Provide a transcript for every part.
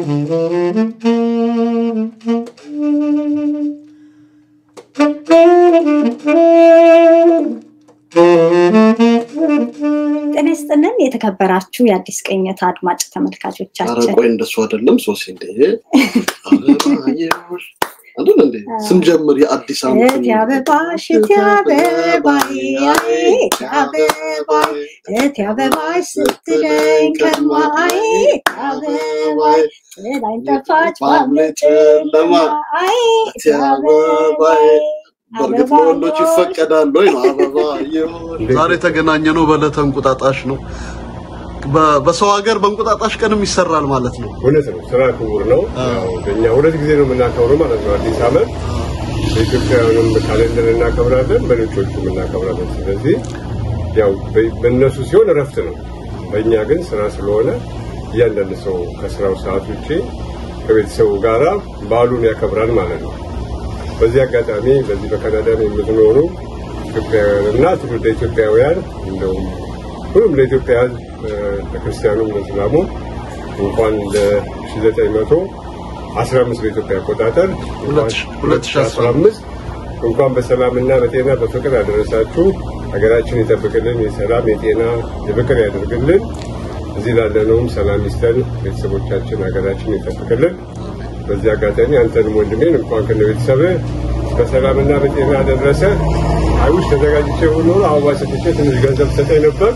ጤና ይስጥልን የተከበራችሁ የአዲስ ቅኝት አድማጭ ኧረ ተመልካቾቻችን ቆይ እንደሱ አይደለም ሶሲ እንደ አበባየሽ አይደል እንዴ ስንጀምር የአዲስ ዓመት እቴ አበባሽ እቴ አበባዬ እቴ አበባዬ እቴ አበባሽ ስትለኝ ከርማዬ እቴ አበባዬ ጥላኝ ጠፋች ባለች ጨለማ አይ እቴ አበባዬ በእርግጥ ለወንዶች ይፈቀዳል ወይ ነው አበባ ይሁን ዛሬ የተገናኘ ነው በዕለተ እንቁጣጣሽ ነው በ- በሰው ሀገር በእንቁጣጣሽ ቀንም ይሰራል ማለት ነው እውነት ነው። ስራ ክቡር ነው። ያው በእኛ ሁለት ጊዜ ነው የምናከብረው ማለት ነው። አዲስ ዓመት በኢትዮጵያውያንም ካሌንደር እናከብራለን፣ በነጮቹም እናከብራለን። ስለዚህ ያው በ- በእነሱ ሲሆን እረፍት ነው፣ በእኛ ግን ስራ ስለሆነ እያንዳንድ ሰው ከስራው ሰዓት ውጭ ከቤተሰቡ ጋራ በዓሉን ያከብራል ማለት ነው። በዚህ አጋጣሚ በዚህ በካናዳ የምትኖሩ ኢትዮጵያውያንና ትውልደ ኢትዮጵያውያን እንደውም ሁሉም ለኢትዮጵያ ሕዝብ ለክርስቲያኑም ለእስላሙም እንኳን ለ1915 በኢትዮጵያ አቆጣጠር ሁለት ሺ- ሁለት ሺ አስራ 2015 እንኳን በሰላምና በጤና በፍቅር አደረሳችሁ። ሀገራችን ይጠብቅልን፣ የሰላም የጤና የፍቅር ያደርግልን። እዚህ ላለነውም ሰላም ይስጠን፣ ቤተሰቦቻችን ሀገራችን ይጠብቅልን። በዚህ አጋጣሚ አንተንም ወንድሜን እንኳን ከነ ቤተሰብህ በሰላምና በጤና አደረሰ። አይውሽ ተዘጋጅቼ ሁሉ አበባ ሰጥቼ ትንሽ ገንዘብ ሰጠኝ ነበር።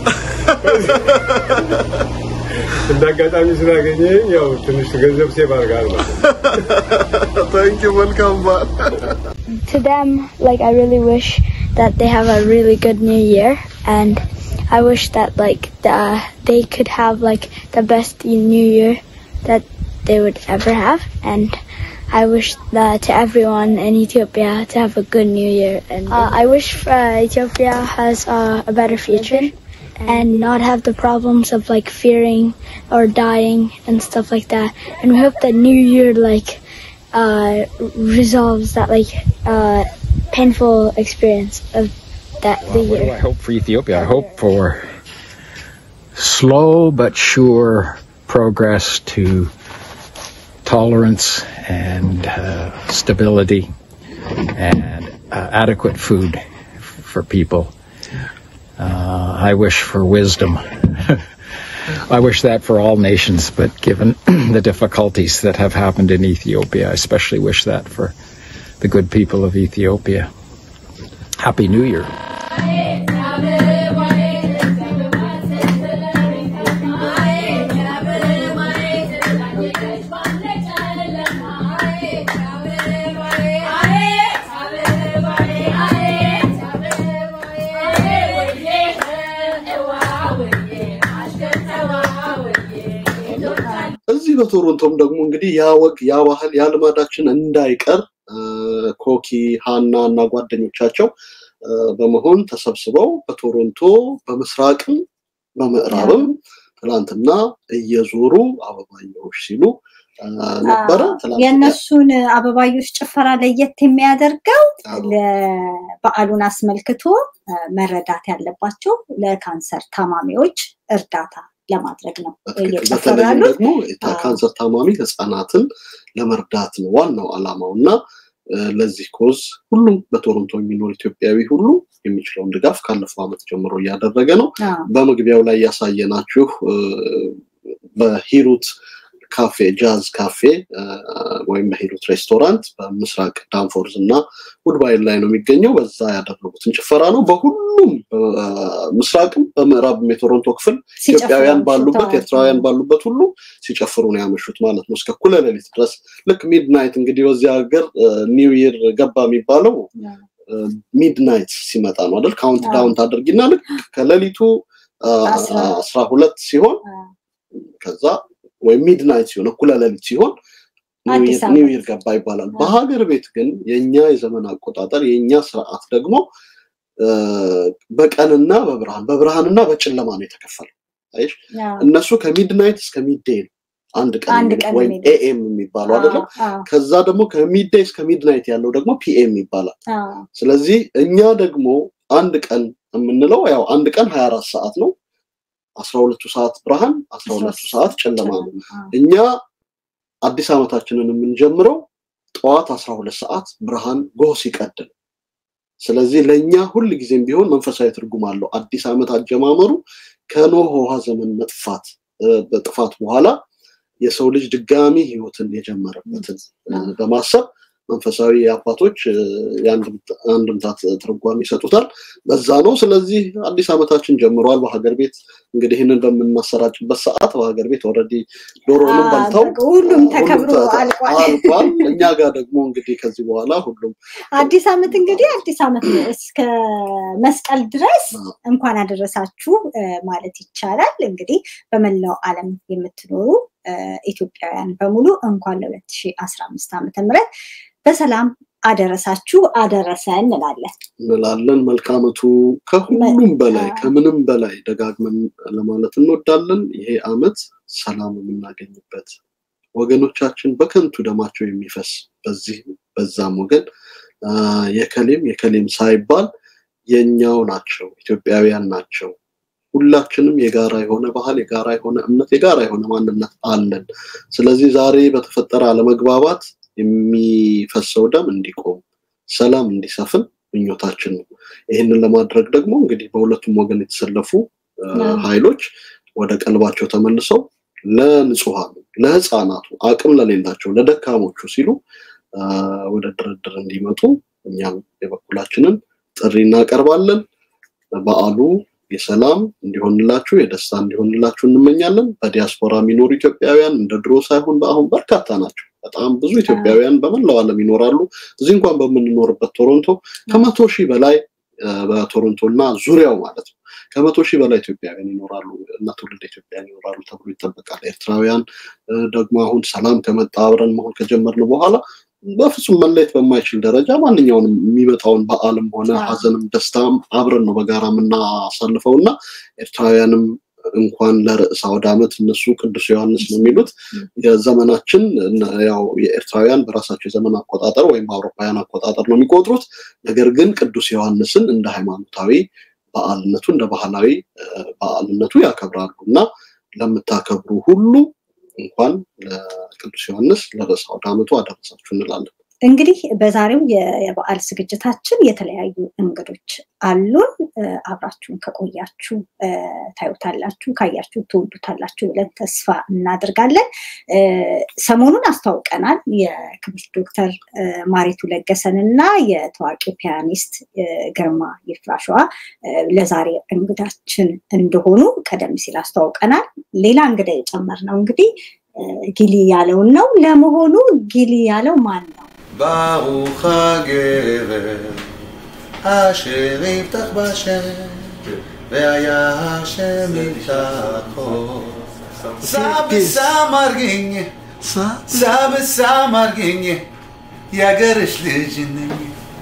እንደ አጋጣሚ ስላገኘ ያው ትንሽ ገንዘብ ሴቭ አድርገሃል ማለት ነው። ታንኪ መልካም በዓል to them, like I really wish that they have a really good New Year, and I wish that like the, they could have like the best New Year that they would ever have, and I wish that to everyone in Ethiopia to have a good New Year, and uh, I wish uh, Ethiopia has uh, a better future. And not have the problems of like fearing or dying and stuff like that. And we hope that New Year like uh, resolves that like uh, painful experience of that the What do year. I hope for Ethiopia? I hope for slow but sure progress to tolerance and uh, stability and uh, adequate food for people. Uh, I wish for wisdom. I wish that for all nations, but given the difficulties that have happened in Ethiopia, I especially wish that for the good people of Ethiopia. Happy New Year. እዚህ በቶሮንቶም ደግሞ እንግዲህ ያ ወግ ያ ባህል ያ ልማዳችን እንዳይቀር እ፣ ኮኪ ሃና እና ጓደኞቻቸው እ፣ በመሆን ተሰብስበው በቶሮንቶ በምስራቅም በምዕራብም ትላንትና እየዞሩ አበባየዎች ሲሉ እ፣ ነበረ። ትላንትና የእነሱን አበባዮች ጭፈራ ለየት የሚያደርገው አዎ። ለበዓሉን አስመልክቶ እ፣ መረዳት ያለባቸው ለካንሰር ታማሚዎች እርዳታ ለማድረግ ነው በትክክል እየጨፈሩ በተለይም ያሉት። ደግሞ የታ- ካንሰር ታማሚ ህጻናትን ለመርዳት ነው ዋናው ዓላማው እና እ፣ ለዚህ ኮዝ ሁሉም በቶሮንቶ የሚኖር ኢትዮጵያዊ ሁሉ የሚችለውን ድጋፍ ካለፈው ዓመት ጀምሮ እያደረገ ነው። አዎ። በመግቢያው ላይ ያሳየናችሁ እ፣ በሂሩት ካፌ ጃዝ ካፌ እ፣ ወይም በሂሩት ሬስቶራንት በምስራቅ ዳንፎርዝ እና ውድባይን ላይ ነው የሚገኘው። በዛ ያደረጉትን ጭፈራ ነው። በሁሉም እ፣ ምስራቅም በምዕራብም የቶሮንቶ ክፍል ሲጨፍሩ ኢትዮጵያውያን ባሉበት አምሽተዋል። ኤርትራውያን ባሉበት ሁሉ ሲጨፍሩ ነው ያመሹት ማለት ነው። እስከ እኩለ ሌሊት ድረስ ልክ ሚድናይት እንግዲህ በዚህ ሀገር ኒው ይር ገባ የሚባለው ሚድናይት ሲመጣ ነው አይደል? ካውንት አዎ። ዳውን ታደርጊና ልክ ከሌሊቱ አ፣ አስራ- አስራ ሁለት ሲሆን አዎ። ከዛ ወይም ሚድናይት ሲሆን እኩለ ሌሊት ሲሆን አዲስ ዓመት። ኒው ይር ገባ ይባላል። አዎ። በሀገር ቤት ግን የኛ የዘመን አቆጣጠር የኛ ስርዓት ደግሞ እ፣ በቀንና በብርሃን በብርሃንና በጨለማ ነው የተከፈለው። አይሽ አዎ። እነሱ ከሚድናይት እስከ ሚድዴይ ነው አንድ ቀን አንድ የሚሉት ቀን ወይም የሚሉት። ኤኤም የሚባለው አይደለም። አዎ፣ ከዛ ደግሞ ከሚድዴይ እስከ ሚድናይት ያለው ደግሞ ፒኤም ይባላል። አዎ፣ ስለዚህ እኛ ደግሞ አንድ ቀን የምንለው ያው አንድ ቀን 24 ሰዓት ነው። 12ቱ ሰዓት ብርሃን፣ 12ቱ ሰዓት ጨለማ ነው። አዎ። እኛ አዲስ ዓመታችንን የምንጀምረው ጠዋት አስራ ሁለት ሰዓት ብርሃን ጎህ ሲቀድ ነው። ስለዚህ ለእኛ ሁል ጊዜም ቢሆን መንፈሳዊ ትርጉም አለው። አዲስ ዓመት አጀማመሩ ከኖህ ውሃ ዘመን መጥፋት በጥፋት በኋላ የሰው ልጅ ድጋሚ ህይወትን የጀመረበትን በማሰብ መንፈሳዊ አባቶች የአንድምታ ትርጓሜ ይሰጡታል። በዛ ነው። ስለዚህ አዲስ ዓመታችን ጀምሯል። በሀገር ቤት እንግዲህ ይህንን በምናሰራጭበት ሰዓት በሀገር ቤት ኦልሬዲ ዶሮንም በልተው ሁሉም ተከብሮ አልቋል። አልቋል። እኛ ጋር ደግሞ እንግዲህ ከዚህ በኋላ ሁሉም አዲስ ዓመት እንግዲህ አዲስ ዓመት ነው። እስከ መስቀል ድረስ እንኳን አደረሳችሁ ማለት ይቻላል። እንግዲህ በመላው ዓለም የምትኖሩ ኢትዮጵያውያን በሙሉ እንኳን ለ2015 ዓመተ ምህረት በሰላም አደረሳችሁ አደረሰ እንላለን እንላለን። መልካመቱ ከሁሉም በላይ ከምንም በላይ ደጋግመን ለማለት እንወዳለን። ይሄ ዓመት ሰላም የምናገኝበት ወገኖቻችን በከንቱ ደማቸው የሚፈስ በዚህ በዛም ወገን የከሌም የከሌም ሳይባል የኛው ናቸው፣ ኢትዮጵያውያን ናቸው። ሁላችንም የጋራ የሆነ ባህል፣ የጋራ የሆነ እምነት፣ የጋራ የሆነ ማንነት አለን። ስለዚህ ዛሬ በተፈጠረ አለመግባባት የሚፈሰው ደም እንዲቆም፣ ሰላም እንዲሰፍን ምኞታችን ነው። ይህንን ለማድረግ ደግሞ እንግዲህ በሁለቱም ወገን የተሰለፉ ኃይሎች ወደ ቀልባቸው ተመልሰው ለንጹሐኑ፣ ለህፃናቱ፣ አቅም ለሌላቸው፣ ለደካሞቹ ሲሉ ወደ ድርድር እንዲመጡ እኛም የበኩላችንን ጥሪ እናቀርባለን። በዓሉ የሰላም እንዲሆንላችሁ የደስታ እንዲሆንላችሁ እንመኛለን። በዲያስፖራ የሚኖሩ ኢትዮጵያውያን እንደ ድሮ ሳይሆን በአሁን በርካታ ናቸው። በጣም ብዙ ኢትዮጵያውያን በመላው ዓለም ይኖራሉ። እዚህ እንኳን በምንኖርበት ቶሮንቶ ከመቶ ሺህ በላይ በቶሮንቶ እና ዙሪያው ማለት ነው ከመቶ ሺህ በላይ ኢትዮጵያውያን ይኖራሉ እና ትውልድ ኢትዮጵያውያን ይኖራሉ ተብሎ ይጠበቃል። ኤርትራውያን ደግሞ አሁን ሰላም ከመጣ አብረን መሆን ከጀመርን በኋላ በፍጹም መለየት በማይችል ደረጃ ማንኛውንም የሚመጣውን በዓልም ሆነ ሀዘንም ደስታም አብረን ነው በጋራ የምናሳልፈው እና ኤርትራውያንም እንኳን ለርዕሰ አውደ ዓመት እነሱ ቅዱስ ዮሐንስ ነው የሚሉት የዘመናችን ያው የኤርትራውያን በራሳቸው የዘመን አቆጣጠር ወይም በአውሮፓውያን አቆጣጠር ነው የሚቆጥሩት። ነገር ግን ቅዱስ ዮሐንስን እንደ ሃይማኖታዊ በዓልነቱ እንደ ባህላዊ በዓልነቱ ያከብራሉ እና ለምታከብሩ ሁሉ እንኳን ለቅዱስ ዮሐንስ ለርዕሰ አውደ ዓመቱ አደረሳችሁ እንላለን። እንግዲህ በዛሬው የበዓል ዝግጅታችን የተለያዩ እንግዶች አሉን። አብራችሁን ከቆያችሁ ታዩታላችሁ፣ ካያችሁ ትወዱታላችሁ ብለን ተስፋ እናደርጋለን። ሰሞኑን አስተዋውቀናል የክብርት ዶክተር ማሪቱ ለገሰን እና የታዋቂው ፒያኒስት ግርማ ይፍራሸዋ ለዛሬ እንግዳችን እንደሆኑ ቀደም ሲል አስተዋውቀናል። ሌላ እንግዳ የጨመርነው እንግዲህ ጊሊ ያለውን ነው። ለመሆኑ ጊሊ ያለው ማን ነው? ברוך הגבר אשר יפתח בשם והיה השם יפתחו ሳብሳማርግኝ ሳብሳማርግኝ የአገርሽ ልጅ ነኝ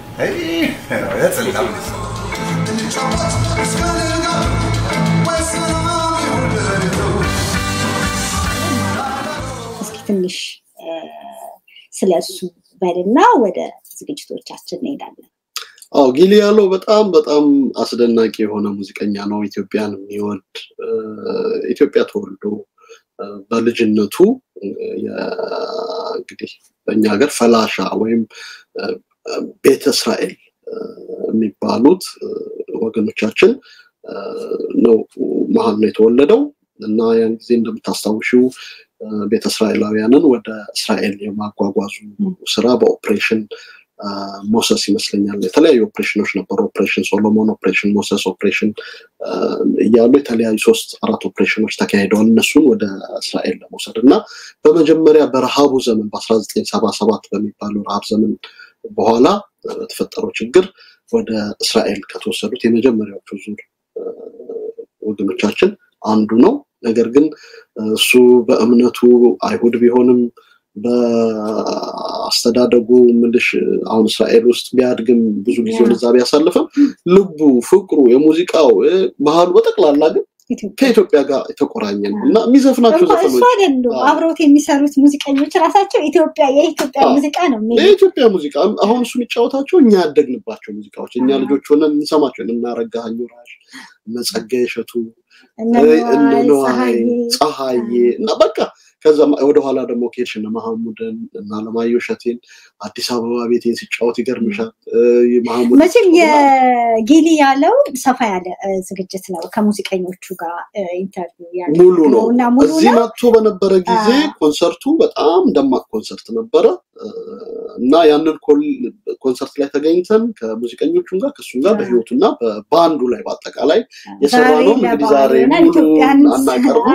እስኪ ትንሽ ስለ እሱ በልና ወደ ዝግጅቶቻችን እንሄዳለን። አዎ ጊሊ ያለው በጣም በጣም አስደናቂ የሆነ ሙዚቀኛ ነው። ኢትዮጵያን የሚወድ ኢትዮጵያ ተወልዶ በልጅነቱ እንግዲህ በእኛ ሀገር ፈላሻ ወይም ቤተ እስራኤል የሚባሉት ወገኖቻችን ነው መሀል ነው የተወለደው እና ያን ጊዜ እንደምታስታውሽው ቤተ እስራኤላውያንን ወደ እስራኤል የማጓጓዙ ስራ በኦፕሬሽን ሞሰስ ይመስለኛል የተለያዩ ኦፕሬሽኖች ነበሩ። ኦፕሬሽን ሶሎሞን፣ ኦፕሬሽን ሞሰስ፣ ኦፕሬሽን እያሉ የተለያዩ ሶስት አራት ኦፕሬሽኖች ተካሂደዋል እነሱን ወደ እስራኤል ለመውሰድ እና በመጀመሪያ በረሃቡ ዘመን በአስራ ዘጠኝ ሰባ ሰባት በሚባለው ረሃብ ዘመን በኋላ በተፈጠረው ችግር ወደ እስራኤል ከተወሰዱት የመጀመሪያዎቹ ዙር ወገኖቻችን አንዱ ነው። ነገር ግን እሱ በእምነቱ አይሁድ ቢሆንም በአስተዳደጉ ምልሽ አሁን እስራኤል ውስጥ ቢያድግም ብዙ ጊዜውን እዛ ቢያሳልፍም ልቡ፣ ፍቅሩ፣ የሙዚቃው ባህሉ በጠቅላላ ግን ከኢትዮጵያ ጋር የተቆራኘ ነው እና የሚዘፍናቸው እሱ ዘፈኖች አይደሉም አብረውት የሚሰሩት ሙዚቀኞች ራሳቸው ኢትዮጵያ የኢትዮጵያ አዎ። ሙዚቃ ነው የሚሉት። የኢትዮጵያ ሙዚቃ አሁን እሱ የሚጫወታቸው እኛ ያደግንባቸው ሙዚቃዎች እኛ አዎ። ልጆች ሆነን እንሰማቸው እነ አረጋኸኝ ወራሽ እነ ጸጋዬ እሸቱ እነ እነ ነዋይ ነዋይ ፀሐዬ ፀሐዬ እና በቃ ከዛ ወደኋላ ደግሞ ከሄድሽ እነ መሐሙድን እና አለማየሁ እሸቴን አዲስ አበባ ቤቴን ሲጫወት ይገርምሻል። መሐሙድ መቼም የጌሊ ያለው ሰፋ ያለ ዝግጅት ነው። ከሙዚቀኞቹ ጋር ኢንተርቪው ሙሉ ነው እና ሙሉ እዚህ ነው። መጥቶ በነበረ ጊዜ ኮንሰርቱ በጣም ደማቅ ኮንሰርት ነበረ እና ያንን ኮንሰርት ላይ ተገኝተን ከሙዚቀኞቹም ጋር ከእሱም ጋር በህይወቱና በባንዱ ላይ በአጠቃላይ የሰራ ነው። እንግዲህ ዛሬ ሙሉ ኢትዮጵያን አናቀርብም።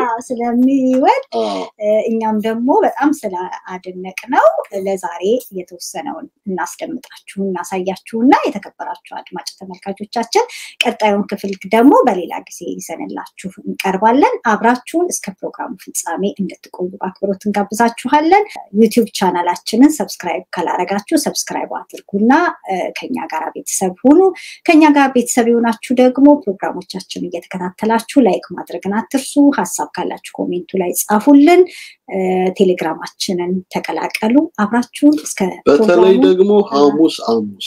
ስለሚወድ አዎ። እኛም ደግሞ በጣም ስለአደነቅ ነው ለዛሬ የተወሰነውን እናስደምጣችሁ እናሳያችሁ እና የተከበራችሁ አድማጭ ተመልካቾቻችን ቀጣዩን ክፍል ደግሞ በሌላ ጊዜ ይዘንላችሁ እንቀርባለን። አብራችሁን እስከ ፕሮግራሙ ፍጻሜ እንድትቆዩ በአክብሮት እንጋብዛችኋለን። ዩቲዩብ ቻናላችንን ሰብስክራይብ ካላረጋችሁ ሰብስክራይብ አድርጉና እ፣ ከኛ ጋር ቤተሰብ ሁኑ። ከኛ ጋር ቤተሰብ የሆናችሁ ደግሞ ፕሮግራሞቻችን እየተከታተላችሁ ላይክ ማድረግን አትርሱ። ሀሳብ ካላችሁ ኮሜንቱ ላይ ጻፉልን። እ፣ ቴሌግራማችንን ተቀላቀሉ። አብራችሁን እስከ በተለይ ፕሮግራሙ ደግሞ ሐሙስ ሐሙስ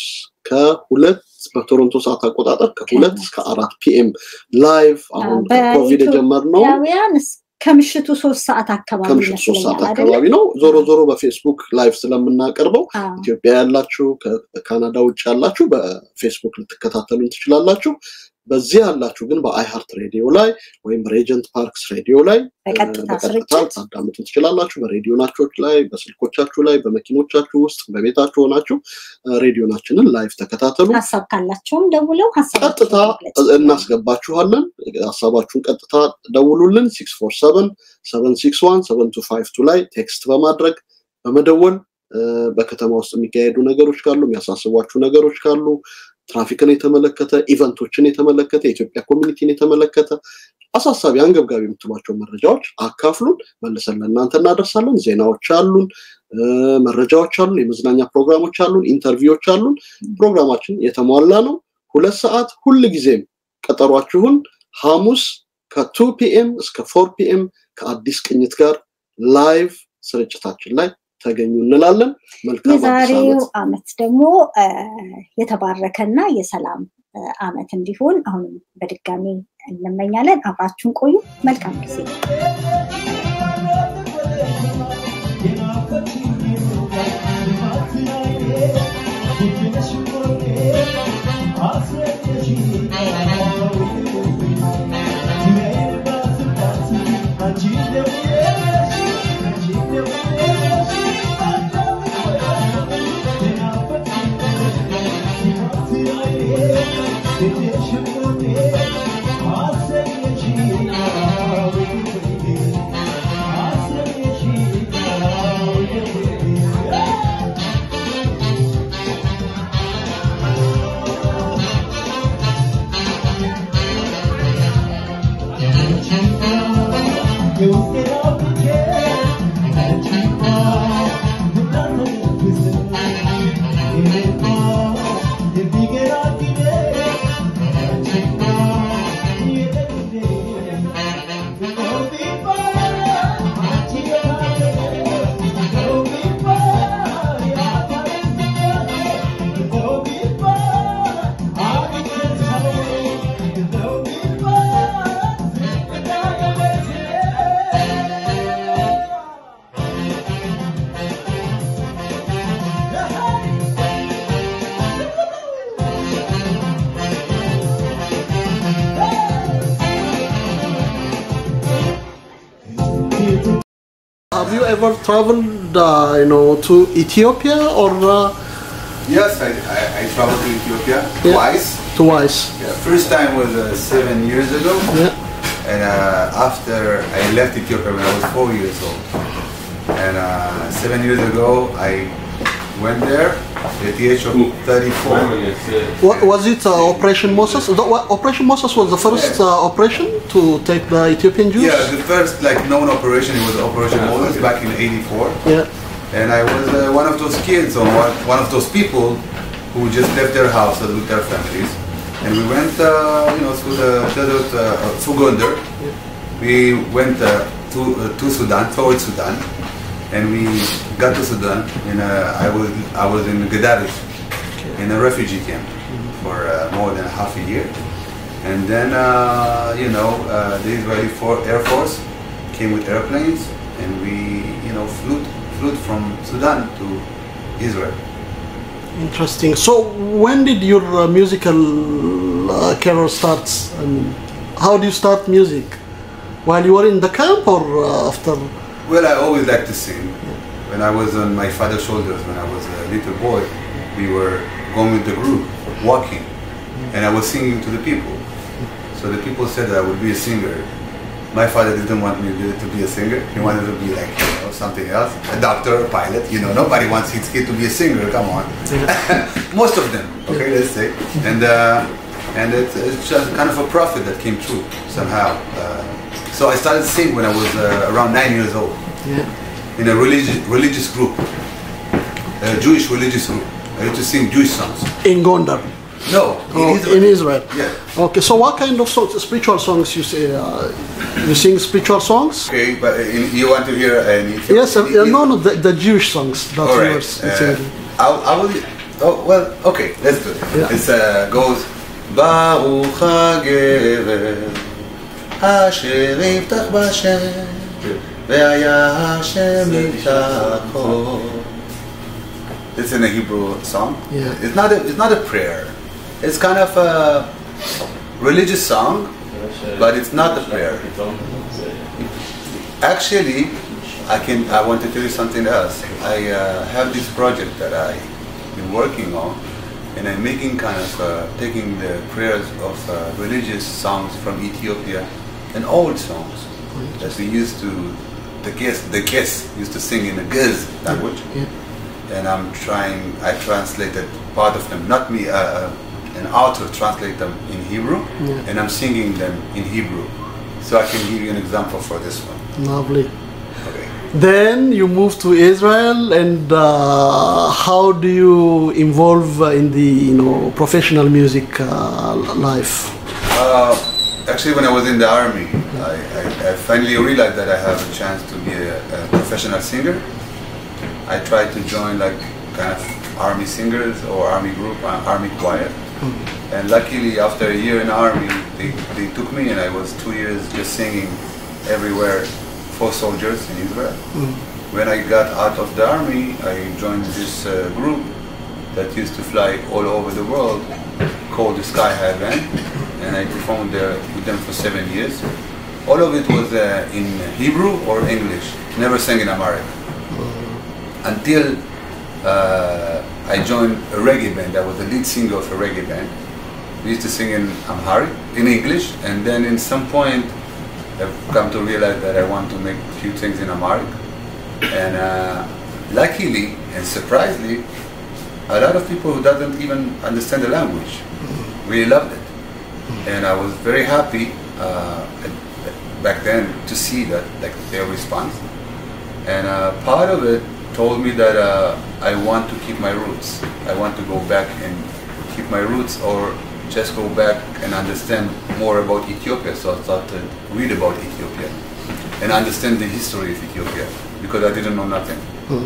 ከሁለት በቶሮንቶ ሰዓት አቆጣጠር ከሁለት እስከ አራት ፒኤም ላይቭ አሁን ኮቪድ የጀመርነው ኢትዮጵያውያን እስ- ከምሽቱ ሶስት ሰዓት አካባቢ ከምሽቱ ሶስት ሰዓት ይመስለኛል አካባቢ አይደለ? ነው። ዞሮ ዞሮ በፌስቡክ ላይቭ ስለምናቀርበው አዎ። ኢትዮጵያ ያላችሁ ከካናዳ ውጭ ያላችሁ በፌስቡክ ልትከታተሉን ትችላላችሁ። በዚህ ያላችሁ ግን በአይሃርት ሬዲዮ ላይ ወይም ሬጀንት ፓርክስ ሬዲዮ ላይ እ፣ በቀጥታ በቀጥታ ስርጭት ታዳምጡ ትችላላችሁ። በሬዲዮናችሁ ላይ፣ በስልኮቻችሁ ላይ፣ በመኪኖቻችሁ ውስጥ፣ በቤታችሁ ሆናችሁ እ፣ ሬዲዮናችንን ላይቭ ተከታተሉ። ሀሳብ ካላቸውም ደውለው ቀጥታ ሀሳብ እናስገባችኋለን። ሀሳባችሁን ቀጥታ ደውሉልን። ሲክስ ፎር ሰቨን ሰቨን ሲክስ ዋን ሰቨን ቱ ፋይቭ ቱ ላይ ቴክስት በማድረግ በመደወል እ፣ በከተማ ውስጥ የሚካሄዱ ነገሮች ካሉ የሚያሳስቧችሁ ነገሮች ካሉ ትራፊክን የተመለከተ ኢቨንቶችን የተመለከተ የኢትዮጵያ ኮሚኒቲን የተመለከተ አሳሳቢ አንገብጋቢ የምትሏቸው መረጃዎች አካፍሉን፣ መልሰን ለእናንተ እናደርሳለን። ዜናዎች አሉን፣ እ፣ መረጃዎች አሉን፣ የመዝናኛ ፕሮግራሞች አሉን፣ ኢንተርቪዎች አሉን። ፕሮግራማችን የተሟላ ነው። ሁለት ሰዓት ሁል ጊዜም ቀጠሯችሁን ሐሙስ ከቱ ፒኤም እስከ ፎር ፒኤም ከአዲስ ቅኝት ጋር ላይቭ ስርጭታችን ላይ ተገኙ እንላለን። መልካም አዲስ የዛሬው ዓመት። አመት ደግሞ እ፣ የተባረከና የሰላም እ፣ አመት እንዲሆን አሁንም በድጋሚ እንመኛለን። አብራችሁን ቆዩ። መልካም ጊዜ። Have you ever traveled, uh, you know, to Ethiopia or uh, Yes, I, I, I traveled to Ethiopia Yeah. twice. twice? Yeah, first time was uh, seven years ago, Yeah. and uh, after I left Ethiopia when I was four years old. And uh, seven years ago, I went there at the age of 34. Wa- Was it uh, Operation Moses? The, what, Operation Moses was the first uh, operation to take the Ethiopian Jews. Yeah, the first like known operation it was Operation Moses back in '84. Yeah. And I was uh, one of those kids or one, one of those people who just left their houses with their families. And we went, uh, you know, through the desert, uh, through Gondar. We went uh, to, uh, to Sudan, towards Sudan. And we got to Sudan and uh, I was I was in Gaddafi in a refugee camp for uh, more than half a year. And then, uh, you know, uh, the Israeli for Air Force came with airplanes and we, you know, flew, flew from Sudan to Israel. Interesting. So, when did your uh, musical uh, career start? And how do you start music? While you were in the camp or uh, after? Well, I always liked to sing. When I was on my father's shoulders, when I was a little boy, we were going with the group, walking, and I was singing to the people. So the people said that I would be a singer. My father didn't want me to to be a singer. He wanted to be like you know, something else, a doctor, a pilot. You know, nobody wants his kid to be a singer. Come on, most of them. Okay, let's say, and uh, and it's, it's just kind of a prophet that came true somehow. Uh, so I started to sing when I was uh, around nine years old Yeah. in a religious religious group, a Jewish religious group. I used to sing Jewish songs. In Gondar. No, Oh, Israel. in Israel. Yeah. Okay. So, what kind of songs, spiritual songs you say? Uh, you sing spiritual songs? Okay, but in, you want to hear an Ethiopian? Yes. Uh, no, no. The, the Jewish songs that All you right. were Uh, singing. I, I will. Oh well. Okay. Let's do it. Yeah. It uh, goes. ברוך הגבר אשר יפתח בשם והיה השם יפתחו. It's in a Hebrew song. Yeah. It's not a, it's not a prayer. It's kind of a religious song, but it's not a prayer. Actually, I can. I want to tell you something else. I uh, have this project that I've been working on, and I'm making kind of uh, taking the prayers of uh, religious songs from Ethiopia and old songs that we used to. The guests, the guests used to sing in the Gez language, Yeah. and I'm trying. I translated part of them, not me. Uh, uh, an author translate them in Hebrew, Yeah. and I'm singing them in Hebrew. So I can give you an example for this one. Lovely. Okay. Then you move to Israel, and uh, how do you involve uh, in the you know professional music uh, life? Uh, actually, when I was in the army, I, I, I finally realized that I have a chance to be a, a professional singer. I tried to join like kind of army singers or army group, uh, army choir. And luckily, after a year in the army, they, they took me, and I was two years just singing everywhere for soldiers in Israel. When I got out of the army, I joined this uh, group that used to fly all over the world called the Sky High Band, and I performed there with them for seven years. All of it was uh, in Hebrew or English, never sang in Amharic. Until uh, I joined a reggae band, I was the lead singer of a reggae band. We used to sing in Amharic, in English, and then in some point I've come to realize that I want to make a few things in Amharic. And uh, luckily and surprisingly, a lot of people who doesn't even understand the language really loved it. And I was very happy uh, at- back then to see that like their response. And uh, part of it told me that uh, I want to keep my roots. I want to go back and keep my roots or just go back and understand more about Ethiopia. So I started to read about Ethiopia and understand the history of Ethiopia because I didn't know nothing.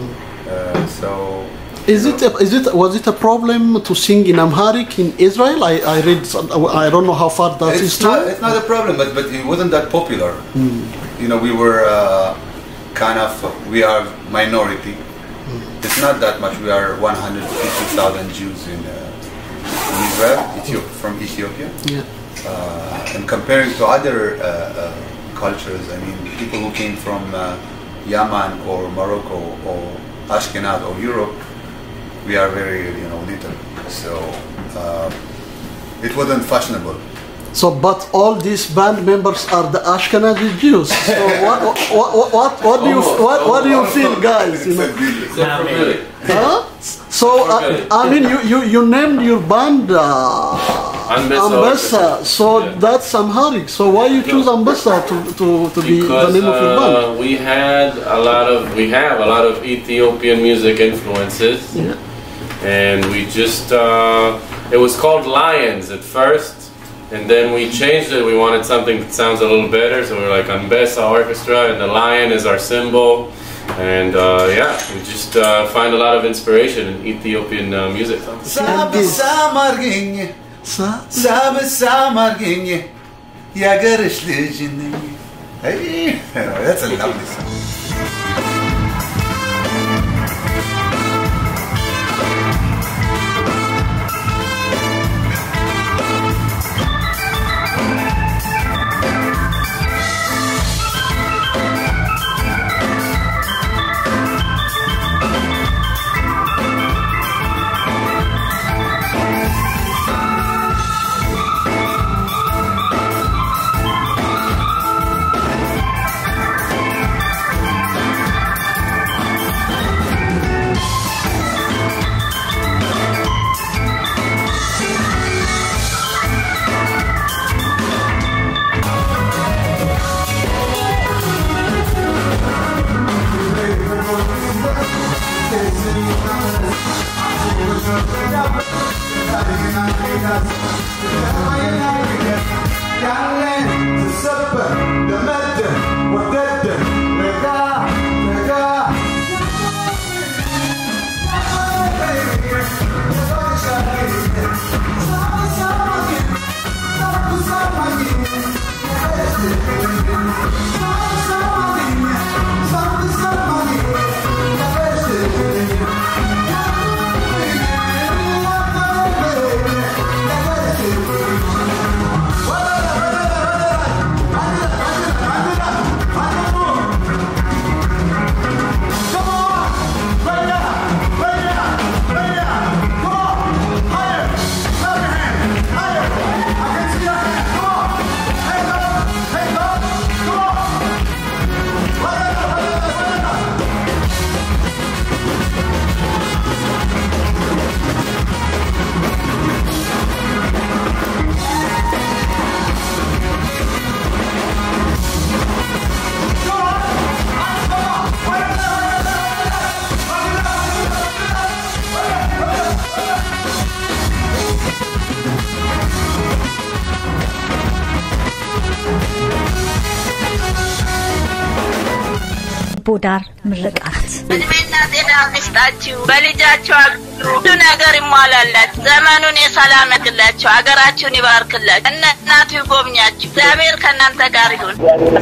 Uh, so Is it a, is it was it a problem to sing in Amharic in Israel? I, I read some- I don't know how far that is it's true. not, it's not a problem, but, but it wasn't that popular. You know, we were uh, kind of, we are minority. It's not that much. We are 150,000 Jews in, uh, in Israel, Ethiopia, from Ethiopia. Yeah. Uh, and comparing to other uh, uh, cultures, I mean, people who came from uh, Yemen or Morocco or Ashkenaz or Europe, we are very, you know, little. So uh, it wasn't fashionable. So, but all these band members are the Ashkenazi Jews. So, what what what what, what do you what, what do you feel, guys? You know? Except for Billy. Huh? So, uh, I mean, you, you, you named your band uh, Ambessa Ambessa. So Yeah. that's Amharic. So why you choose Ambessa to, to, to be the Because name of your band? uh, we had a lot of, we have a lot of Ethiopian music influences. Yeah. and we just uh, it was called lions at first and then we changed it we wanted something that sounds a little better so we were like Ambessa Orchestra and the lion is our symbol and uh, yeah we just uh, find a lot of inspiration in Ethiopian uh, music Sabe samargኝ Sa- ሳብ ሳማርገኝ የአገርሽ ልጅ ነኝ Hey, that's a lovely song. ቦዳር ምርቃት እድሜና ጤና ይስጣችሁ። በልጃችሁ አግዙ። ሁሉ ነገር ይሟላላችሁ። ዘመኑን የሰላም ያድርግላችሁ። ሀገራችሁን ይባርክላችሁ። እነ እናቱ ይጎብኛችሁ። እግዚአብሔር ከእናንተ ጋር ይሁን።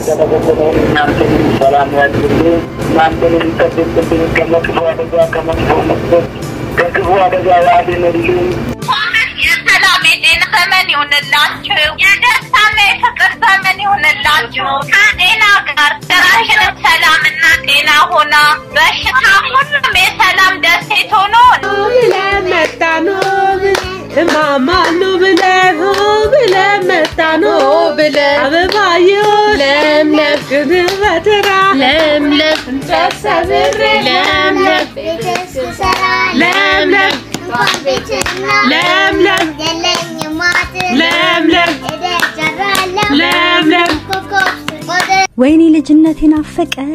እናንተንም ሰላም ያድርግልን። እናንተንም ይጠብቅብን ከመጥፎ አደጋ ከመጥፎ መስበት ከክፉ አደጋ ያድንልን። የሰላም የጤና ዘመን ይሁንላችሁ። የደስታና የፍቅር ዘመን ይሁንላችሁ። ከጤና ጋር ሀገራችንም ሰላምና ጤና ሆና በሽታ ሁሉም የሰላም ደሴት ሆኖ ብለን መጣን እማማኑ ብለን ብለን መጣን ብለን አበባየሁ ለምለም ግን በተራ ለምለም እንጨት ሰብሬ ለምለም ለምለም ለምለም ለምለም ለምለም ወይኔ ልጅነቴ ናፈቀኝ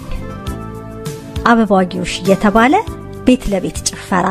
አበባጊዎች እየተባለ ቤት ለቤት ጭፈራ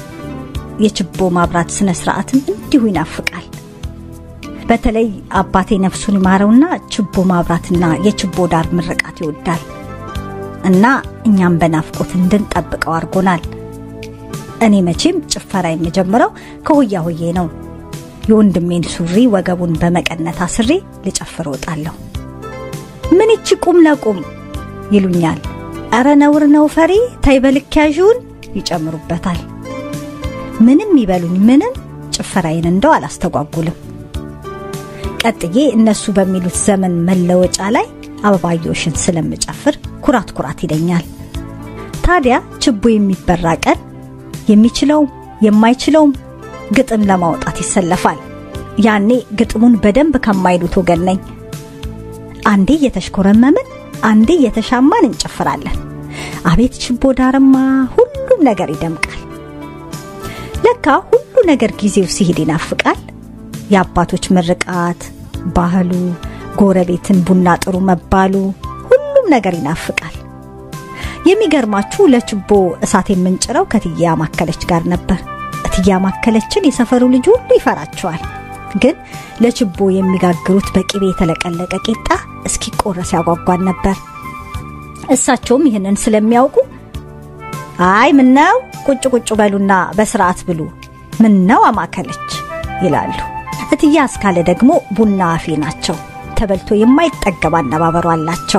የችቦ ማብራት ስነ ስርዓትም እንዲሁ ይናፍቃል። በተለይ አባቴ ነፍሱን ይማረውና ችቦ ማብራትና የችቦ ዳር ምርቃት ይወዳል እና እኛም በናፍቆት እንድንጠብቀው አድርጎናል። እኔ መቼም ጭፈራ የምጀምረው ከሆያ ሆዬ ነው። የወንድሜን ሱሪ ወገቡን በመቀነት አስሬ ልጨፍር እወጣለሁ። ምን ይቺ ቁም ለቁም ይሉኛል። እረ ነውር ነው ፈሪ ተይ በልክ ያዥውን ይጨምሩበታል። ምንም ይበሉኝ ምንም ጭፈራዬን እንደው አላስተጓጉልም። ቀጥዬ እነሱ በሚሉት ዘመን መለወጫ ላይ አበባዮሽን ስለምጨፍር ኩራት ኩራት ይለኛል። ታዲያ ችቦ የሚበራ ቀን የሚችለውም የማይችለውም ግጥም ለማውጣት ይሰለፋል። ያኔ ግጥሙን በደንብ ከማይሉት ወገን ነኝ። አንዴ እየተሽኮረመምን አንዴ እየተሻማን እንጨፍራለን። አቤት ችቦ ዳርማ ሁሉም ነገር ይደምቃል። ለካ ሁሉ ነገር ጊዜው ሲሄድ ይናፍቃል። የአባቶች ምርቃት፣ ባህሉ፣ ጎረቤትን ቡና ጥሩ መባሉ ሁሉም ነገር ይናፍቃል። የሚገርማችሁ ለችቦ እሳት የምንጭረው ከትያ ማከለች ጋር ነበር። እትያ ማከለችን የሰፈሩ ልጅ ሁሉ ይፈራቸዋል። ግን ለችቦ የሚጋግሩት በቅቤ የተለቀለቀ ቂጣ እስኪቆረስ ያጓጓን ነበር። እሳቸውም ይህንን ስለሚያውቁ አይ ምነው ቁጭ ቁጭ በሉና በስርዓት ብሉ፣ ምነው አማከለች ይላሉ። እትያ አስካለ ደግሞ ቡና አፌ ናቸው። ተበልቶ የማይጠገብ አነባበሩ አላቸው።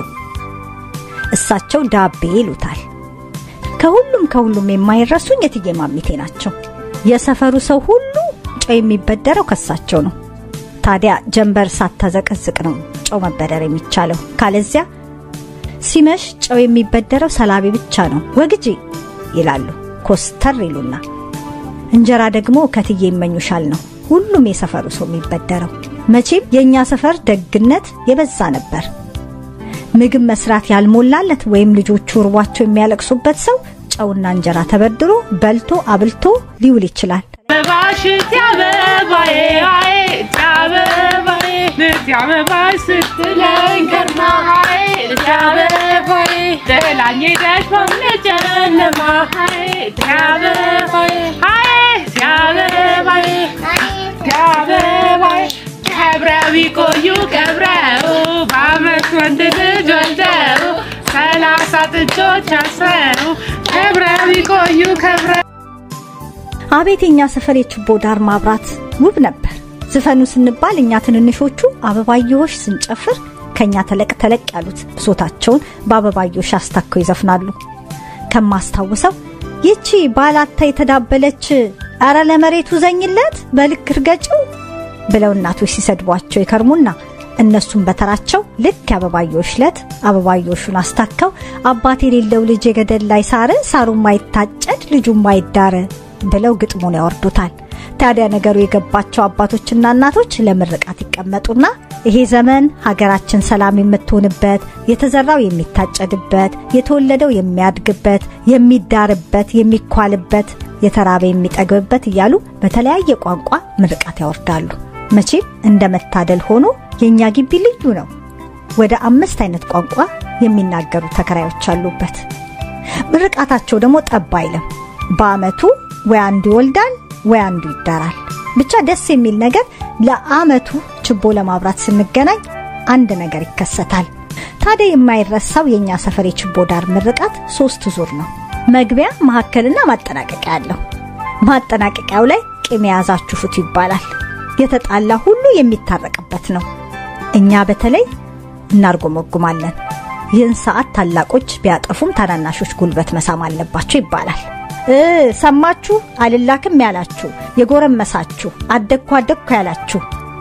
እሳቸው ዳቤ ይሉታል። ከሁሉም ከሁሉም የማይረሱኝ እትዬ ማሚቴ ናቸው። የሰፈሩ ሰው ሁሉ ጨው የሚበደረው ከሳቸው ነው። ታዲያ ጀንበር ሳታዘቀዝቅ ነው ጨው መበደር የሚቻለው። ካለዚያ ሲመሽ ጨው የሚበደረው ሰላቢ ብቻ ነው ወግጂ ይላሉ ኮስተር ይሉና፣ እንጀራ ደግሞ ከትዬ ይመኙሻል ነው ሁሉም የሰፈሩ ሰው የሚበደረው። መቼም የእኛ ሰፈር ደግነት የበዛ ነበር። ምግብ መስራት ያልሞላለት ወይም ልጆቹ እርቧቸው የሚያለቅሱበት ሰው ጨውና እንጀራ ተበድሮ በልቶ አብልቶ ሊውል ይችላል። አበባሽ አበባዬ አዬ አበባዬ ንት አበባሽ ስትለኝ ከርማ አዬ አበባዬ ጥላኝ ሄደሽ በምጨነቅ ጨለማ አበባዬ አበባዬ አበባዬ ከብረው ይቆዩ ከብረው በአመት ወንድ ልጅ ወልደው ሰላሳ ጥጆች አስረው ከብረው ይቆዩ ከብረው አቤት የኛ ሰፈር የችቦ ዳር ማብራት ውብ ነበር። ዝፈኑ ስንባል እኛ ትንንሾቹ አበባየሆሽ ስንጨፍር ከኛ ተለቅ ተለቅ ያሉት ብሶታቸውን በአበባየሆሽ አስታከው ይዘፍናሉ። ከማስታውሰው ይቺ ባላታ የተዳበለች አረ ለመሬቱ ዘኝለት በልክ እርገጭው ብለው እናቶች ሲሰድቧቸው ይከርሙና እነሱም በተራቸው ልክ የአበባየሆሽ ዕለት አበባየሆሹን አስታከው አባት የሌለው ልጅ የገደል ላይ ሳር ሳሩም ማይታጨድ ልጁም ማይዳር ብለው ግጥሙን ያወርዱታል። ታዲያ ነገሩ የገባቸው አባቶችና እናቶች ለምርቃት ይቀመጡና ይሄ ዘመን ሀገራችን ሰላም የምትሆንበት፣ የተዘራው የሚታጨድበት፣ የተወለደው የሚያድግበት፣ የሚዳርበት፣ የሚኳልበት፣ የተራበ የሚጠግብበት እያሉ በተለያየ ቋንቋ ምርቃት ያወርዳሉ። መቼም እንደ መታደል ሆኖ የእኛ ግቢ ልዩ ነው። ወደ አምስት አይነት ቋንቋ የሚናገሩ ተከራዮች አሉበት። ምርቃታቸው ደግሞ ጠብ አይልም። በአመቱ ወይ አንዱ ይወልዳል ወይ አንዱ ይዳራል። ብቻ ደስ የሚል ነገር ለአመቱ ችቦ ለማብራት ስንገናኝ አንድ ነገር ይከሰታል። ታዲያ የማይረሳው የእኛ ሰፈር የችቦ ዳር ምርቃት ሶስት ዙር ነው። መግቢያ፣ መካከልና ማጠናቀቂያ አለው። ማጠናቀቂያው ላይ ቂም የያዛችሁ ፍቱ ይባላል። የተጣላ ሁሉ የሚታረቅበት ነው። እኛ በተለይ እናርጎመጉማለን። ይህን ሰዓት ታላቆች ቢያጠፉም ታናናሾች ጉልበት መሳም አለባቸው ይባላል። እ ሰማችሁ አልላክም ያላችሁ የጎረመሳችሁ አደግኩ አደግኩ ያላችሁ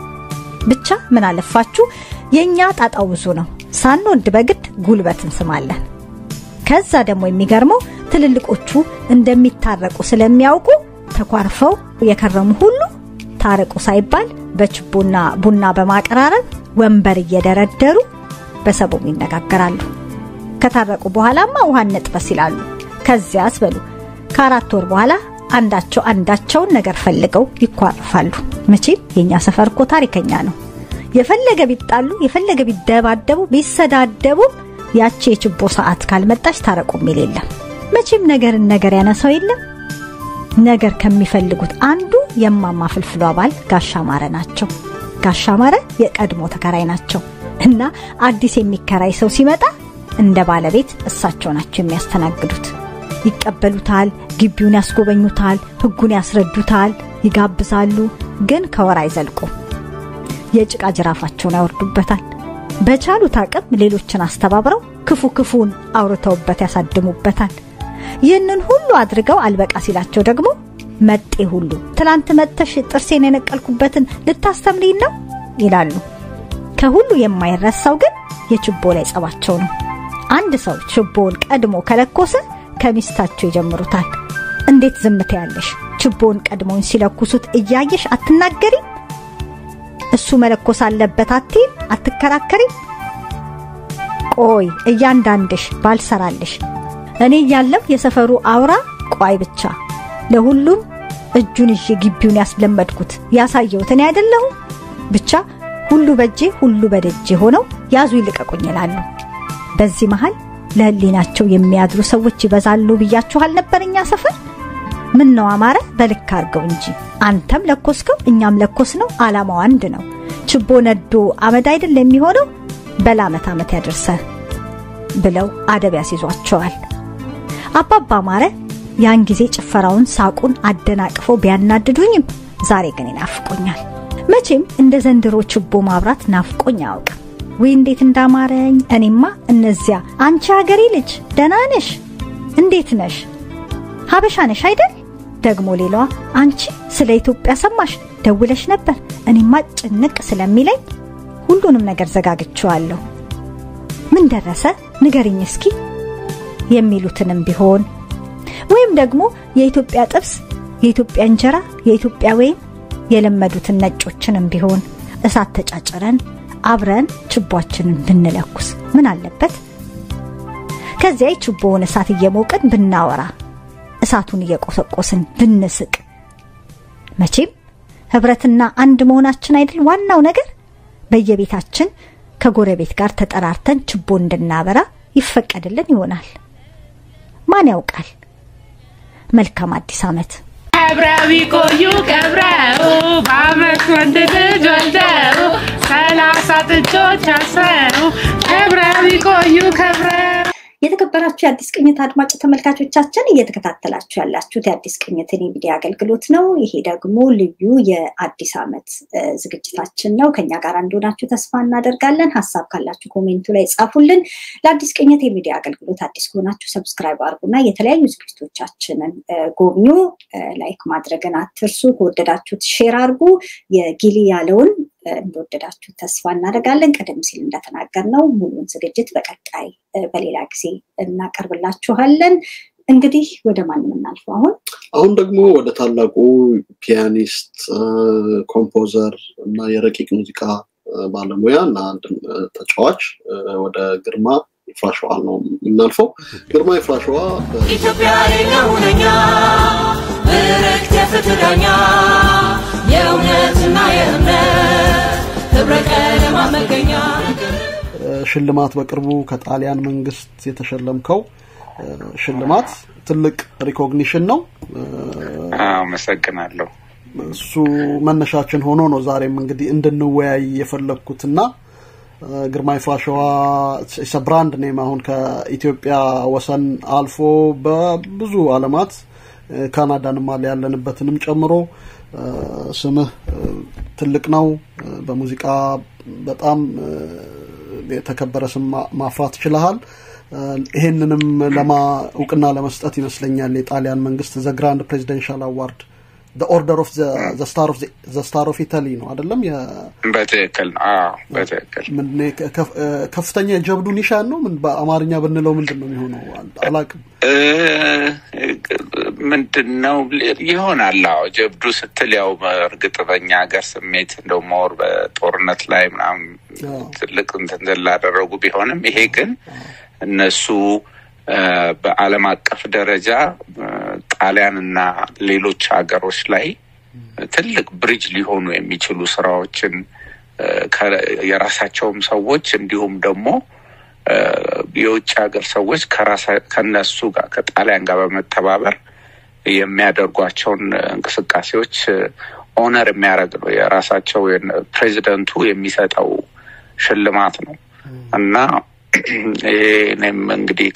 ብቻ ምን አለፋችሁ የእኛ ጣጣው ብዙ ነው። ሳንወድ በግድ ጉልበት እንስማለን። ከዛ ደግሞ የሚገርመው ትልልቆቹ እንደሚታረቁ ስለሚያውቁ ተኳርፈው የከረሙ ሁሉ ታረቁ ሳይባል በችቦና ቡና በማቀራረብ ወንበር እየደረደሩ በሰቦም ይነጋገራሉ። ከታረቁ በኋላማ ውሃ እንጥበስ ይላሉ። ከዚያስ በሉ ከአራት ወር በኋላ አንዳቸው አንዳቸውን ነገር ፈልገው ይኳርፋሉ። መቼም የኛ ሰፈር እኮ ታሪከኛ ነው። የፈለገ ቢጣሉ፣ የፈለገ ቢደባደቡ፣ ቢሰዳደቡ ያቺ የችቦ ሰዓት ካልመጣች ታረቁ የሚል የለም። መቼም ነገርን ነገር ያነሳው የለም። ነገር ከሚፈልጉት አንዱ የማማ ፍልፍሉ አባል ጋሻ ማረ ናቸው። ጋሻ ማረ የቀድሞ ተከራይ ናቸው እና አዲስ የሚከራይ ሰው ሲመጣ እንደ ባለቤት እሳቸው ናቸው የሚያስተናግዱት። ይቀበሉታል፣ ግቢውን ያስጎበኙታል፣ ሕጉን ያስረዱታል፣ ይጋብዛሉ። ግን ከወር አይዘልቁም። የጭቃ ጅራፋቸውን ያወርዱበታል። በቻሉት አቅም ሌሎችን አስተባብረው ክፉ ክፉን አውርተውበት ያሳድሙበታል። ይህንን ሁሉ አድርገው አልበቃ ሲላቸው ደግሞ መጤ ሁሉ ትላንት መጥተሽ ጥርሴን የነቀልኩበትን ልታስተምሪን ነው ይላሉ። ከሁሉ የማይረሳው ግን የችቦ ላይ ጸባቸው ነው። አንድ ሰው ችቦውን ቀድሞ ከለኮሰ ከሚስታቸው ይጀምሩታል። እንዴት ዝምታ ያለሽ ችቦውን ቀድሞውን ሲለኩሱት እያየሽ አትናገሪም? እሱ መለኮስ አለበት አትይም? አትከራከሪም? ቆይ እያንዳንድሽ ባልሰራልሽ እኔ እያለሁ የሰፈሩ አውራ ቆይ ብቻ ለሁሉም እጁን ይዤ ግቢውን ያስለመድኩት ያሳየሁት እኔ አይደለሁም? ብቻ ሁሉ በእጄ ሁሉ በደጄ ሆነው ያዙ ይልቀቁኝ ይላሉ። በዚህ መሃል ለህሊናቸው የሚያድሩ ሰዎች ይበዛሉ ብያችሁ አልነበር? እኛ ሰፈር ምን ነው አማረ፣ በልክ አድርገው እንጂ አንተም ለኮስከው እኛም ለኮስ ነው፣ አላማው አንድ ነው። ችቦ ነዶ አመድ አይደል የሚሆነው? በላ ዓመት ዓመት ያደርሰ ብለው አደብ ያስይዟቸዋል። አባባ አማረ ያን ጊዜ ጭፈራውን፣ ሳቁን አደናቅፈው ቢያናድዱኝም ዛሬ ግን ይናፍቆኛል። መቼም እንደ ዘንድሮ ችቦ ማብራት ናፍቆኝ አያውቅም። ወይ እንዴት እንዳማረኝ! እኔማ እነዚያ አንቺ ሀገሬ ልጅ ደህና ነሽ? እንዴት ነሽ? ሀበሻ ነሽ አይደል? ደግሞ ሌላዋ አንቺ ስለ ኢትዮጵያ ሰማሽ? ደውለሽ ነበር? እኔማ ጭንቅ ስለሚለኝ ሁሉንም ነገር ዘጋግቼዋለሁ። ምን ደረሰ ንገሪኝ እስኪ የሚሉትንም ቢሆን ወይም ደግሞ የኢትዮጵያ ጥብስ፣ የኢትዮጵያ እንጀራ፣ የኢትዮጵያ ወይም የለመዱትን ነጮችንም ቢሆን እሳት ተጫጭረን አብረን ችቦአችንን ብንለኩስ ምን አለበት? ከዚያ የችቦውን እሳት እየሞቅን ብናወራ፣ እሳቱን እየቆሰቆስን ብንስቅ። መቼም ህብረትና አንድ መሆናችን አይደል ዋናው ነገር። በየቤታችን ከጎረቤት ጋር ተጠራርተን ችቦ እንድናበራ ይፈቀድልን ይሆናል። ማን ያውቃል? መልካም አዲስ ዓመት። ከብረው ቢቆዩ ቀብረው በአመት ወንድ ልጅ ወልደው ሰላሳ ጥጆች አስረው ከብረው ቢቆዩ ከብረው የተከበራችሁ የአዲስ ቅኝት አድማጭ ተመልካቾቻችን እየተከታተላችሁ ያላችሁት የአዲስ ቅኝትን የሚዲያ አገልግሎት ነው። ይሄ ደግሞ ልዩ የአዲስ ዓመት ዝግጅታችን ነው። ከኛ ጋር እንደሆናችሁ ተስፋ እናደርጋለን። ሀሳብ ካላችሁ ኮሜንቱ ላይ ጻፉልን። ለአዲስ ቅኝት የሚዲያ አገልግሎት አዲስ ከሆናችሁ ሰብስክራይብ አድርጉና የተለያዩ ዝግጅቶቻችንን ጎብኙ። ላይክ ማድረግን አትርሱ። ከወደዳችሁት ሼር አድርጉ። የጊሊ ያለውን እንደወደዳችሁ ተስፋ እናደርጋለን። ቀደም ሲል እንደተናገርነው ሙሉን ዝግጅት በቀጣይ በሌላ ጊዜ እናቀርብላችኋለን። እንግዲህ ወደ ማን የምናልፈው አሁን አሁን ደግሞ ወደ ታላቁ ፒያኒስት፣ ኮምፖዘር እና የረቂቅ ሙዚቃ ባለሙያ እና ተጫዋች ወደ ግርማ ይፍራሸዋ ነው የምናልፈው። ግርማ ይፍራሸዋ ኢትዮጵያ የሁነኛ ምርክት የፍትህ ዳኛ የእውነትና የእምነት ህብረ ቀለማ መገኛ ሽልማት በቅርቡ ከጣሊያን መንግስት የተሸለምከው ሽልማት ትልቅ ሪኮግኒሽን ነው። አመሰግናለሁ። እሱ መነሻችን ሆኖ ነው ዛሬም እንግዲህ እንድንወያይ የፈለግኩትና ግርማ ይፍራሸዋ ብራንድ ኔም አሁን ከኢትዮጵያ ወሰን አልፎ በብዙ አለማት ካናዳንም አለ ያለንበትንም ጨምሮ ስምህ ትልቅ ነው። በሙዚቃ በጣም የተከበረ ስም ማፍራት ችለሃል። ይሄንንም ለማ እውቅና ለመስጠት ይመስለኛል የጣሊያን መንግስት ዘ ግራንድ ፕሬዚደንሻል አዋርድ ኦርደር ኦፍ ዘ ስታር ኦፍ ኢታሊ ነው አይደለም? በትክክል ነው። በትክክል ከፍተኛ የጀብዱ ኒሻን ነው። ምን በአማርኛ ብንለው ምንድን ነው የሚሆነው? አላቅም። ምንድን ነው ይሆናል። አዎ ጀብዱ ስትል ያው እርግጥ በኛ ሀገር ስሜት እንደው ሞር በጦርነት ላይ ምናምን ትልቅ እንትን ላደረጉ ቢሆንም ይሄ ግን እነሱ በዓለም አቀፍ ደረጃ ጣሊያንና ሌሎች ሀገሮች ላይ ትልቅ ብሪጅ ሊሆኑ የሚችሉ ስራዎችን የራሳቸውም ሰዎች እንዲሁም ደግሞ የውጭ ሀገር ሰዎች ከነሱ ጋር ከጣሊያን ጋር በመተባበር የሚያደርጓቸውን እንቅስቃሴዎች ኦነር የሚያደርግ ነው። የራሳቸው ፕሬዚደንቱ የሚሰጠው ሽልማት ነው እና ይሄ እኔም እንግዲህ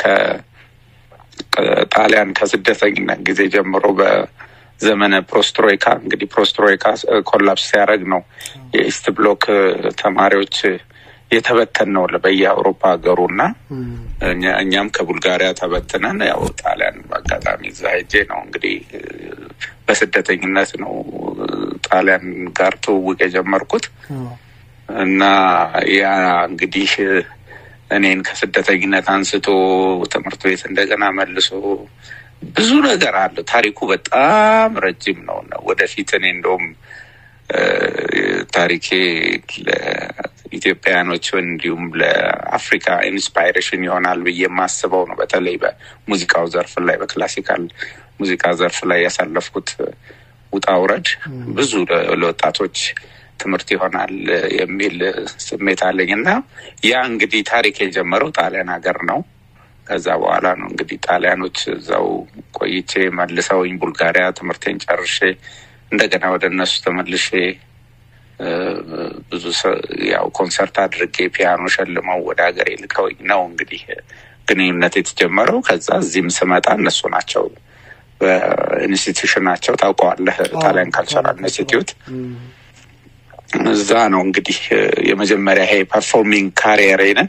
ከጣሊያን ከስደተኝነት ጊዜ ጀምሮ በዘመነ ፕሮስትሮይካ እንግዲህ ፕሮስትሮይካ ኮላፕስ ሲያደርግ ነው የኢስት ብሎክ ተማሪዎች የተበተን ነው በየአውሮፓ ሀገሩ እና እኛም ከቡልጋሪያ ተበትነን ያው ጣሊያን በአጋጣሚ እዛ ሄጄ ነው እንግዲህ በስደተኝነት ነው ጣሊያን ጋር ትውውቅ የጀመርኩት እና ያ እንግዲህ እኔን ከስደተኝነት አንስቶ ትምህርት ቤት እንደገና መልሶ ብዙ ነገር አለ። ታሪኩ በጣም ረጅም ነው። ወደፊት እኔ እንደውም ታሪኬ ለኢትዮጵያውያኖች እንዲሁም ለአፍሪካ ኢንስፓይሬሽን ይሆናል ብዬ የማስበው ነው። በተለይ በሙዚቃው ዘርፍ ላይ በክላሲካል ሙዚቃ ዘርፍ ላይ ያሳለፍኩት ውጣ ውረድ ብዙ ለወጣቶች ትምህርት ይሆናል የሚል ስሜት አለኝ እና ያ እንግዲህ ታሪክ የጀመረው ጣሊያን ሀገር ነው። ከዛ በኋላ ነው እንግዲህ ጣሊያኖች እዛው ቆይቼ መልሰውኝ ቡልጋሪያ ትምህርቴን ጨርሼ እንደገና ወደ እነሱ ተመልሼ ብዙ ያው ኮንሰርት አድርጌ ፒያኖ ሸልመው ወደ ሀገሬ ልከውኝ ነው እንግዲህ ግንኙነት የተጀመረው። ከዛ እዚህም ስመጣ እነሱ ናቸው በኢንስቲትዩሽናቸው ታውቀዋለህ፣ ጣሊያን ካልቸራል ኢንስቲትዩት እዛ ነው እንግዲህ የመጀመሪያ ይሄ ፐርፎርሚንግ ካሪየሬንን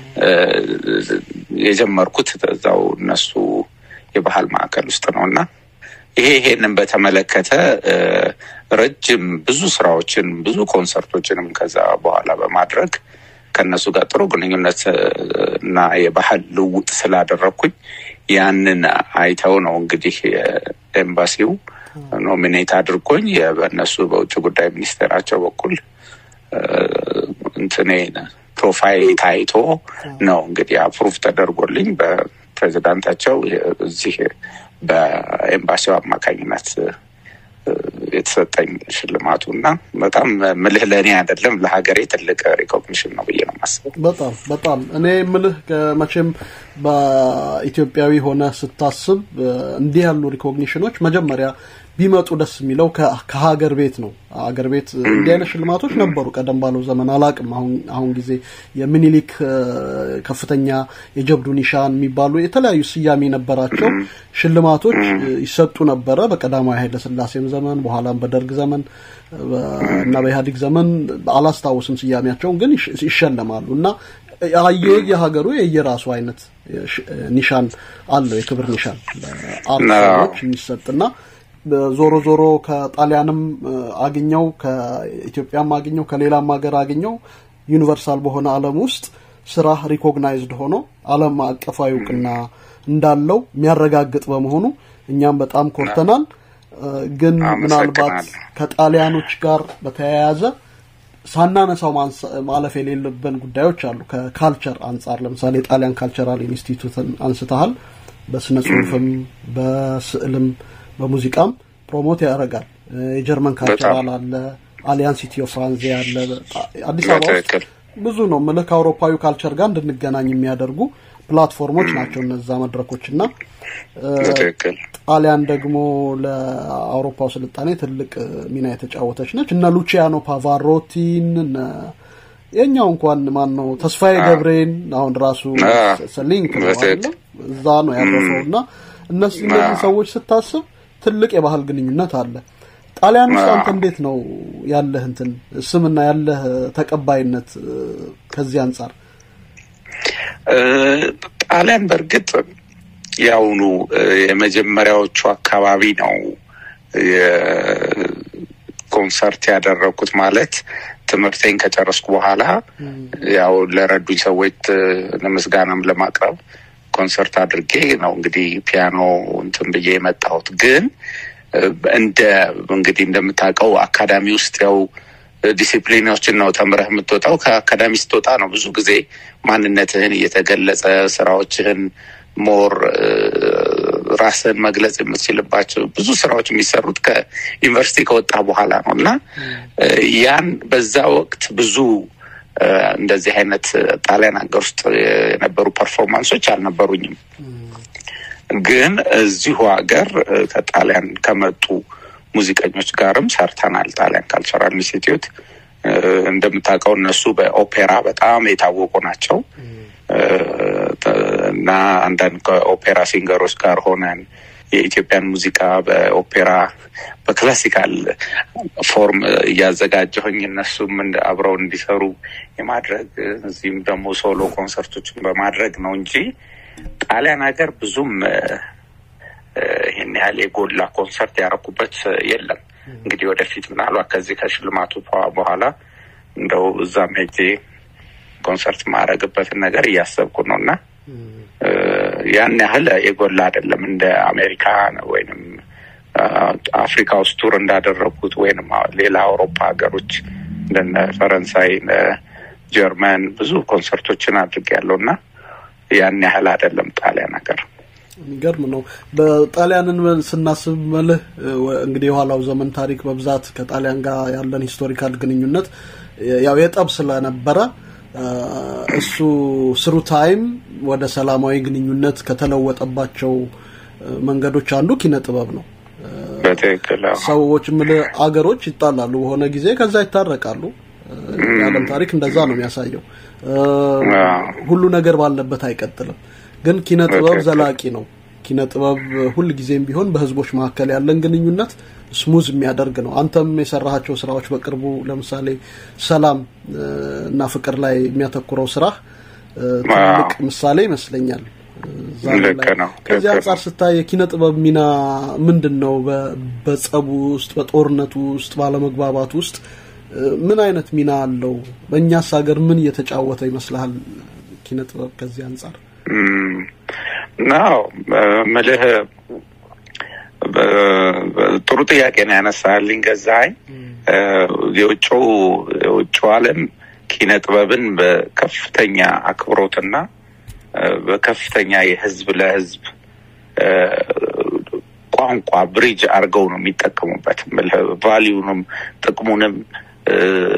የጀመርኩት እዛው እነሱ የባህል ማዕከል ውስጥ ነው እና ይሄ ይሄንን በተመለከተ ረጅም ብዙ ስራዎችን ብዙ ኮንሰርቶችንም ከዛ በኋላ በማድረግ ከእነሱ ጋር ጥሩ ግንኙነት እና የባህል ልውውጥ ስላደረግኩኝ ያንን አይተው ነው እንግዲህ ኤምባሲው ኖሚኔት አድርጎኝ በእነሱ በውጭ ጉዳይ ሚኒስቴራቸው በኩል እንትኔ ፕሮፋይል ታይቶ ነው እንግዲህ አፕሩቭ ተደርጎልኝ በፕሬዚዳንታቸው እዚህ በኤምባሲው አማካኝነት የተሰጠኝ ሽልማቱ እና በጣም ምልህ ለእኔ አይደለም ለሀገሬ ትልቅ ሪኮግኒሽን ነው ብዬ ነው የማስበው። በጣም በጣም እኔ ምልህ መቼም በኢትዮጵያዊ ሆነ ስታስብ እንዲህ ያሉ ሪኮግኒሽኖች መጀመሪያ ቢመጡ ደስ የሚለው ከሀገር ቤት ነው። ሀገር ቤት እንዲህ አይነት ሽልማቶች ነበሩ ቀደም ባለው ዘመን አላቅም። አሁን አሁን ጊዜ የሚኒሊክ ከፍተኛ የጀብዱ ኒሻን የሚባሉ የተለያዩ ስያሜ የነበራቸው ሽልማቶች ይሰጡ ነበረ። በቀዳማዊ ኃይለ ሥላሴም ዘመን በኋላም በደርግ ዘመን እና በኢህአዴግ ዘመን አላስታውስም ስያሜያቸውን፣ ግን ይሸለማሉ እና የየሀገሩ የየራሱ አይነት ኒሻን አለው የክብር ኒሻን አርቲስቶች የሚሰጥና ዞሮ ዞሮ ከጣሊያንም አግኘው ከኢትዮጵያም አግኘው ከሌላም ሀገር አግኘው ዩኒቨርሳል በሆነ ዓለም ውስጥ ስራ ሪኮግናይዝድ ሆኖ ዓለም አቀፋዊ እውቅና እንዳለው የሚያረጋግጥ በመሆኑ እኛም በጣም ኮርተናል። ግን ምናልባት ከጣሊያኖች ጋር በተያያዘ ሳናነሳው ማለፍ የሌለብን ጉዳዮች አሉ። ከካልቸር አንጻር ለምሳሌ የጣሊያን ካልቸራል ኢንስቲትዩትን አንስተሃል። በስነ ጽሁፍም በስዕልም በሙዚቃም ፕሮሞት ያደርጋል። የጀርመን ካልቸራል አለ፣ አሊያንስ ኢትዮ ፍራንዜ አለ። አዲስ አበባ ውስጥ ብዙ ነው ምልህ ከአውሮፓዊ ካልቸር ጋር እንድንገናኝ የሚያደርጉ ፕላትፎርሞች ናቸው እነዛ መድረኮች እና ጣሊያን ደግሞ ለአውሮፓው ስልጣኔ ትልቅ ሚና የተጫወተች ነች። እነ ሉቺያኖ ፓቫሮቲን እነ የኛው እንኳን ማን ነው ተስፋዬ ገብሬን አሁን ራሱ ሊንክ ነው እዛ ነው ያረፈው እና እነዚህ እነዚህ ሰዎች ስታስብ ትልቅ የባህል ግንኙነት አለ። ጣሊያን ውስጥ አንተ እንዴት ነው ያለህ እንትን ስምና ያለህ ተቀባይነት ከዚህ አንጻር? ጣሊያን በእርግጥ የአሁኑ የመጀመሪያዎቹ አካባቢ ነው ኮንሰርት ያደረግኩት ማለት ትምህርቴን ከጨረስኩ በኋላ ያው ለረዱኝ ሰዎች ለምስጋናም ለማቅረብ ኮንሰርት አድርጌ ነው እንግዲህ ፒያኖ እንትን ብዬ የመጣሁት። ግን እንደ እንግዲህ እንደምታውቀው አካዳሚ ውስጥ ያው ዲሲፕሊኖችን ነው ተምረህ የምትወጣው። ከአካዳሚ ስትወጣ ነው ብዙ ጊዜ ማንነትህን እየተገለጸ ስራዎችህን ሞር ራስህን መግለጽ የምትችልባቸው ብዙ ስራዎች የሚሰሩት ከዩኒቨርሲቲ ከወጣ በኋላ ነው እና ያን በዛ ወቅት ብዙ እንደዚህ አይነት ጣሊያን ሀገር ውስጥ የነበሩ ፐርፎርማንሶች አልነበሩኝም። ግን እዚሁ ሀገር ከጣሊያን ከመጡ ሙዚቀኞች ጋርም ሰርተናል። ጣሊያን ካልቸራል ኢንስቲትዩት እንደምታውቀው እነሱ በኦፔራ በጣም የታወቁ ናቸው እና አንዳንድ ከኦፔራ ሲንገሮች ጋር ሆነን የኢትዮጵያን ሙዚቃ በኦፔራ በክላሲካል ፎርም እያዘጋጀሁኝ እነሱም አብረው እንዲሰሩ የማድረግ እዚህም ደግሞ ሶሎ ኮንሰርቶችን በማድረግ ነው እንጂ ጣሊያን ሀገር ብዙም ይህን ያህል የጎላ ኮንሰርት ያረኩበት የለም። እንግዲህ ወደፊት ምናልባት ከዚህ ከሽልማቱ በኋላ እንደው እዛም ሄጄ ኮንሰርት ማድረግበትን ነገር እያሰብኩ ነው እና ያን ያህል የጎላ አይደለም እንደ አሜሪካ ወይንም አፍሪካ ውስጥ ቱር እንዳደረጉት ወይንም ሌላ አውሮፓ ሀገሮች እንደነ ፈረንሳይ፣ ጀርመን ብዙ ኮንሰርቶችን አድርጌያለሁ እና ያን ያህል አይደለም ጣሊያን ሀገር። የሚገርም ነው። በጣሊያንን ስናስብ መልህ እንግዲህ የኋላው ዘመን ታሪክ በብዛት ከጣሊያን ጋር ያለን ሂስቶሪካል ግንኙነት ያው የጠብ ስለነበረ እሱ ስሩ ታይም ወደ ሰላማዊ ግንኙነት ከተለወጠባቸው መንገዶች አንዱ ኪነ ጥበብ ነው። በትክክል ሰዎች ምል አገሮች ይጣላሉ በሆነ ጊዜ ከዛ ይታረቃሉ። የዓለም ታሪክ እንደዛ ነው የሚያሳየው። ሁሉ ነገር ባለበት አይቀጥልም። ግን ኪነ ጥበብ ዘላቂ ነው። ኪነ ጥበብ ሁል ጊዜም ቢሆን በህዝቦች መካከል ያለን ግንኙነት ስሙዝ የሚያደርግ ነው። አንተም የሰራሃቸው ስራዎች በቅርቡ ለምሳሌ ሰላም እና ፍቅር ላይ የሚያተኩረው ስራ ትልቅ ምሳሌ ይመስለኛል። ከዚህ አንጻር ስታይ የኪነ ጥበብ ሚና ምንድን ነው? በጸቡ ውስጥ፣ በጦርነቱ ውስጥ፣ ባለመግባባት ውስጥ ምን አይነት ሚና አለው? በእኛስ ሀገር ምን እየተጫወተ ይመስልሃል ኪነ ጥበብ ከዚህ አንጻር? ናው ምልህ ጥሩ ጥያቄ ነው ያነሳልኝ ገዛኸኝ። የውጭው የውጭው ዓለም ኪነ ጥበብን በከፍተኛ አክብሮትና በከፍተኛ የህዝብ ለህዝብ ቋንቋ ብሪጅ አድርገው ነው የሚጠቀሙበት። ቫሊዩንም ጥቅሙንም እ፣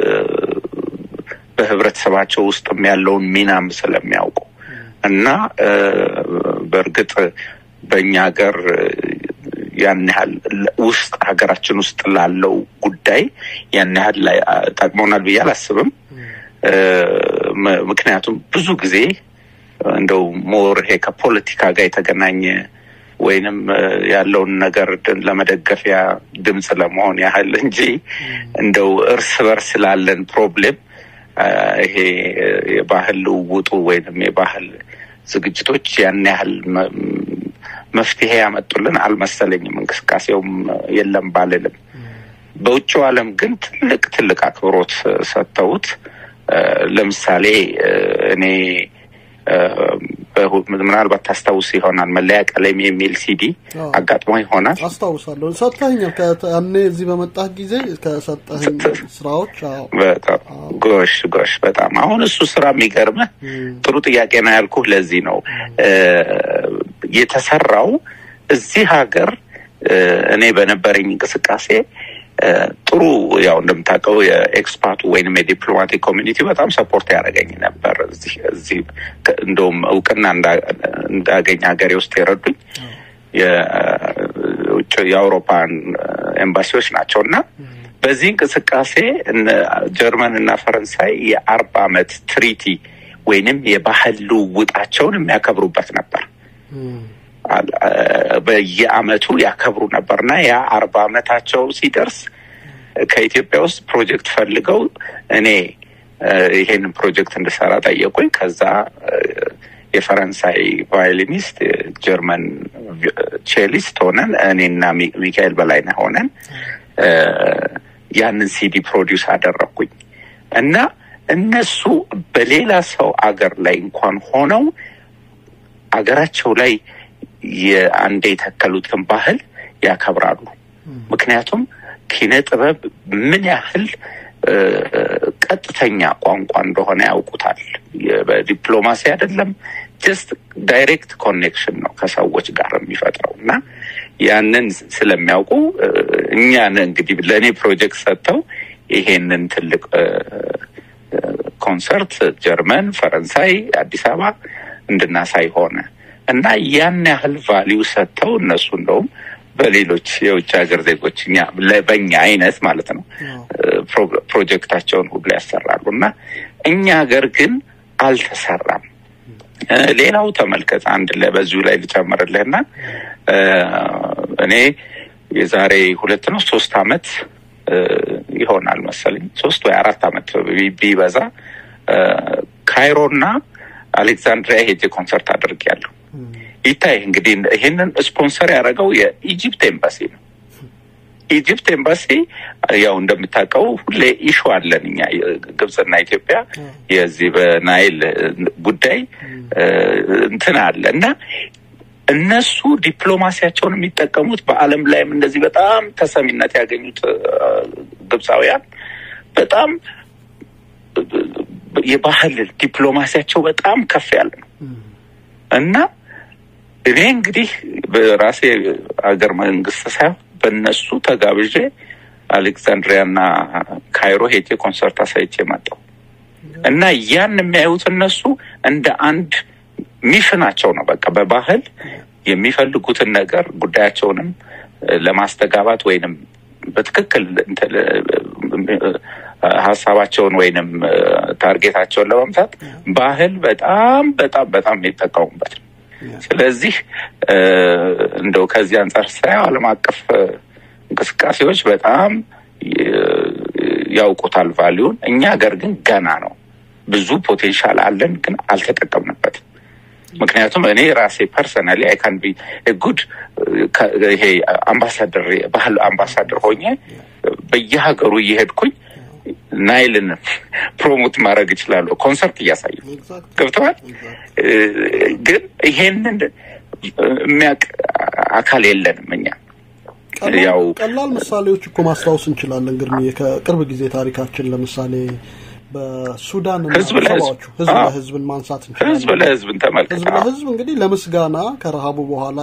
በህብረተሰባቸው ውስጥም ያለውን ሚናም ስለሚያውቁ እና እ፣ በእርግጥ በእኛ ሀገር እ፣ ያን ያህል ለ- ውስጥ ሀገራችን ውስጥ ላለው ጉዳይ ያን ያህል ላይ አ- ጠቅሞናል ብዬ አላስብም። እ፣ ም- ምክንያቱም ብዙ ጊዜ እንደው ሞር ይሄ ከፖለቲካ ጋር የተገናኘ ወይንም እ፣ ያለውን ነገር ድ- ለመደገፊያ ድምፅ ለመሆን ያህል እንጂ እንደው እርስ በርስ ላለን ፕሮብሌም አ፣ ይሄ እ፣ የባህል ልውውጡ ወይንም የባህል ዝግጅቶች ያን ያህል መ- መፍትሄ ያመጡልን አልመሰለኝም። እንቅስቃሴውም የለም ባልልም፣ በውጭው ዓለም ግን ትልቅ ትልቅ አክብሮት ሰጥተውት እ፣ ለምሳሌ እ፣ እኔ እ፣ በሁ- ምናልባት ታስታውስ ይሆናል መለያ ቀለም የሚል ሲዲ አዎ። አጋጥሞ ይሆናል። አስታውሳለሁ። ሰጥተኸኛል። ከ- ያኔ እዚህ በመጣህ ጊዜ ከሰጠኸኝ ስራዎች አዎ በጣም ጎሽ ጎሽ በጣም አሁን እሱ ስራ የሚገርምህ ጥሩ ጥያቄ ነው ያልኩህ። ለዚህ ነው እ፣ የተሰራው እዚህ ሀገር እ፣ እኔ በነበረኝ እንቅስቃሴ እ፣ ጥሩ ያው እንደምታውቀው የኤክስፓቱ ወይንም የዲፕሎማቲክ ኮሚኒቲ በጣም ሰፖርት ያደረገኝ ነበር። እዚህ እዚህ ከ- እንደውም እውቅና እንዳ- እንዳገኝ ሀገሬ ውስጥ የረዱኝ የውጭ የአውሮፓን ኤምባሲዎች ናቸው እና በዚህ እንቅስቃሴ እነ ጀርመን እና ፈረንሳይ የአርባ አመት ትሪቲ ወይንም የባህል ልውውጣቸውን የሚያከብሩበት ነበር። አል- አ- በየአመቱ ያከብሩ ነበር እና ያ አርባ አመታቸው ሲደርስ ከኢትዮጵያ ውስጥ ፕሮጀክት ፈልገው እኔ እ፣ ይሄንን ፕሮጀክት እንድሰራ ጠየቁኝ። ከዛ እ፣ የፈረንሳይ ቫዮሊኒስት፣ የጀርመን ቪ- ቼሊስት ሆነን እኔና ሚ- ሚካኤል በላይነህ ሆነን እ፣ ያንን ሲዲ ፕሮዲውስ አደረግኩኝ እና እነሱ በሌላ ሰው አገር ላይ እንኳን ሆነው አገራቸው ላይ የአንዴ የተከሉትን ባህል ያከብራሉ። ምክንያቱም ኪነ ጥበብ ምን ያህል እ፣ ቀጥተኛ ቋንቋ እንደሆነ ያውቁታል። የ- በዲፕሎማሲ አይደለም፣ ጀስት ዳይሬክት ኮኔክሽን ነው ከሰዎች ጋር የሚፈጥረው እና ያንን ስለሚያውቁ እ፣ እኛን እንግዲህ ለእኔ ፕሮጀክት ሰጥተው ይሄንን ትልቅ እ፣ እ፣ ኮንሰርት ጀርመን፣ ፈረንሳይ፣ አዲስ አበባ እንድናሳይ ሆነ እና ያን ያህል ቫሊዩ ሰጥተው እነሱ እንደውም በሌሎች የውጭ ሀገር ዜጎች እኛ ለ- በእኛ አይነት ማለት ነው እ፣ ፕሮ- ፕሮጀክታቸውን ሁሉ ያሰራሉ እና እኛ ሀገር ግን አልተሰራም። እ፣ ሌላው ተመልከት፣ አንድ ላይ በዚሁ ላይ ልጨምርልህና እ፣ እኔ የዛሬ ሁለት ነው ሶስት አመት እ፣ ይሆናል መሰለኝ ሶስት ወይ አራት አመት ቢ- ቢበዛ እ፣ ካይሮና አሌክዛንድሪያ ሄጄ ኮንሰርት አድርጌያለሁ። ይታይ እንግዲህ ይሄንን ስፖንሰር ያደረገው የኢጂፕት ኤምባሲ ነው። ኢጂፕት ኤምባሲ ያው እንደምታውቀው ሁሌ ኢሹ አለን እኛ ግብጽና ኢትዮጵያ የዚህ በናይል ጉዳይ እ፣ እንትን አለ እና እነሱ ዲፕሎማሲያቸውን የሚጠቀሙት በዓለም ላይም እንደዚህ በጣም ተሰሚነት ያገኙት እ፣ ግብፃውያን በጣም የባህል ዲፕሎማሲያቸው በጣም ከፍ ያለ ነው እና እኔ እንግዲህ በራሴ ሀገር መንግስት ሳይሆን በእነሱ ተጋብዤ አሌክዛንድሪያና ካይሮ ሄጄ ኮንሰርት አሳይቼ መጣሁ እና ያን የሚያዩት እነሱ እንደ አንድ ሚሽናቸው ነው። በቃ በባህል የሚፈልጉትን ነገር ጉዳያቸውንም እ፣ ለማስተጋባት ወይንም በትክክል እንትን እ፣ ሀሳባቸውን ወይንም እ፣ ታርጌታቸውን ለመምታት ባህል በጣም በጣም በጣም የሚጠቀሙበት ነው። ስለዚህ እ፣ እንደው ከዚህ አንጻር ሳየው ዓለም አቀፍ እ፣ እንቅስቃሴዎች በጣም ይ- ያውቁታል ቫሊዩን። እኛ ሀገር ግን ገና ነው። ብዙ ፖቴንሻል አለን፣ ግን አልተጠቀምንበትም። ምክንያቱም እኔ ራሴ ፐርሰናሊ አይ ካን ቢ ጉድ ይሄ አምባሳደር ባህል አምባሳደር ሆኜ በየሀገሩ እየሄድኩኝ ናይልን ፕሮሞት ማድረግ እችላለሁ፣ ኮንሰርት እያሳየ ገብተዋል። እ፣ ግን ይሄንን የሚያውቅ አካል የለንም እኛ ያው ቀላል ምሳሌዎች እኮ ማስታወስ እንችላለን። ግርምዬ ከቅርብ ጊዜ ታሪካችን ለምሳሌ በሱዳን እና ህዝብ ለህዝብ ሰባዎቹ ህዝብ አዎ። ለህዝብን ማንሳት እንችላለን። ህዝብ ለህዝብን ተመልከት ህዝብ ለህዝብ እንግዲህ ለምስጋና ከረሃቡ በኋላ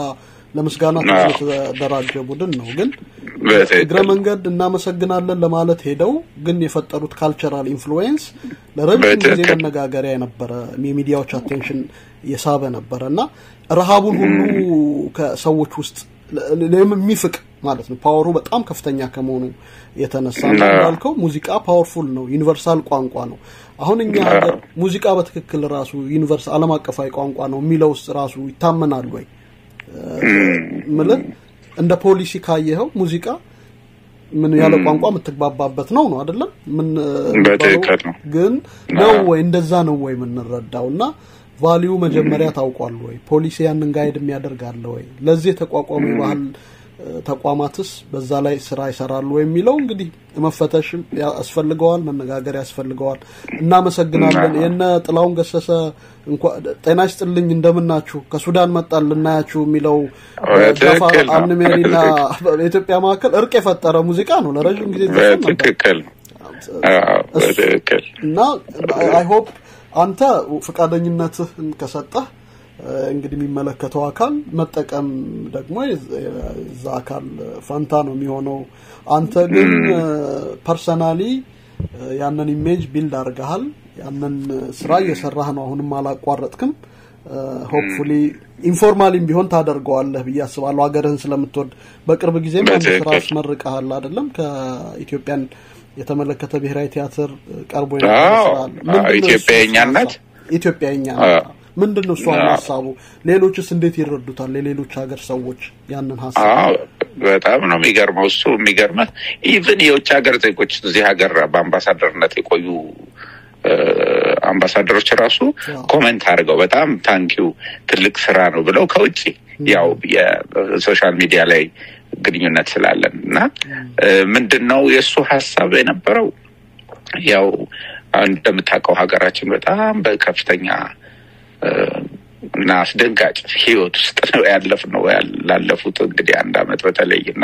ለምስጋና ተብሎ የተደራጀ ቡድን ነው። ግን እግረ መንገድ እናመሰግናለን ለማለት ሄደው ግን የፈጠሩት ካልቸራል ኢንፍሉዌንስ ለረጅም ጊዜ መነጋገሪያ የነበረ የሚዲያዎች አቴንሽን የሳበ ነበረ እና ረሃቡን ሁሉ ከሰዎች ውስጥ የሚፍቅ ማለት ነው። ፓወሩ በጣም ከፍተኛ ከመሆኑ የተነሳ እንዳልከው ሙዚቃ ፓወርፉል ነው፣ ዩኒቨርሳል ቋንቋ ነው። አሁን እኛ ሀገር ሙዚቃ በትክክል ራሱ ዩኒቨርስ ዓለም አቀፋዊ ቋንቋ ነው የሚለው ውስጥ ራሱ ይታመናል ወይ ምልህ እንደ ፖሊሲ ካየኸው ሙዚቃ ምን ያለ ቋንቋ የምትግባባበት ነው ነው አይደለም? ምን ግን ነው ወይ እንደዛ ነው ወይ የምንረዳው እና ቫሊዩ መጀመሪያ ታውቋል ወይ? ፖሊሲ ያንን ጋይድ የሚያደርግ አለ ወይ? ለዚህ የተቋቋሙ የባህል ተቋማትስ በዛ ላይ ስራ ይሰራሉ የሚለው እንግዲህ መፈተሽ ያስፈልገዋል፣ መነጋገር ያስፈልገዋል። እናመሰግናለን። የነ ጥላውን ገሰሰ ጤና ይስጥልኝ እንደምናችሁ ከሱዳን መጣን ልናያችሁ የሚለው ጃፋር አንሜሪና በኢትዮጵያ መካከል እርቅ የፈጠረ ሙዚቃ ነው። ለረዥም ጊዜ ትክክል እና አይ ሆፕ አንተ ፈቃደኝነትህን ከሰጠህ እንግዲህ የሚመለከተው አካል መጠቀም ደግሞ የዛ አካል ፈንታ ነው የሚሆነው። አንተ ግን ፐርሰናሊ ያንን ኢሜጅ ቢልድ አድርገሃል። ያንን ስራ እየሰራህ ነው። አሁንም አላቋረጥክም። ሆፕፉሊ ኢንፎርማሊም ቢሆን ታደርገዋለህ ብዬ አስባለሁ። ሀገርህን ስለምትወድ በቅርብ ጊዜም አንድ ስራ አስመርቀሃል አይደለም? ከኢትዮጵያን የተመለከተ ብሔራዊ ቲያትር ቀርቦ ኢትዮጵያኛነት ኢትዮጵያኛ ምንድን ነው እሱ ሀሳቡ? ሌሎችስ እንዴት ይረዱታል? የሌሎች ሀገር ሰዎች ያንን ሀሳብ በጣም ነው የሚገርመው። እሱ የሚገርመህ ኢቭን የውጭ ሀገር ዜጎች እዚህ ሀገር በአምባሳደርነት የቆዩ አምባሳደሮች ራሱ ኮሜንት አድርገው በጣም ታንኪው ትልቅ ስራ ነው ብለው ከውጭ ያው የሶሻል ሚዲያ ላይ ግንኙነት ስላለን እና ምንድን ነው የእሱ ሀሳብ የነበረው ያው እንደምታውቀው ሀገራችን በጣም በከፍተኛ እና አስደንጋጭ ህይወት ውስጥ ነው ያለፍ ነው ላለፉት እንግዲህ አንድ አመት በተለይ እና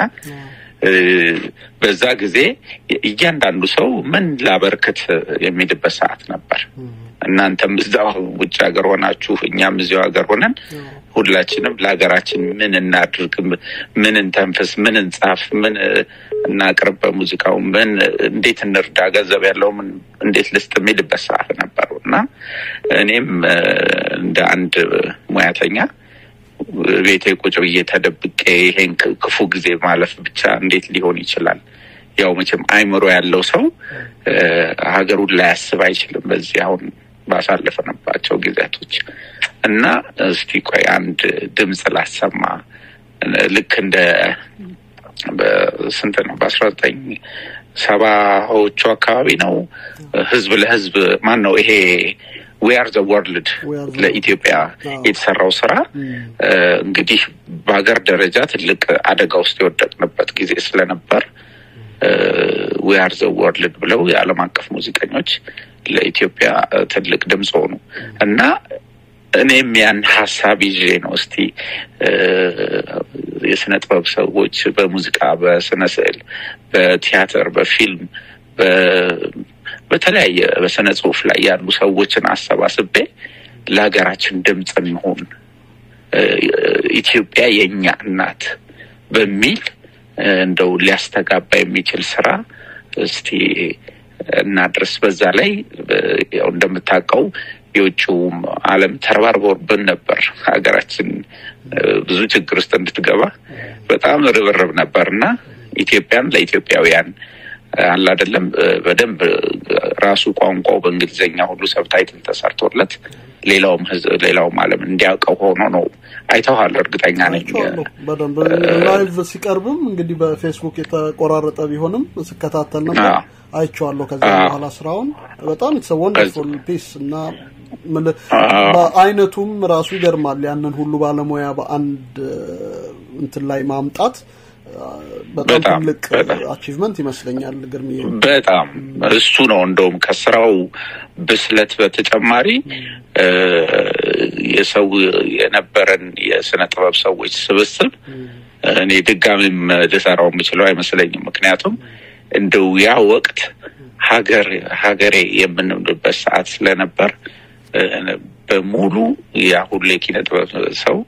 በዛ ጊዜ እያንዳንዱ ሰው ምን ላበርክት የሚልበት ሰዓት ነበር። እናንተም እዛው ውጭ ሀገር ሆናችሁ እኛም እዚያው ሀገር ሆነን ሁላችንም ለሀገራችን ምን እናድርግ፣ ምን እንተንፍስ፣ ምን እንጻፍ፣ ምን እናቅርብ፣ በሙዚቃው ምን እንዴት እንርዳ፣ ገንዘብ ያለው ምን እንዴት ልስጥ የሚልበት ሰዓት ነበሩ እና እኔም እንደ አንድ ሙያተኛ ቤቴ ቁጭ ብዬ ተደብቄ ይሄን ክፉ ጊዜ ማለፍ ብቻ እንዴት ሊሆን ይችላል? ያው መቼም አይምሮ ያለው ሰው ሀገሩን ላያስብ አይችልም። በዚህ አሁን ባሳለፍንባቸው ጊዜያቶች እና እስቲ ቆይ አንድ ድምፅ ላሰማ ልክ እንደ በስንት ነው በአስራ ዘጠኝ ሰባዎቹ አካባቢ ነው ህዝብ ለህዝብ ማን ነው ይሄ ዊ አር ዘ ወርልድ ለኢትዮጵያ የተሰራው ስራ እንግዲህ በሀገር ደረጃ ትልቅ አደጋ ውስጥ የወደቅንበት ጊዜ ስለነበር ዊ አር ዘ ወርልድ ብለው የዓለም አቀፍ ሙዚቀኞች ለኢትዮጵያ ትልቅ ድምፅ ሆኑ እና እኔም ያን ሀሳብ ይዤ ነው እስቲ የስነ ጥበብ ሰዎች በሙዚቃ፣ በስነ ስዕል፣ በቲያትር፣ በፊልም በተለያየ በስነ ጽሁፍ ላይ ያሉ ሰዎችን አሰባስቤ ለሀገራችን ድምፅ እንሆን ኢትዮጵያ የእኛ እናት በሚል እንደው ሊያስተጋባ የሚችል ስራ እስቲ እናድርስ። በዛ ላይ ያው እንደምታውቀው የውጭውም ዓለም ተረባርቦብን ነበር ሀገራችን ብዙ ችግር ውስጥ እንድትገባ በጣም ርብርብ ነበር እና ኢትዮጵያን ለኢትዮጵያውያን አለ አይደለም በደንብ ራሱ ቋንቋው በእንግሊዝኛ ሁሉ ሰብታይትል ተሰርቶለት ሌላውም ህዝብ ሌላውም ዓለም እንዲያውቀው ሆኖ ነው። አይተዋል፣ እርግጠኛ ነኝ። በደንብ ላይቭ ሲቀርብም እንግዲህ በፌስቡክ የተቆራረጠ ቢሆንም ስከታተል ነበር፣ አይቼዋለሁ። ከዛ በኋላ ስራውን በጣም ኢትስ ወንደርፉል ፒስ እና በአይነቱም ራሱ ይገርማል። ያንን ሁሉ ባለሙያ በአንድ እንትን ላይ ማምጣት በጣም ትልቅ አቺቭመንት ይመስለኛል። ግርምዬ በጣም እሱ ነው እንደውም ከስራው ብስለት በተጨማሪ የሰው የነበረን የስነ ጥበብ ሰዎች ስብስብ እኔ ድጋሚም ልሰራው የምችለው አይመስለኝም። ምክንያቱም እንደው ያ ወቅት ሀገር ሀገሬ የምንልበት ሰዓት ስለነበር በሙሉ ያ ሁሉ የኪነ ጥበብ ሰው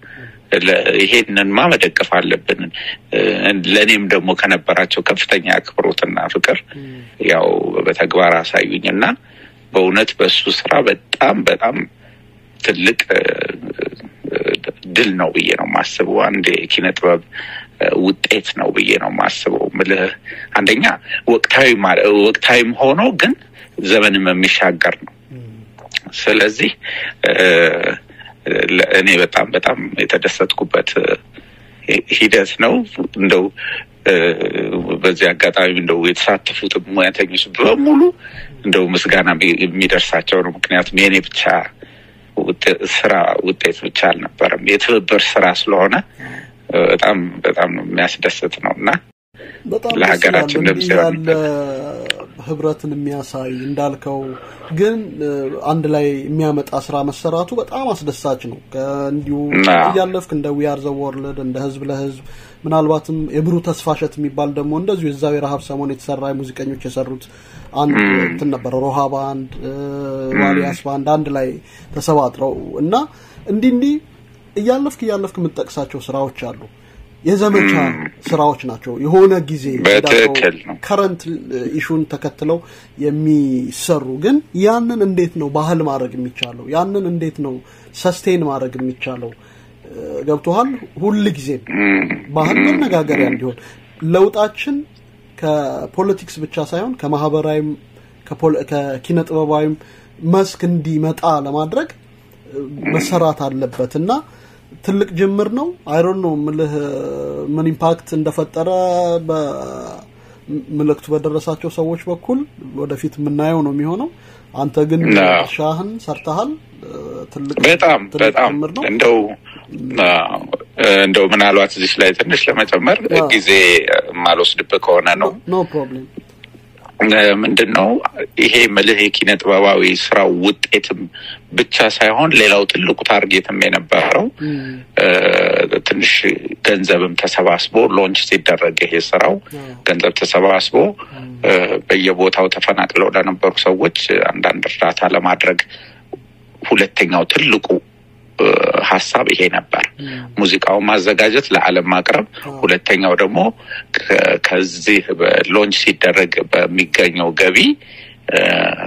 ለ- ይሄንንማ መደገፍ አለብን። እ፣ ለእኔም ደግሞ ከነበራቸው ከፍተኛ አክብሮትና ፍቅር ያው በተግባር አሳዩኝ እና በእውነት በሱ ስራ በጣም በጣም ትልቅ እ፣ እ፣ ድል ነው ብዬ ነው የማስበው። አንድ የኪነ ጥበብ እ፣ ውጤት ነው ብዬ ነው የማስበው። ምልህ አንደኛ ወቅታዊ ማለ- ወቅታዊም ሆኖ ግን ዘመንም የሚሻገር ነው። ስለዚህ እ፣ ለ- እኔ በጣም በጣም የተደሰትኩበት እ፣ ሂ- ሂደት ነው። እንደው እ፣ በዚህ አጋጣሚ እንደው የተሳተፉት ሙያተኞች በሙሉ እንደው ምስጋና የሚ- የሚደርሳቸው ነው። ምክንያቱም የኔ ብቻ ውጤ- ስራ ውጤት ብቻ አልነበረም፣ የትብብር ስራ ስለሆነ እ፣ በጣም በጣም የሚያስደስት ነው እና በጣም ደስ ለሀገራችን ይላል። ድምፅ እንዲህ ይሆን ያለ ህብረትን የሚያሳይ እንዳልከው ግን እ፣ አንድ ላይ የሚያመጣ ስራ መሰራቱ በጣም አስደሳች ነው። ከእንዲሁ አዎ። እያለፍክ እንደ ዊአር ዘ ወርልድ እንደ ህዝብ ለህዝብ ምናልባትም የብሩህ ተስፋ እሸት የሚባል ደግሞ እንደዚሁ የዛው የረሀብ ሰሞን የተሰራ ሙዚቀኞች የሰሩት አንድ ም። እንትን ነበረ ሮሃ ባንድ እ፣ ዋሊያስ ባንድ አንድ ላይ ተሰባጥረው እና እንዲህ እንዲህ እያለፍክ እያለፍክ የምትጠቅሳቸው ስራዎች አሉ። የዘመቻ ስራዎች ናቸው። የሆነ ጊዜ በትክክል ነው። ከረንት ኢሹን ተከትለው የሚሰሩ ግን ያንን እንዴት ነው ባህል ማድረግ የሚቻለው? ያንን እንዴት ነው ሰስቴን ማድረግ የሚቻለው? እ፣ ገብቶሃል? ሁል ጊዜም ባህል መነጋገሪያ እንዲሆን ለውጣችን ከፖለቲክስ ብቻ ሳይሆን ከማህበራዊም ከፖለ- ከኪነ ጥበባዊም መስክ እንዲመጣ ለማድረግ እ፣ መሰራት አለበት እና ትልቅ ጅምር ነው። አይሮን ነው ምልህ ምን ኢምፓክት እንደፈጠረ በምልክቱ በደረሳቸው ሰዎች በኩል ወደፊት የምናየው ነው የሚሆነው። አንተ ግን አዎ። ሻህን ሰርተሃል። እ፣ ትልቅ በጣም ትልቅ በጣም ጅምር ነው። እንደው አዎ፣ እንደው ምናልባት እዚህ ላይ ትንሽ ለመጨመር አዎ። ጊዜ የማልወስድብህ ከሆነ ነው ኖ ፕሮብሌም ምንድን ነው ይሄ ምልህ የኪነ ጥበባዊ ስራው ውጤትም ብቻ ሳይሆን ሌላው ትልቁ ታርጌትም የነበረው እ፣ ትንሽ ገንዘብም ተሰባስቦ ሎንች ሲደረግ ይሄ ስራው ገንዘብ ተሰባስቦ እ፣ በየቦታው ተፈናቅለው ለነበሩ ሰዎች አንዳንድ እርዳታ ለማድረግ ሁለተኛው ትልቁ እ፣ ሀሳብ ይሄ ነበር። ሙዚቃውን ማዘጋጀት፣ ለዓለም ማቅረብ። ሁለተኛው ደግሞ ከ- ከዚህ ሎንች ሲደረግ በሚገኘው ገቢ እ፣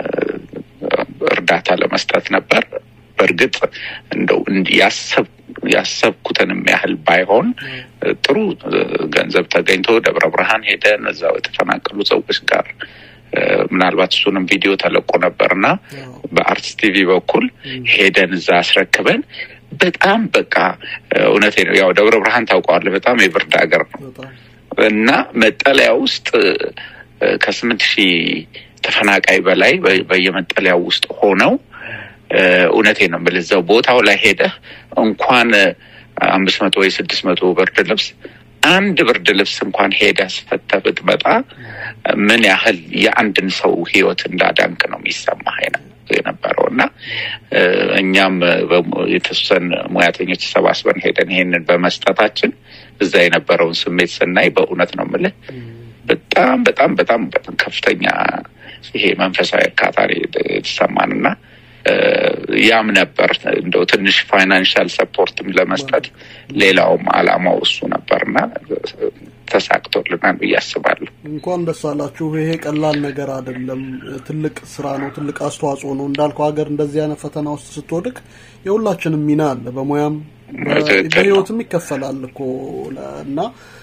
እርዳታ ለመስጠት ነበር። በእርግጥ እንደው እንዲህ ያሰብ ያሰብኩትንም ያህል ባይሆን እ፣ ጥሩ እ፣ ገንዘብ ተገኝቶ ደብረ ብርሃን ሄደን እዛው የተፈናቀሉ ሰዎች ጋር እ፣ ምናልባት እሱንም ቪዲዮ ተለቆ ነበርና በአርትስ ቲቪ በኩል ሄደን እዛ አስረክበን በጣም በቃ እ፣ እውነቴ ነው። ያው ደብረ ብርሃን ታውቀዋለህ፣ በጣም የብርድ ሀገር ነው እና መጠለያ ውስጥ እ፣ ከስምንት ሺህ ተፈናቃይ በላይ በ- በየመጠለያው ውስጥ ሆነው እ፣ እውነቴ ነው የምልህ እዛው ቦታው ላይ ሄደህ እንኳን እ፣ አምስት መቶ ወይ ስድስት መቶ ብርድ ልብስ አንድ ብርድ ልብስ እንኳን ሄደህ አስፈተህ ብትመጣ ምን ያህል የአንድን ሰው ሕይወት እንዳዳንክ ነው የሚሰማህ የነ- የነበረው እና እ፣ እኛም እ፣ በሙ- የተወሰን ሙያተኞች ተሰባስበን ሄደን ይሄንን በመስጠታችን እዛ የነበረውን ስሜት ስናይ በእውነት ነው የምልህ በጣም በጣም በጣም በጣም ከፍተኛ ይሄ መንፈሳዊ እርካታ ነው የተሰማን እና እ፣ ያም ነበር እንደው ትንሽ ፋይናንሻል ሰፖርትም ለመስጠት ሌላውም አላማው እሱ ነበርና ተሳክቶልናል ብዬ አስባለሁ። እንኳን ደስ አላችሁ። ይሄ ቀላል ነገር አይደለም። ትልቅ ስራ ነው። ትልቅ አስተዋጽኦ ነው። እንዳልከው ሀገር እንደዚህ አይነት ፈተና ውስጥ ስትወድቅ የሁላችንም ሚና አለ። በሙያም በ- ትክክል ነው። በህይወትም ይከፈላል እኮ ለ- እና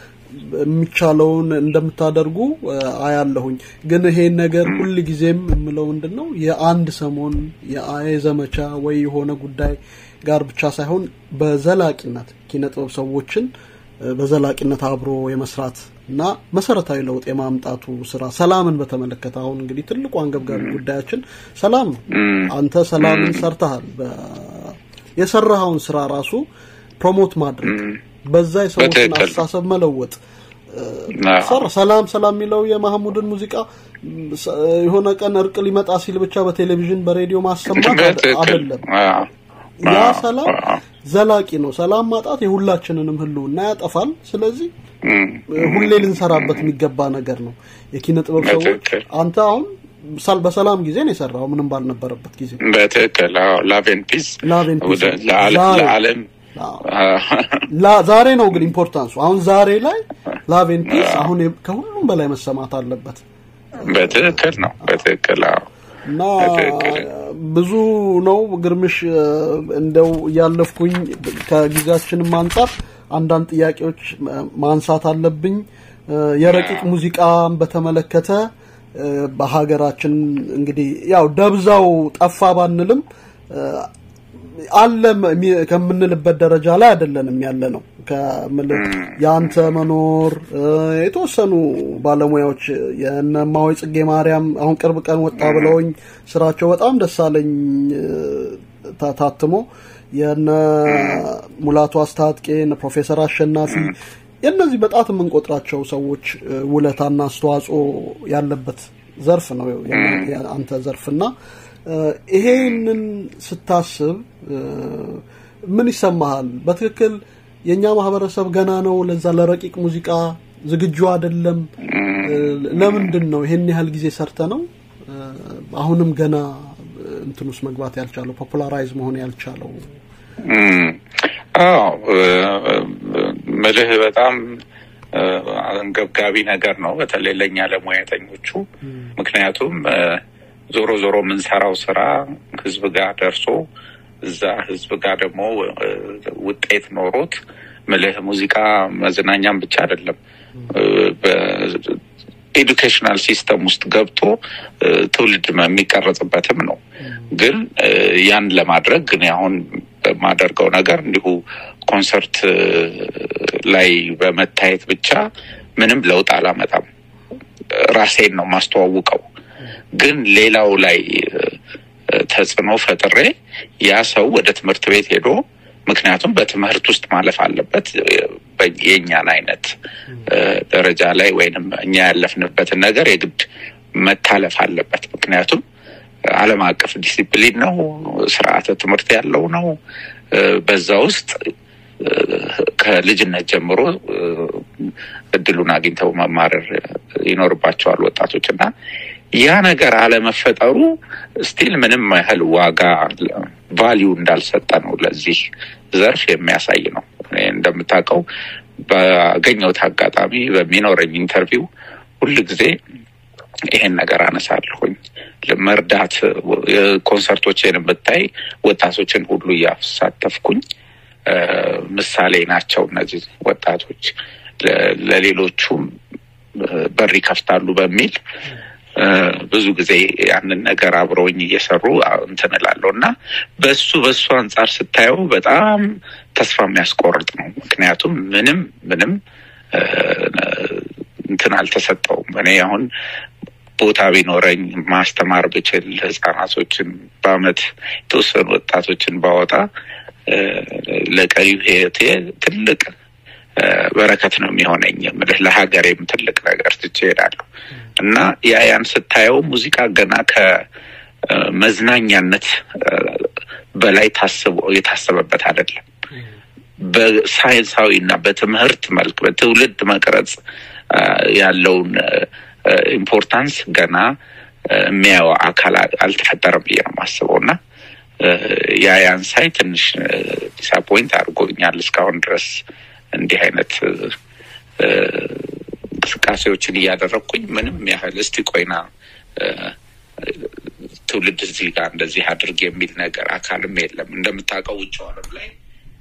የሚቻለውን እንደምታደርጉ እ፣ አያለሁኝ። ግን ይሄን ነገር ሁል ጊዜም የምለው ምንድን ነው የአንድ ሰሞን የአ- የዘመቻ ወይ የሆነ ጉዳይ ጋር ብቻ ሳይሆን በዘላቂነት ኪነጥበብ ሰዎችን እ፣ በዘላቂነት አብሮ የመስራት እና መሰረታዊ ለውጥ የማምጣቱ ስራ ሰላምን በተመለከተ አሁን እንግዲህ ትልቁ አንገብጋቢ ጉዳያችን ሰላም ነው። አንተ ሰላምን ሰርተሃል። በ- የሰራኸውን ስራ ራሱ ፕሮሞት ማድረግ በዛ የሰዎችን በትክክል። አስተሳሰብ መለወጥ እ፣ አዎ። ሰራ ሰላም ሰላም የሚለው የማህሙድን ሙዚቃ ም፣ ሰ- የሆነ ቀን እርቅ ሊመጣ ሲል ብቻ በቴሌቪዥን በሬዲዮ ማሰማት አደ- በትክክል አይደለም። አዎ። ያ አዎ፣ ሰላም አዎ። ዘላቂ ነው። ሰላም ማጣት የሁላችንንም ህልውና ያጠፋል። ስለዚህ እም፣ ሁሌ ልንሰራበት የሚገባ ነገር ነው። የኪነ ጥበብ ሰዎች በትክክል። አንተ አሁን ሳል- በሰላም ጊዜ ነው የሰራው፣ ምንም ባልነበረበት ጊዜ በትክክል አዎ። ላቭ ኤንድ ፒስ ላቭ ኤንድ ፒስ ወደ ለዓለም ዛሬ- ለዓለም ላ- ዛሬ ነው ግን ኢምፖርታንሱ። አሁን ዛሬ ላይ ላቭ ኤንድ ፒስ አሁን የ- ከሁሉም በላይ መሰማት አለበት በትክክል ነው። በትክክል አዎ። እና ብዙ ነው ግርምሽ። እ፣ እንደው እያለፍኩኝ ከጊዜያችንም አንጻር አንዳንድ ጥያቄዎች እ፣ ማንሳት አለብኝ። እ፣ የረቂቅ ሙዚቃን በተመለከተ እ፣ በሀገራችን እንግዲህ ያው ደብዛው ጠፋ ባንልም እ፣ አለ የሚ- ከምንልበት ደረጃ ላይ አይደለንም ያለ ነው። ከምልህ የአንተ መኖር እ፣ የተወሰኑ ባለሙያዎች የእነ እማሆይ ጽጌ ማርያም አሁን ቅርብ ቀን ወጣ ብለውኝ ስራቸው በጣም ደስ አለኝ እ፣ ታ- ታትሞ የነ ሙላቱ አስታጥቄ እነ ፕሮፌሰር አሸናፊ የእነዚህ በጣት የምንቆጥራቸው ሰዎች እ፣ ውለታና አስተዋጽኦ ያለበት ዘርፍ ነው የ- የአንተ ዘርፍና እ፣ ይሄንን ስታስብ እ፣ ምን ይሰማሃል? በትክክል የእኛ ማህበረሰብ ገና ነው ለዛ ለረቂቅ ሙዚቃ ዝግጁ አይደለም። እ፣ ለምንድን ነው ይሄን ያህል ጊዜ ሰርተ ነው እ፣ አሁንም ገና እ፣ እንትን ውስጥ መግባት ያልቻለው ፖፑላራይዝ መሆን ያልቻለው? እም፣ አዎ እ፣ ምልህ በጣም እ፣ አንገብጋቢ ነገር ነው፣ በተለይ ለእኛ ለሙያተኞቹ። ምክንያቱም እ፣ ዞሮ ዞሮ የምንሰራው ስራ ህዝብ ጋር ደርሶ እዛ ህዝብ ጋር ደግሞ እ፣ ውጤት ኖሮት ምልህ ሙዚቃ መዝናኛም ብቻ አይደለም እ፣ በኤዱኬሽናል ሲስተም ውስጥ ገብቶ እ፣ ትውልድ የሚቀረጽበትም ነው። ግን እ፣ ያን ለማድረግ ግን አሁን በማደርገው ነገር እንዲሁ ኮንሰርት እ፣ ላይ በመታየት ብቻ ምንም ለውጥ አላመጣም። ራሴን ነው ማስተዋውቀው። ግን ሌላው ላይ እ፣ ተጽዕኖ ፈጥሬ ያ ሰው ወደ ትምህርት ቤት ሄዶ ምክንያቱም በትምህርት ውስጥ ማለፍ አለበት እ፣ በ- የእኛን አይነት እ፣ ደረጃ ላይ ወይንም እኛ ያለፍንበትን ነገር የግድ መታለፍ አለበት። ምክንያቱም ዓለም አቀፍ ዲሲፕሊን ነው፣ ስርዓተ ትምህርት ያለው ነው። እ፣ በዛ ውስጥ እ፣ ከልጅነት ጀምሮ እ፣ እድሉን አግኝተው መማረር ይኖርባቸዋል ወጣቶች እና ያ ነገር አለመፈጠሩ ስቲል ምንም ያህል ዋጋ ቫሊዩ እንዳልሰጠ ነው ለዚህ ዘርፍ የሚያሳይ ነው። እኔ እንደምታውቀው ባገኘሁት አጋጣሚ በሚኖረኝ ኢንተርቪው ሁል ጊዜ ይሄን ነገር አነሳለሁኝ። መርዳት ኮንሰርቶችን ብታይ ወጣቶችን ሁሉ እያሳተፍኩኝ እ፣ ምሳሌ ናቸው እነዚህ ወጣቶች ለ- ለሌሎቹም እ፣ በር ይከፍታሉ በሚል እ፣ ብዙ ጊዜ ያንን ነገር አብረውኝ እየሰሩ አ- እንትን እላለሁ እና በሱ በሱ አንጻር ስታየው በጣም ተስፋ የሚያስቆርጥ ነው። ምክንያቱም ምንም ምንም እ፣ እንትን አልተሰጠውም። እኔ አሁን ቦታ ቢኖረኝ ማስተማር ብችል ህጻናቶችን በአመት የተወሰኑ ወጣቶችን ባወጣ እ፣ ለቀሪው ህይወቴ ትልቅ እ፣ በረከት ነው የሚሆነኝ። የምልህ ለሀገሬም ትልቅ ነገር ትቼ እሄዳለሁ እና ያ ያን ስታየው ሙዚቃ ገና ከመዝናኛነት በላይ ታስቦ የታሰበበት አይደለም። በሳይንሳዊ እና በትምህርት መልክ በትውልድ መቅረጽ አ፣ ያለውን አ፣ ኢምፖርታንስ ገና አ፣ የሚያየው አካል አ- አልተፈጠረም ብዬ ነው የማስበው እና አ፣ ያ ያን ሳይ ትንሽ ዲስአፖይንት አድርጎኛል። እስካሁን ድረስ እንዲህ አይነት አ፣ እንቅስቃሴዎችን እያደረግኩኝ ምንም ያህል እስቲ ቆይና አ፣ ትውልድ እዚህ ጋር እንደዚህ አድርግ የሚል ነገር አካልም የለም። እንደምታውቀው ውጭው ዓለም ላይ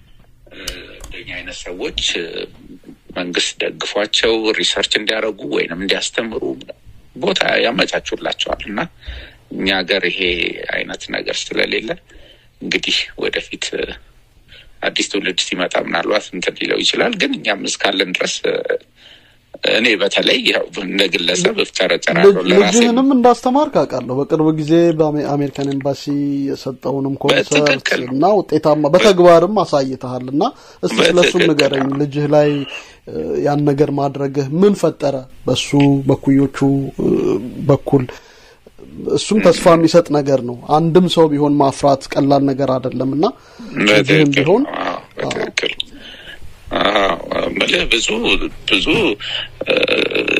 እንደኛ አይነት ሰዎች እ፣ መንግስት ደግፏቸው ሪሰርች እንዲያደርጉ ወይንም እንዲያስተምሩ ቦታ ያመቻቹላቸዋል እና እኛ ሀገር ይሄ አይነት ነገር ስለሌለ እንግዲህ ወደፊት እ፣ አዲስ ትውልድ ሲመጣ ምናልባት እንትን ሊለው ይችላል። ግን እኛም እስካለን ድረስ እ፣ እኔ በተለይ ያው እንደ ግለሰብ እፍጨረጨራለሁ ለራሴ ልጅህንም እንዳስተማርክ አውቃለሁ። በቅርብ ጊዜ በአሜሪካን ኤምባሲ የሰጠውንም ኮንሰርት እና ውጤታማ በተግባርም አሳይተሃል እና እስቲ ስለሱም በትክክል ንገረኝ። ልጅህ ላይ እ፣ ያን ነገር ማድረግህ ምን ፈጠረ? በሱ በኩዮቹ እ፣ በኩል እሱም ተስፋ የሚሰጥ ነገር ነው። አንድም ሰው ቢሆን ማፍራት ቀላል ነገር አይደለም እና ልጅህም በትክክል ቢሆን አዎ፣ በትክክል አዎ፣ እምልህ ብዙ ብዙ እ፣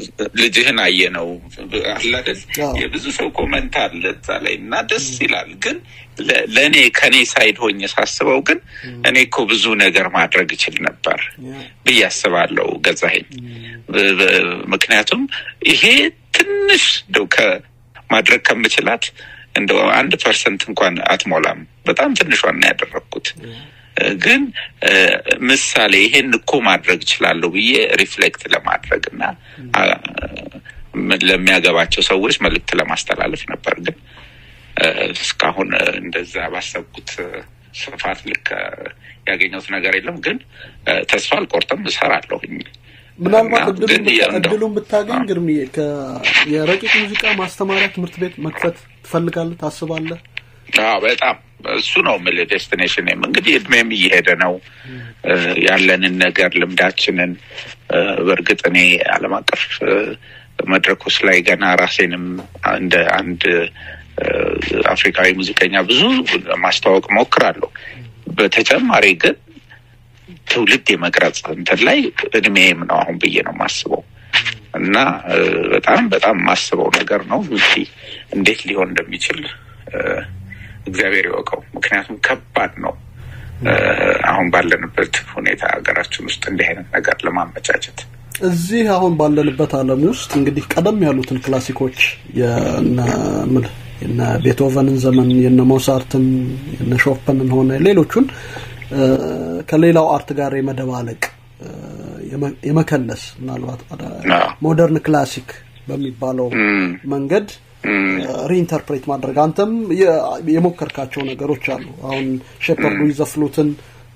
ልጅህን አየነው አለ አይደል? የብዙ ሰው ኮመንት አለ እዛ ላይ እና ደስ ይላል። ግን ለ- ለእኔ ከኔ ሳይድ ሆኜ ሳስበው ግን እኔ እኮ ብዙ ነገር ማድረግ እችል ነበር ብዬ አስባለሁ ገዛኸኝ። ብ- ብ- ምክንያቱም ይሄ ትንሽ እንደው ከማድረግ ከምችላት እንደው አንድ ፐርሰንት እንኳን አትሞላም። በጣም ትንሿን ነው ያደረግኩት። ግን እ፣ ምሳሌ ይሄን እኮ ማድረግ እችላለሁ ብዬ ሪፍሌክት ለማድረግ እና አ፣ ምን ለሚያገባቸው ሰዎች መልእክት ለማስተላለፍ ነበር። ግን እ፣ እስካሁን እ፣ እንደዛ ባሰብኩት እ፣ ስፋት ልክ እ፣ ያገኘሁት ነገር የለም። ግን እ፣ ተስፋ አልቆርጥም፣ እሰራለሁኝ። ምናልባት እና እድሉን ግን ብታ- ያው እንደው- እድሉን ብታገኝ ግርምዬ ከ- የረቂቅ ሙዚቃ ማስተማሪያ ትምህርት ቤት መክፈት ትፈልጋለህ ታስባለህ? አዎ በጣም እሱ ነው የምልህ ዴስቲኔሽንም እንግዲህ እድሜም እየሄደ ነው እ፣ ያለንን ነገር ልምዳችንን እ፣ በእርግጥ እኔ ዓለም አቀፍ እ፣ መድረኮች ላይ ገና ራሴንም እንደ አንድ እ፣ አፍሪካዊ ሙዚቀኛ ብዙ ማስተዋወቅ ሞክራለሁ። በተጨማሪ ግን ትውልድ የመቅረጽ እንትን ላይ እድሜም ነው አሁን ብዬ ነው የማስበው እና እ፣ በጣም በጣም የማስበው ነገር ነው እንግዲህ እንዴት ሊሆን እንደሚችል እ፣ እግዚአብሔር ይወቀው። ምክንያቱም ከባድ ነው እ፣ አሁን ባለንበት ሁኔታ ሀገራችን ውስጥ እንዲህ አይነት ነገር ለማመቻቸት እዚህ አሁን ባለንበት ዓለም ውስጥ እንግዲህ ቀደም ያሉትን ክላሲኮች የነ ምል የነ ቤትሆቨንን ዘመን የነ ሞዛርትን የነ ሾፐንን ሆነ ሌሎቹን እ፣ ከሌላው አርት ጋር የመደባለቅ እ፣ የመ- የመከለስ ምናልባት ሞደርን ክላሲክ በሚባለው መንገድ ሪኢንተርፕሬት ማድረግ አንተም የ- የሞከርካቸው ነገሮች አሉ። አሁን ሼፐርዱ ይዘፍሉትን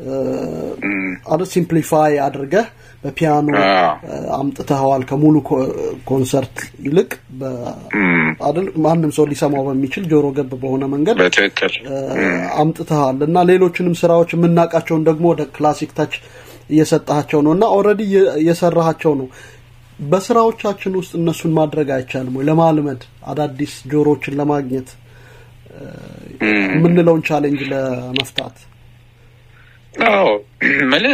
አደ ሲምፕሊፋይ አድርገህ በፒያኖ እ፣ አምጥተኸዋል ከሙሉ ኮ- ኮንሰርት ይልቅ በ- አይደል ማንም ሰው ሊሰማው በሚችል ጆሮ ገብ በሆነ መንገድ በትክክል አምጥተሃል እና ሌሎችንም ስራዎች የምናውቃቸውን ደግሞ ወደ ክላሲክ ታች እየሰጣቸው ነው እና ኦልሬዲ እየሰራሃቸው ነው። በስራዎቻችን ውስጥ እነሱን ማድረግ አይቻልም ወይ? ለማልመድ አዳዲስ ጆሮዎችን ለማግኘት እ፣ የምንለውን ቻሌንጅ ለመፍታት አዎ ምልህ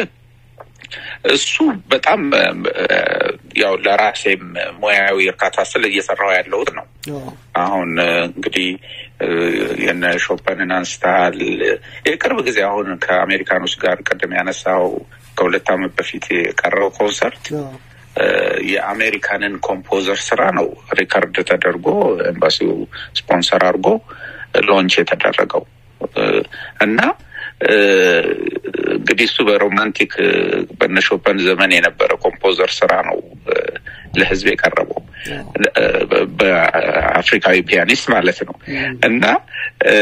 እሱ በጣም እ፣ ያው ለራሴም ሙያዊ እርካታ ስል እየሰራው ያለሁት ነው። አሁን እ፣ እንግዲህ እ፣ የነ ሾፐንን አንስተሃል። የቅርብ ጊዜ አሁን ከአሜሪካኖች ጋር ቅድም ያነሳው ከሁለት ዓመት በፊት የቀረው ኮንሰርት እ፣ የአሜሪካንን ኮምፖዘር ስራ ነው ሪከርድ ተደርጎ ኤምባሲው ስፖንሰር አድርጎ ሎንች የተደረገው እ፣ እና እ፣ እንግዲህ እሱ በሮማንቲክ እ፣ በነ ሾፐን ዘመን የነበረ ኮምፖዘር ስራ ነው እ፣ ለህዝብ የቀረበው እ፣ በ- በአፍሪካዊ ፒያኒስት ማለት ነው እና እ፣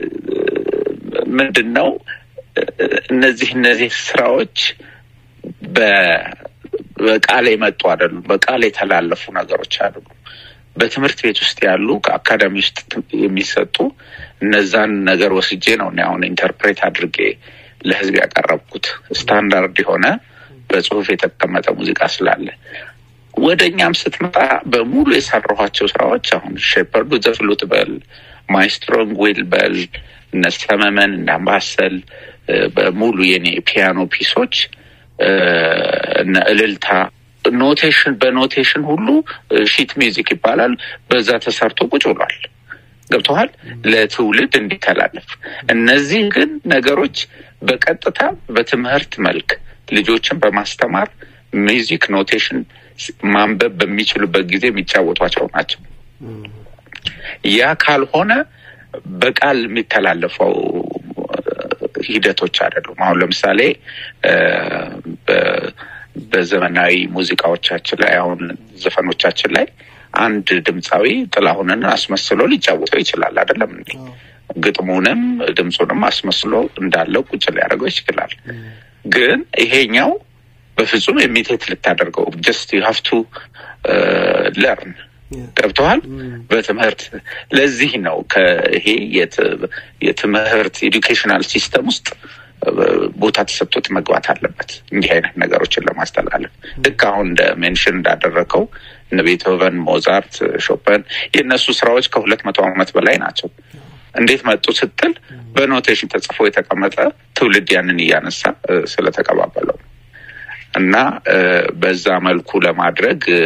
ምንድን ነው እ፣ እነዚህ እነዚህ ስራዎች በ- በቃል የመጡ አይደሉም። በቃል የተላለፉ ነገሮች አይደሉም። በትምህርት ቤት ውስጥ ያሉ ከአካዳሚ ውስጥ የሚሰጡ እነዛን ነገር ወስጄ ነው እኔ አሁን ኢንተርፕሬት አድርጌ ለህዝብ ያቀረብኩት ስታንዳርድ የሆነ በጽሁፍ የተቀመጠ ሙዚቃ ስላለ ወደ እኛም ስትመጣ በሙሉ የሰራኋቸው ስራዎች አሁን ሼፐርዱ ዘፍሉት በል ማይስትሮንግ ዊል በል እነ ሰመመን እነ አምባሰል እ፣ በሙሉ የኔ ፒያኖ ፒሶች እ፣ እነ እልልታ ኖቴሽን በኖቴሽን ሁሉ እ፣ ሺት ሚውዚክ ይባላል። በዛ ተሰርቶ ቁጭ ብሏል። ገብተዋል ለትውልድ እንዲተላለፍ። እነዚህ ግን ነገሮች በቀጥታ በትምህርት መልክ ልጆችን በማስተማር ሚውዚክ ኖቴሽን ማንበብ በሚችሉበት ጊዜ የሚጫወቷቸው ናቸው። ያ ካልሆነ በቃል የሚተላለፈው ሂደቶች አይደሉም። አሁን ለምሳሌ እ፣ በ- በዘመናዊ ሙዚቃዎቻችን ላይ አሁን ዘፈኖቻችን ላይ አንድ ድምፃዊ ጥላሁንን አስመስሎ ሊጫወተው ይችላል። አይደለም እንዴ? ግጥሙንም ድምፁንም አስመስሎ እንዳለው ቁጭ ሊያደርገው ይችላል። ግን ይሄኛው በፍጹም የሚቴት ልታደርገው ጀስት ዩ ሃቭ ቱ ለርን ገብተዋል። በትምህርት ለዚህ ነው ከይሄ የት- የትምህርት ኤዱኬሽናል ሲስተም ውስጥ እ፣ ቦታ ተሰጥቶት መግባት አለበት እንዲህ አይነት ነገሮችን ለማስተላለፍ ልክ አሁን እንደ ሜንሽን እንዳደረገው እነ ቤትሆቨን፣ ሞዛርት፣ ሾፐን የእነሱ ስራዎች ከሁለት መቶ ዓመት በላይ ናቸው። እንዴት መጡ ስትል በኖቴሽን ተጽፎ የተቀመጠ ትውልድ ያንን እያነሳ እ፣ ስለተቀባበለው እና እ፣ በዛ መልኩ ለማድረግ እ፣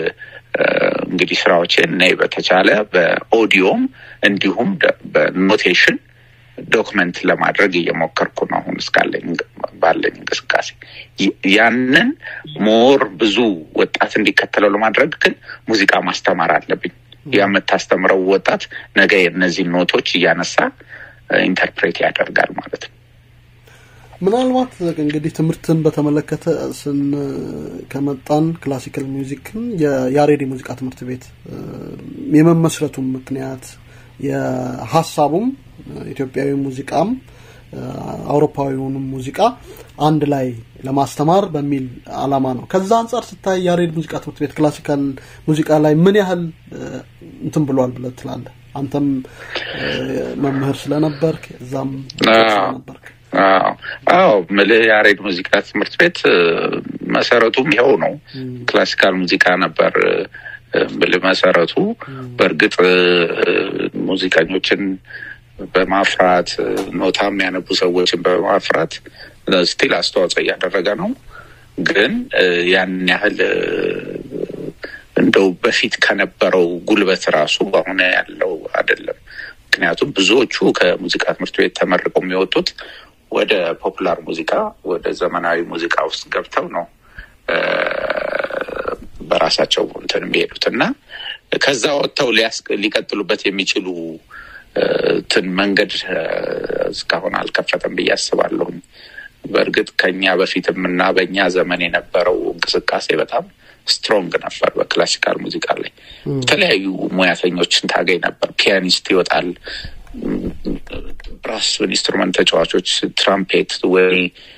እንግዲህ ስራዎቼን እኔ በተቻለ በኦዲዮም እንዲሁም በኖቴሽን ዶክመንት ለማድረግ እየሞከርኩ ነው አሁን እስካለኝ ባለኝ እንቅስቃሴ ያንን ሞር ብዙ ወጣት እንዲከተለው ለማድረግ ግን ሙዚቃ ማስተማር አለብኝ ያ የምታስተምረው ወጣት ነገ የእነዚህ ኖቶች እያነሳ ኢንተርፕሬት ያደርጋል ማለት ነው ምናልባት እንግዲህ ትምህርትን በተመለከተ ስን ከመጣን ክላሲካል ሚውዚክን የያሬድ ሙዚቃ ትምህርት ቤት የመመስረቱም ምክንያት የሀሳቡም ኢትዮጵያዊ ሙዚቃም አውሮፓዊውንም ሙዚቃ አንድ ላይ ለማስተማር በሚል አላማ ነው። ከዛ አንጻር ስታይ ያሬድ ሙዚቃ ትምህርት ቤት ክላሲካል ሙዚቃ ላይ ምን ያህል እንትን ብሏል ብለህ ትላለህ? አንተም መምህር ስለነበርክ እዛም ስለነበርክ አዎ ምልህ ያሬድ ሙዚቃ ትምህርት ቤት መሰረቱም ይኸው ነው። ክላሲካል ሙዚቃ ነበር ምልህ መሰረቱ። በእርግጥ ሙዚቀኞችን በማፍራት ኖታ የሚያነቡ ሰዎችን በማፍራት ስቲል አስተዋጽኦ እያደረገ ነው። ግን ያን ያህል እንደው በፊት ከነበረው ጉልበት ራሱ አሁን ያለው አይደለም። ምክንያቱም ብዙዎቹ ከሙዚቃ ትምህርት ቤት ተመርቀው የሚወጡት ወደ ፖፑላር ሙዚቃ ወደ ዘመናዊ ሙዚቃ ውስጥ ገብተው ነው በራሳቸው እንትን የሚሄዱት እና ከዛ ወጥተው ሊቀጥሉበት የሚችሉ ትን መንገድ እስካሁን አልከፈተም ብዬ አስባለሁኝ። በእርግጥ ከኛ በፊትም እና በእኛ ዘመን የነበረው እንቅስቃሴ በጣም ስትሮንግ ነበር። በክላሲካል ሙዚቃ ላይ የተለያዩ ሙያተኞችን ታገኝ ነበር። ፒያኒስት ይወጣል፣ ብራስ ኢንስትሩመንት ተጫዋቾች፣ ትራምፔት ወይ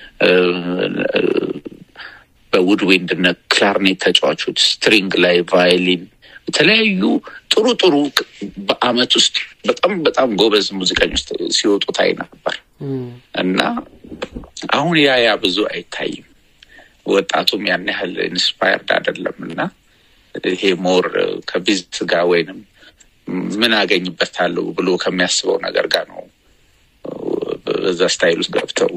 በውድዊንድ እነ ክላርኔት ተጫዋቾች፣ ስትሪንግ ላይ ቫዮሊን፣ የተለያዩ ጥሩ ጥሩ በአመት ውስጥ በጣም በጣም ጎበዝ ሙዚቀኞች ሲወጡ ታይ ነበር እና አሁን ያ ያ ብዙ አይታይም። ወጣቱም ያን ያህል ኢንስፓየርድ አይደለም እና ይሄ ሞር ከቢዝነስ ጋር ወይንም ምን አገኝበታለሁ ብሎ ከሚያስበው ነገር ጋር ነው በዛ ስታይል ውስጥ ገብተው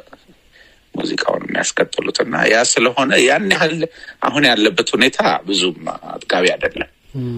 ሙዚቃውን የሚያስቀጥሉት እና ያ ስለሆነ ያን ያህል አሁን ያለበት ሁኔታ ብዙም አጥጋቢ አይደለም።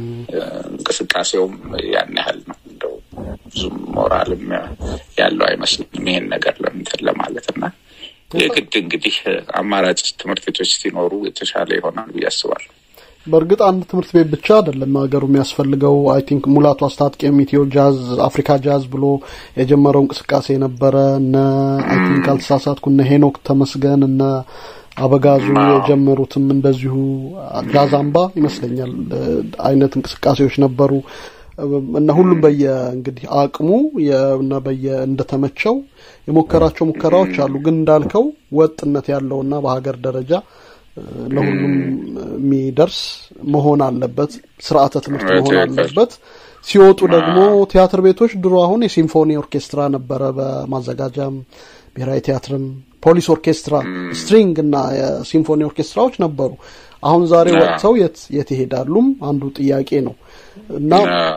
እንቅስቃሴውም ያን ያህል ነው። እንደው ብዙም ሞራልም ያለው አይመስልኝም ይሄን ነገር ለምንትን ለማለት እና የግድ እንግዲህ አማራጭ ትምህርት ቤቶች ሲኖሩ የተሻለ ይሆናል ብዬ አስባለሁ። በእርግጥ አንድ ትምህርት ቤት ብቻ አይደለም ሀገሩ የሚያስፈልገው። አይ ቲንክ ሙላቱ አስታጥቄም ኢትዮ ጃዝ፣ አፍሪካ ጃዝ ብሎ የጀመረው እንቅስቃሴ ነበረ። እነ አይ ቲንክ አልተሳሳትኩ እነ ሄኖክ ተመስገን እነ አበጋዙ የጀመሩትም እንደዚሁ ጃዝ አምባ ይመስለኛል አይነት እንቅስቃሴዎች ነበሩ እና ሁሉም በየ እንግዲህ አቅሙ እና በየ እንደተመቸው የሞከራቸው ሙከራዎች አሉ። ግን እንዳልከው ወጥነት ያለውና በሀገር ደረጃ ለሁሉም የሚደርስ መሆን አለበት። ስርዓተ ትምህርት መሆን አለበት። ሲወጡ ደግሞ ቲያትር ቤቶች ድሮ አሁን የሲምፎኒ ኦርኬስትራ ነበረ በማዘጋጃም ብሔራዊ ቲያትርም ፖሊስ ኦርኬስትራ ስትሪንግ እና የሲምፎኒ ኦርኬስትራዎች ነበሩ። አሁን ዛሬ ወጥተው የት ይሄዳሉም አንዱ ጥያቄ ነው እና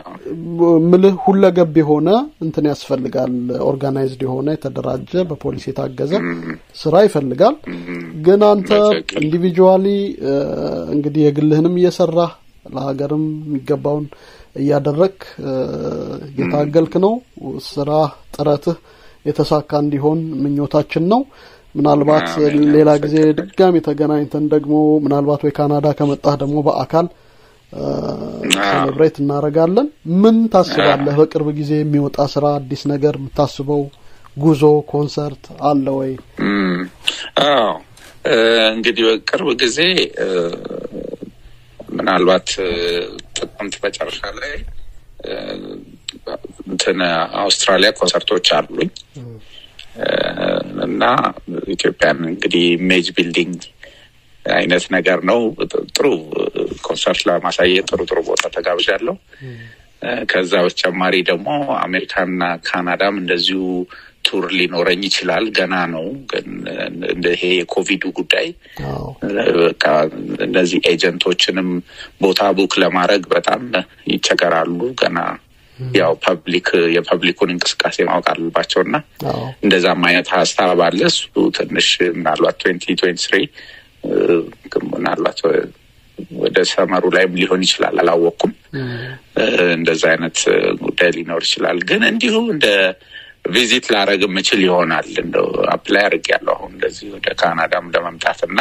ምልህ ሁለገብ የሆነ እንትን ያስፈልጋል። ኦርጋናይዝድ የሆነ የተደራጀ በፖሊስ የታገዘ ስራ ይፈልጋል። ግን አንተ ኢንዲቪጁዋሊ እንግዲህ የግልህንም እየሰራህ ለሀገርም የሚገባውን እያደረግ እየታገልክ ነው። ስራ ጥረትህ የተሳካ እንዲሆን ምኞታችን ነው። ምናልባት ሌላ ጊዜ ድጋሚ ተገናኝተን ደግሞ ምናልባት ወይ ካናዳ ከመጣህ ደግሞ በአካል ሴሌብሬት እናደርጋለን። ምን ታስባለህ? በቅርብ ጊዜ የሚወጣ ስራ፣ አዲስ ነገር የምታስበው ጉዞ፣ ኮንሰርት አለ ወይ? አዎ እንግዲህ በቅርብ ጊዜ ምናልባት ጥቅምት መጨረሻ ላይ እንትን አውስትራሊያ ኮንሰርቶች አሉኝ እና ኢትዮጵያን እንግዲህ ኢሜጅ ቢልዲንግ አይነት ነገር ነው። ጥሩ ኮንሰርት ለማሳየት ጥሩ ጥሩ ቦታ ተጋብዣለሁ። ከዛ በተጨማሪ ደግሞ አሜሪካና ካናዳም እንደዚሁ ቱር ሊኖረኝ ይችላል። ገና ነው ግን ይሄ የኮቪዱ ጉዳይ በቃ እነዚህ ኤጀንቶችንም ቦታ ቡክ ለማድረግ በጣም ይቸገራሉ። ገና ያው ፐብሊክ የፐብሊኩን እንቅስቃሴ ማወቅ አለባቸው እና እንደዛም አይነት ሀሳብ አለ። እሱ ትንሽ ምናልባት ትዌንቲ ትዌንቲ ስሪ ምናልባት ወደ ሰመሩ ላይም ሊሆን ይችላል፣ አላወቅኩም። እንደዛ አይነት ጉዳይ ሊኖር ይችላል። ግን እንዲሁ እንደ ቪዚት ላረግ የምችል ይሆናል። እንደው አፕላይ አድርጌያለሁ አሁን እንደዚህ ወደ ካናዳም ለመምጣት እና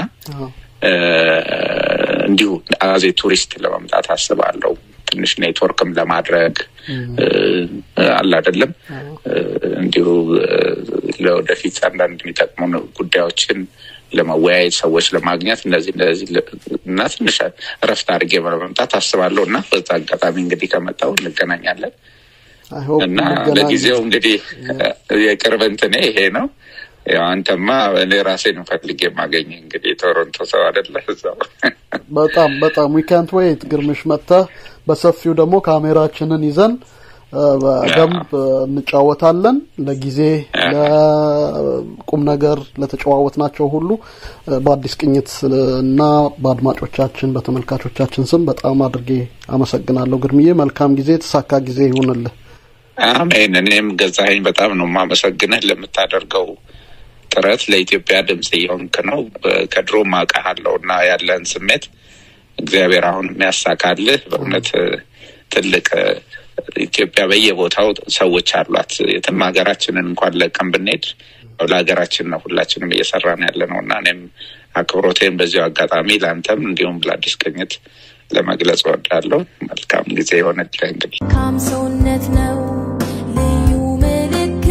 እንዲሁ አዜ ቱሪስት ለመምጣት አስባለሁ። ትንሽ ኔትወርክም ለማድረግ አለ አይደለም እንዲሁ ለወደፊት አንዳንድ የሚጠቅሙ ጉዳዮችን ለመወያየት ሰዎች ለማግኘት እንደዚህ እንደዚህ እና ትንሽ እረፍት አድርጌ ለመምጣት አስባለሁ እና በዛ አጋጣሚ እንግዲህ ከመጣው እንገናኛለን እና ለጊዜው እንግዲህ የቅርብ እንትኔ ይሄ ነው። ያው አንተማ እኔ ራሴን ፈልጌ የማገኝ እንግዲህ የቶሮንቶ ሰው አይደለ እዛው በጣም በጣም ዊካንት ወይት ግርምሽ መጥተህ በሰፊው ደግሞ ካሜራችንን ይዘን በደንብ እንጫወታለን። ለጊዜ ለቁም ነገር ለተጨዋወት ናቸው ሁሉ በአዲስ ቅኝት እና በአድማጮቻችን በተመልካቾቻችን ስም በጣም አድርጌ አመሰግናለሁ። ግርምዬ መልካም ጊዜ፣ የተሳካ ጊዜ ይሁንልህ። አሜን። እኔም ገዛኸኝ በጣም ነው የማመሰግንህ ለምታደርገው ጥረት ለኢትዮጵያ ድምጽ እየሆንክ ነው። ከድሮም አውቃለሁ እና ያለን ስሜት እግዚአብሔር አሁን የሚያሳካልህ በእውነት ትልቅ ኢትዮጵያ በየቦታው ሰዎች አሏት። የትም ሀገራችንን እንኳን ለቀን ብንሄድ ለሀገራችን ነው ሁላችንም እየሰራን ያለ ነው እና እኔም አክብሮቴን በዚሁ አጋጣሚ ለአንተም እንዲሁም ለአዲስ ቅኝት ለመግለጽ እወዳለሁ። መልካም ጊዜ የሆነልህ እንግዲህ መልካም ሰውነት ነው ልዩ ምልክቴ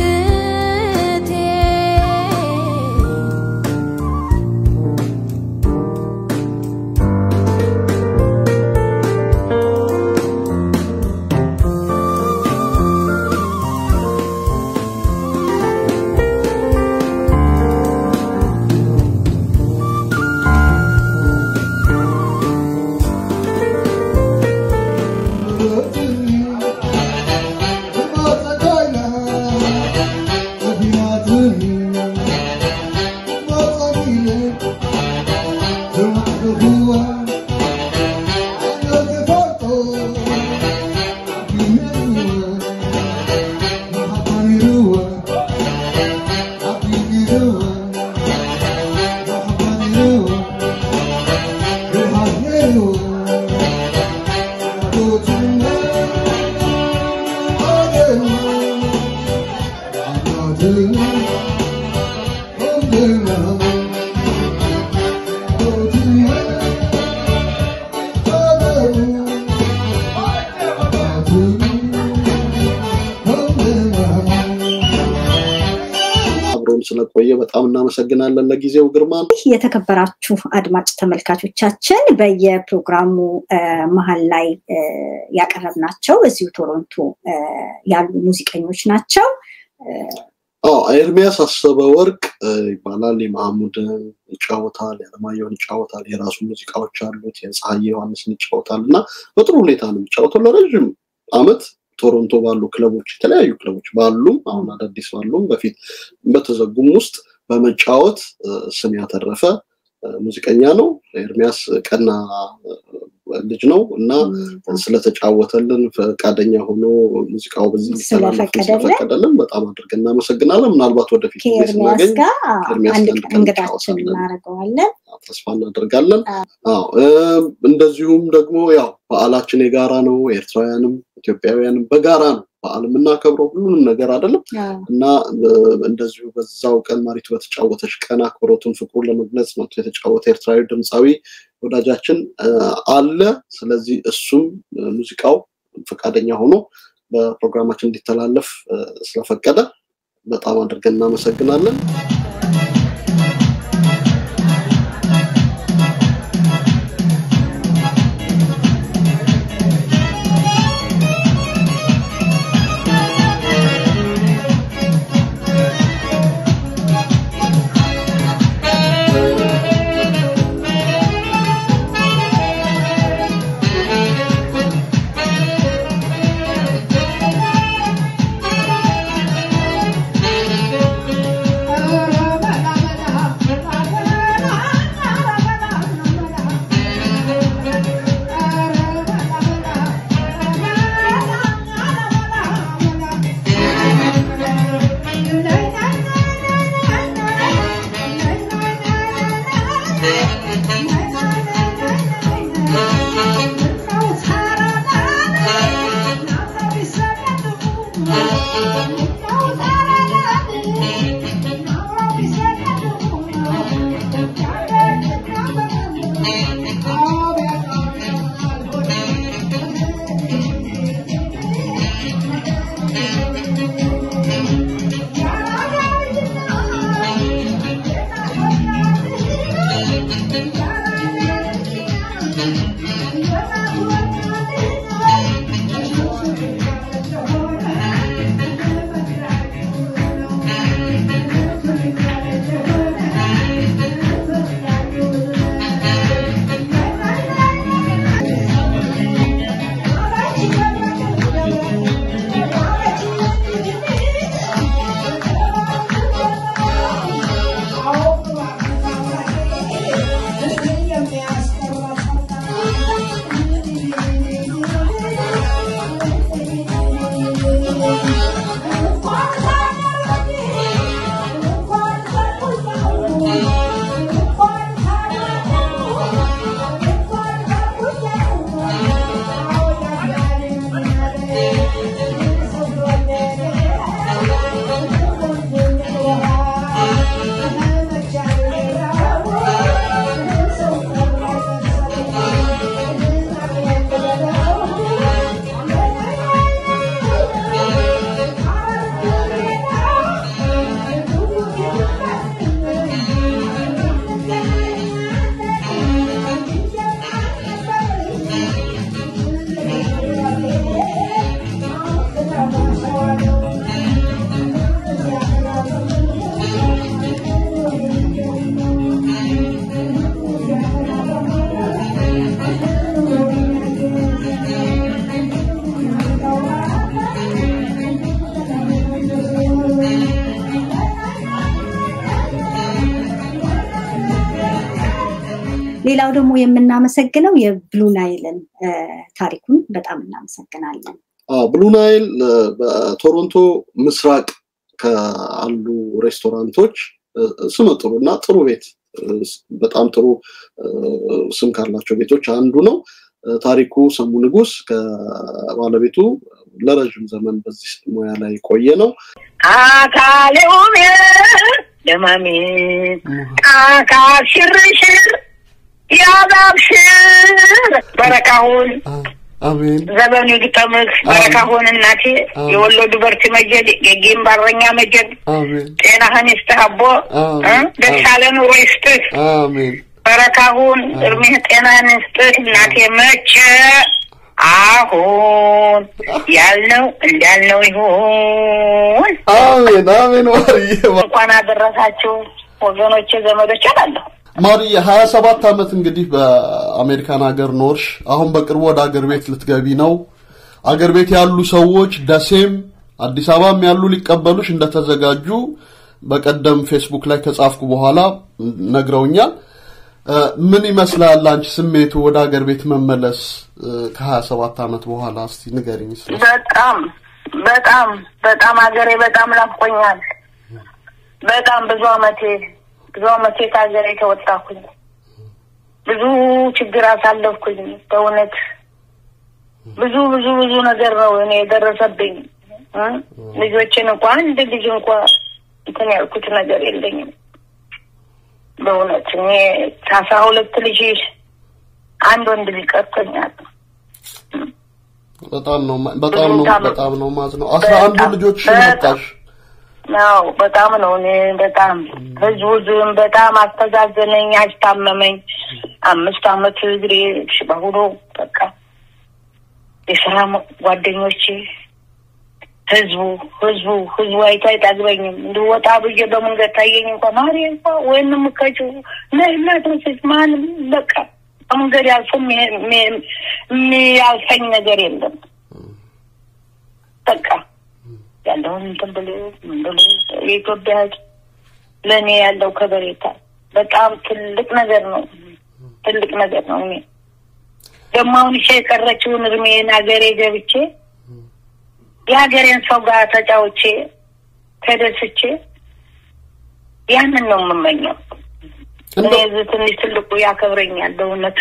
አብሮን ስለቆየ በጣም እናመሰግናለን። ለጊዜው ግርማ የተከበራችሁ አድማጭ ተመልካቾቻችን በየፕሮግራሙ መሀል ላይ ያቀረብናቸው እዚሁ ቶሮንቶ ያሉ ሙዚቀኞች ናቸው። አዎ ኤርሚያስ አሰበ ወርቅ ይባላል። የማህሙድን ይጫወታል፣ የአለማየሁን ይጫወታል፣ የራሱ ሙዚቃዎች አሉት። የፀሐዬ ዮሐንስን ይጫወታል እና በጥሩ ሁኔታ ነው የሚጫወተው ለረዥም አመት ቶሮንቶ ባሉ ክለቦች የተለያዩ ክለቦች ባሉም አሁን አዳዲስ ባሉም በፊት በተዘጉም ውስጥ በመጫወት ስም ያተረፈ ሙዚቀኛ ነው። ኤርሚያስ ቀና ልጅ ነው እና ስለተጫወተልን ፈቃደኛ ሆኖ ሙዚቃው በዚህ ሊተላለፍ ስለፈቀደልን በጣም አድርገን እናመሰግናለን። ምናልባት ወደፊት ጊዜ ከኤርሚያስ ስናገኝ ጋር ከኤርሚያስ አንድ ጋር ቀን እንግዳችን እንጫወታለን። እናደርገዋለን። ተስፋ እናደርጋለን። አዎ እም፣ እንደዚሁም ደግሞ ያው በዓላችን የጋራ ነው። ኤርትራውያንም ኢትዮጵያውያንም በጋራ ነው በዓል የምናከብረው ሁሉንም ነገር አይደለም እና እ፣ እንደዚሁ በዛው ቀን ማሪቱ በተጫወተች ቀን አክብሮቱን ፍቅሩን ለመግለጽ መጥቶ የተጫወተ ኤርትራዊ ድምፃዊ ወዳጃችን እ፣ አለ። ስለዚህ እሱም እ፣ ሙዚቃው ፈቃደኛ ሆኖ በፕሮግራማችን እንዲተላለፍ እ፣ ስለፈቀደ በጣም አድርገን እናመሰግናለን። Thank you. ሌላው ደግሞ የምናመሰግነው የብሉ ናይልን ታሪኩን በጣም እናመሰግናለን። ብሉ ናይል በቶሮንቶ ምስራቅ ካሉ ሬስቶራንቶች ስመጥሩ እና ጥሩ ቤት በጣም ጥሩ ስም ካላቸው ቤቶች አንዱ ነው። ታሪኩ ሰሙ ንጉስ ከባለቤቱ ለረዥም ዘመን በዚህ ሙያ ላይ ቆየ ነው። አካሌ ውቤ ደማሜ ቃካ ሽርሽር ያባብሽር በረካሁን አሜን ዘመኑ ይግጠምህ በረካሁን እናቴ የወሎ ዱበርቲ መጀድ የጌም ባረኛ መጀድ አሜን ጤናህን ይስጥህ አቦ ደስ ያለ ኑሮ ይስጥህ አሜን በረካሁን እድሜህ ጤናህን ይስጥህ እናቴ መቼ አሁን ያልነው እንዳልነው ይሁን። አሜን አሜን። ማርዬ እንኳን አደረሳችሁ ወገኖቼ፣ ዘመዶች አላለሁ። ማርዬ ሀያ ሰባት ዓመት እንግዲህ በአሜሪካን ሀገር ኖርሽ። አሁን በቅርቡ ወደ አገር ቤት ልትገቢ ነው። አገር ቤት ያሉ ሰዎች ደሴም አዲስ አበባም ያሉ ሊቀበሉሽ እንደተዘጋጁ በቀደም ፌስቡክ ላይ ከጻፍኩ በኋላ ነግረውኛል። ምን ይመስላል አንቺ ስሜቱ ወደ ሀገር ቤት መመለስ ከሀያ ሰባት ዓመት በኋላ እስቲ ንገሪኝ። ስለ በጣም በጣም በጣም ሀገሬ በጣም ናፍቆኛል። በጣም ብዙ አመቴ ብዙ አመቴ ከሀገሬ ተወጣኩኝ። ብዙ ችግር አሳለፍኩኝ። በእውነት ብዙ ብዙ ብዙ ነገር ነው እኔ የደረሰብኝ። ልጆችን እንኳ አንድ ልጅ እንኳ እንትን ያልኩት ነገር የለኝም። በእውነት እኔ ከአስራ ሁለት ልጅ አንድ ወንድ ልጅ ቀርቶኛል። በጣም ነው በጣም ነው በጣም ነው ማዝ ነው አስራ አንዱ ልጆች መጣሽ ነው በጣም ነው እኔ በጣም ህዝቡ ዝም በጣም አስተዛዘነኝ፣ አስታመመኝ። አምስት አመት እግሬ ሽባ ሆኖ በቃ የስራ ጓደኞቼ ህዝቡ ህዝቡ ህዝቡ አይቶ አይጠግበኝም። እንድወጣ ብዬ በመንገድ ታየኝ እንኳ ማሪ እንኳ ወይም ምከችው ነህና ትንስስ ማንም በቃ በመንገድ ያልፎ የሚያልፈኝ ነገር የለም። በቃ ያለውን እንትን ብሎ ምን ብሎ የኢትዮጵያ ህዝብ ለእኔ ያለው ከበሬታ በጣም ትልቅ ነገር ነው። ትልቅ ነገር ነው። እኔ ደግሞ አሁን እሺ የቀረችውን እድሜን ሀገሬ ገብቼ የሀገሬን ሰው ጋር ተጫውቼ ተደስቼ ያንን ነው የምመኘው። እኔ እዚህ ትንሽ ትልቁ ያከብረኛል በእውነት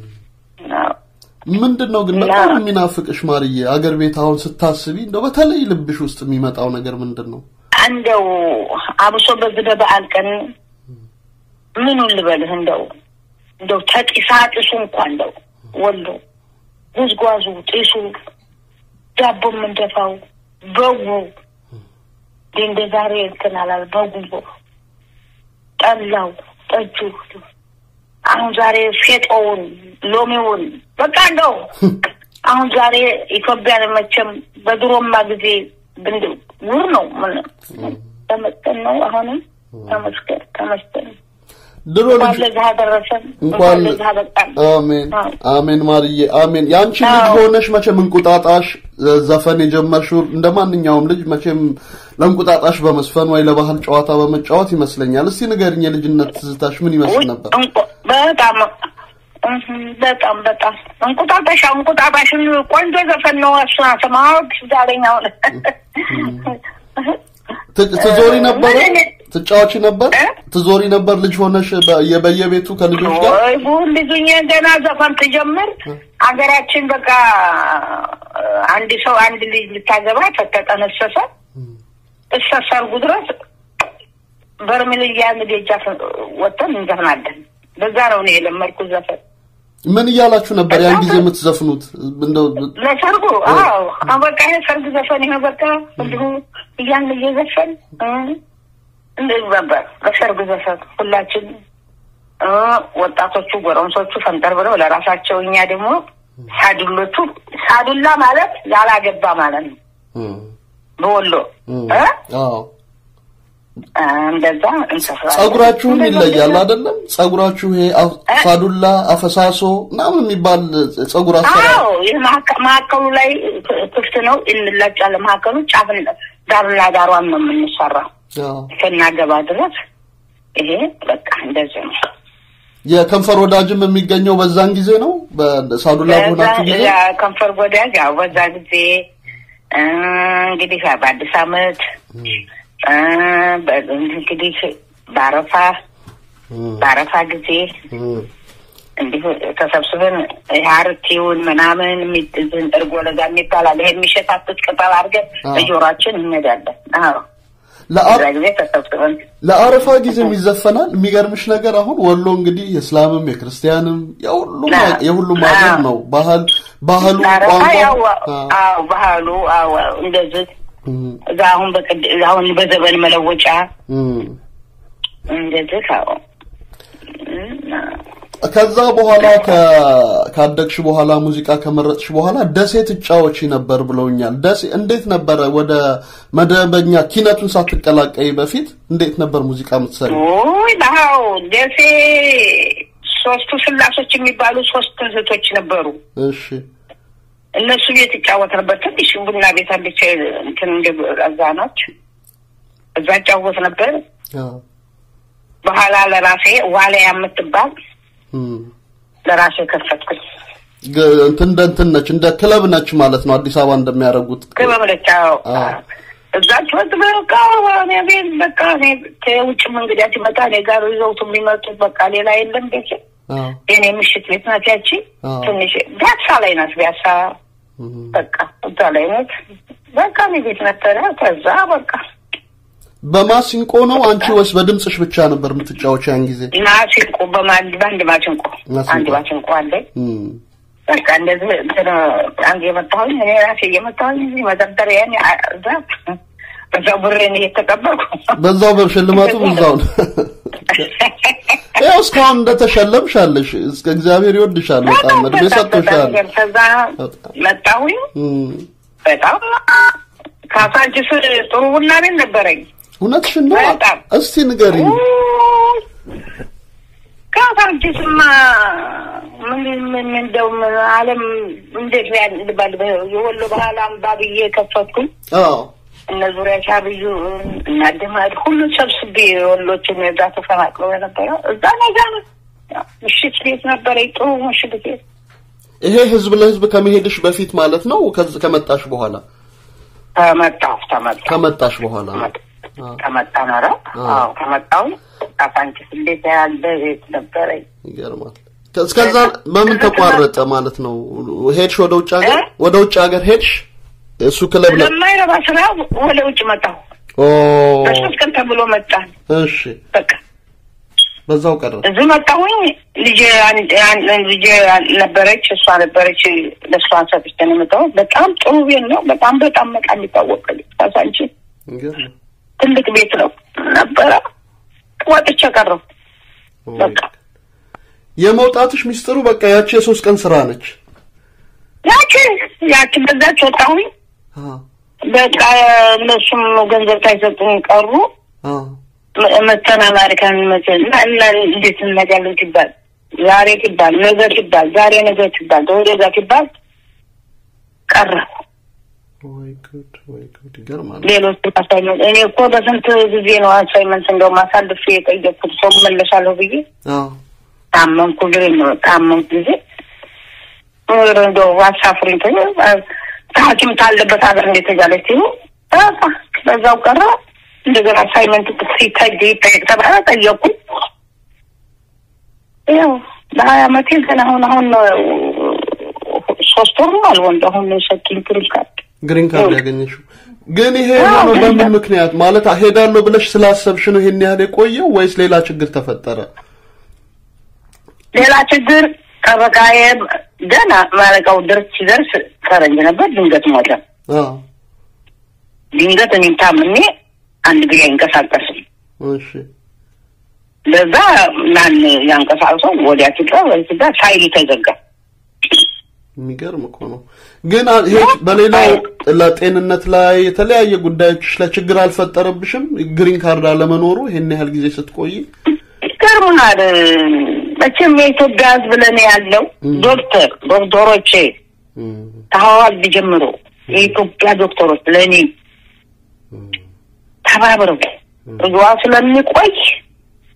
ምንድን ነው ግን በጣም የሚናፍቅሽ ማርዬ? አገር ቤት አሁን ስታስቢ እንደው በተለይ ልብሽ ውስጥ የሚመጣው ነገር ምንድን ነው? እንደው አብሶ በዚህ በበዓል ቀን ምኑን ልበልህ እንደው እንደው ተጢሳ ጢሱ እንኳ እንደው ወሎ ጉዝጓዙ ጢሱ ዳቦ የምንደፋው በጉ እንደ ዛሬ እንትን አላል በጉ ጠላው ጠጁ አሁን ዛሬ ፌጦውን ሎሚውን በቃ እንደው አሁን ዛሬ ኢትዮጵያን መቼም በድሮማ ጊዜ ውር ነው ምን ተመስገን ነው። አሁንም ተመስገን ተመስገን ድሮ እንኳን ለዚህ አደረሰን፣ እንኳን እንኳን ለዚህ አበቃን። አሜን አሜን ማርዬ አሜን። ያንቺ ልጅ ሆነሽ መቼም እንቁጣጣሽ ዘፈን የጀመርሽው እንደ ማንኛውም ልጅ መቼም ለእንቁጣጣሽ በመስፈን ወይ ለባህል ጨዋታ በመጫወት ይመስለኛል። እስቲ ንገርኝ፣ የልጅነት ትዝታሽ ምን ይመስል ነበር? እንቁ- በጣም እህ፣ በጣም በጣም እንቁጣጣሽ እንቁጣጣሽን ቆንጆ ዘፈን ነው። እሱን አሰማሁት ዛሬኛ አሁን ት- ትዞሪ ነበረ? ትጫወቺ ነበር? ትዞሪ ነበር ልጅ ሆነሽ በ- በየቤቱ ከልጆች ጋር? ወይ ጉድ ልጁኝ ገና ዘፈን ትጀምር አገራችን በቃ አንድ ሰው አንድ ልጅ ልታገባ ተጠነሰሰ እስከ ሰርጉ ድረስ በርሜል እያን ደጃፍ ወጥተን እንዘፍናለን። በዛ ነው እኔ የለመድኩት ዘፈን ምን እያላችሁ ነበር ያን ጊዜ የምትዘፍኑት? እንደው ለሰርጉ። አዎ አሁን በቃ ይሄ ሰርግ ዘፈን ይሄ በቃ እንዲሁ እያን እየዘፈን እ እንደዚህ ነበር ለሰርግ ዘፈን ሁላችን እ ወጣቶቹ ጎረምሶቹ ፈንጠር ብለው ለራሳቸው፣ እኛ ደግሞ ሳዱሎቹ ሳዱላ ማለት ያላገባ ማለት ነው በወሎ እ አዎ እንደዛ እንሰፍራለን። ጸጉራችሁም ይለያል አይደለም? ጸጉራችሁ ይሄ አፍ- ሳዱላ፣ አፈሳሶ ምናምን የሚባል ጸጉር አሰራር አዎ ይህ መሀከ- መሀከሉ ላይ ክፍት ነው እንላጫለን። መሀከሉ ጫፍን ዳርና ዳሯን ነው የምንሰራው አዎ። እስከናገባ ድረስ ይሄ በቃ እንደዚህ ነው። የከንፈር ወዳጅም የሚገኘው በዛን ጊዜ ነው በሳዱላ በሆናችሁ ጊዜ በዛ ከንፈር ጎዳጅ ያው በዛ ጊዜ እ፣ እንግዲህ በአዲስ አመት እ፣ በ- እንግዲህ በአረፋ በአረፋ ጊዜ እንዲሁ ተሰብስበን ሀርቲውን ምናምን የሚጥዝን እርጎ ለጋ የሚባላል ይሄ የሚሸታቱት ቅጠል አድርገን አዎ። በጆሯችን እንሄዳለን። አዎ ለአ- በዛ ጊዜ ተሰብስበን ለአረፋ ጊዜም ይዘፈናል። የሚገርምሽ ነገር አሁን ወሎ እንግዲህ የእስላምም የክርስቲያንም የሁሉም አዎ። የሁሉም ሀገር ነው። ባህል ባህሉ አረፋ ቋንቋ ያው አዎ ባህሉ አዎ እንደዚህ እዛ አሁን በቅድ አሁን በዘመን መለወጫ እም። እንደዚህ አዎ ከዛ በኋላ ከ- ካደግሽ በኋላ ሙዚቃ ከመረጥሽ በኋላ ደሴ ትጫወቺ ነበር ብለውኛል። ደሴ እንዴት ነበረ? ወደ መደበኛ ኪነቱን ሳትቀላቀይ በፊት እንዴት ነበር ሙዚቃ የምትሰሪ? ውይ ባው ደሴ ሶስቱ ስላሶች የሚባሉ ሶስት እህቶች ነበሩ። እሺ እነሱ ቤት ይጫወት ነበር። ትንሽ ቡና ቤት አለች እንትን እንደ እዛኖች እዛ እጫወት ነበር። አዎ። በኋላ ለራሴ ዋልያ የምትባል እም። ለራሴ ከፈትኩኝ። ግ- እንትን እንደ እንትን ነች እንደ ክለብ ነች ማለት ነው። አዲስ አበባ እንደሚያደርጉት ክበብለቻ እዛች ወጥ በቃ እኔ ቤት በቃ እኔ ከውጭም እንግዲያ ሲመጣ እኔ ጋር ይዘውት የሚመጡት በቃ ሌላ የለም ቤት አዎ። የኔ ምሽት ቤት ናት ያቺ አዎ። ትንሽ ቢያሳ ላይ ናት ቢያሳ በቃ እዛ ላይ ናት በቃ እኔ ቤት ነበረ ከዛ በቃ በማሲንቆ ነው አንቺ ወይስ በድምፅሽ ብቻ ነበር የምትጫወች ያን ጊዜ? ማሲንቆ በማንድ በአንድ ማሲንቆ ማሲንቆ። አንድ ማሲንቆ አለኝ እም። በቃ እንደዚህ እንትን አንድ የመጣሁኝ እኔ ራሴ እየመጣሁኝ እዚህ መደርደሪያን እዛ በዛው ብሬን እየተቀበልኩ በዛው ብር ሽልማቱ በዛው ነው። ያው እስካሁን እንደተሸለምሽ አለሽ። እስከ እግዚአብሔር ይወድሻል በጣም እድሜ ሰጥቶሻል። ከዛ መጣሁኝ እም። በጣም ካሳንችስ ጥሩ ቡና ቤት ነበረኝ። እውነትሽን ነው? እስቲ ንገሪኝ። ካሳንችስማ ምን ምን እንደው ምን ዓለም እንዴት ያ- ልባል የወሎ ባህል አምባ ብዬ ከፈትኩኝ። አዎ እነ ዙሪያ ሻብዩ እና ደማድ ሁሉ ሰብስቤ ወሎችን እዛ ተፈናቅለው የነበረ እዛ ነጋ ነው። ያው ምሽት ቤት ነበረ፣ ጥሩ ምሽት ቤት ይሄ ህዝብ ለህዝብ ከመሄድሽ በፊት ማለት ነው? ከዚ ከመጣሽ በኋላ ተመጣሁ ተመጣሁ ከመጣሽ በኋላ ነው። ተመጣ ኖረ። አዎ ተመጣሁ። ካሳንችስ እንዴት ያለ ቤት ነበረኝ። ይገርማል። እስከዛ በምን ተቋረጠ ማለት ነው? ሄድሽ ወደ ውጭ ሀገር? ወደ ውጭ ሀገር ሄድሽ? እሱ ክለብ ለ ለማይረባ ስራ ወደ ውጭ መጣሁ። ኦ በሶስት ቀን ተብሎ መጣን። እሺ፣ በቃ በዛው ቀረ። እዚህ መጣሁኝ። ልጄ አንድ- አንድ- ልጄ ነበረች፣ እሷ ነበረች። ለእሷን ሰጥቼ ነው የመጣሁት። በጣም ጥሩ ቤት ነው። በጣም በጣም በቃ የሚታወቅ ካሳንችስ ይገርማል። ትልቅ ቤት ነው ነበረ። ወጥቼ ቀረሁ። በቃ የመውጣትሽ ሚስጥሩ በቃ ያቺ የሶስት ቀን ስራ ነች። ያቺ ያቺ በዛች ወጣሁኝ። በቃ እነሱም ገንዘብ ሳይሰጡኝ ቀሩ። መ- መተን አሜሪካን መተን እና እና እንዴት እንነጋለን ሲባል ዛሬ ሲባል ነገ ሲባል ዛሬ ነገ ሲባል ተወደዛ ሲባል ቀረሁ። ወይ ጉድ ወይ ጉድ ይገርማል። ሌሎች አሳይመንት እኔ እኮ በስንት ጊዜ ነው አሳይመንት እንደውም አሳልፌ የጠየቅኩት ሰው መለሳለሁ ብዬ አዎ ታመምኩ ጊዜ ነው ታመምኩ ጊዜ ኧረ እንደው አሳፍሪኝ ተኝ ሐኪም ካለበት ሀገር እንዴት ተጃለች ሲሉ በቃ በዛው ቀረ። እንደገና አሳይመንት ሲታይ ይጠየቅ ተባለ ጠየቅኩኝ። ያው በሀያ አመቴ ግን አሁን አሁን ነው ሶስት ወር ነው አልወንድ አሁን ነው የሰጡኝ ግሪን ካርድ። ግሪን ካርድ ያገኘሽው ግን ይሄ የሆነው በምን ምክንያት ማለት ሄዳለሁ ብለሽ ስላሰብሽ ነው ይሄን ያህል የቆየው ወይስ ሌላ ችግር ተፈጠረ? ሌላ ችግር ጠበቃዬ ገና ማለቃው ድረስ ሲደርስ ፈረንጅ ነበር። ድንገት ሞተ። አዎ ድንገት እኔም ታምሜ አንድ ጊዜ አይንቀሳቀስም። እሺ ለዛ ማን ያንቀሳቅሰው ወዲያ ሲቀር ወይ ሲጋ ፋይል ተዘጋ። የሚገርም እኮ ነው። ግን አ- ይሄ በሌላው ለጤንነት ላይ የተለያየ ጉዳዮች ላይ ችግር አልፈጠረብሽም? ግሪን ካርድ አለመኖሩ ይሄን ያህል ጊዜ ስትቆይ? ይገርምናል። መቼም የኢትዮጵያ ሕዝብ ለእኔ ያለው ዶክተር ዶክተሮቼ ከሐዋልድ ጀምሮ የኢትዮጵያ ዶክተሮች ለእኔ ተባብረው እዚዋ ስለሚቆይ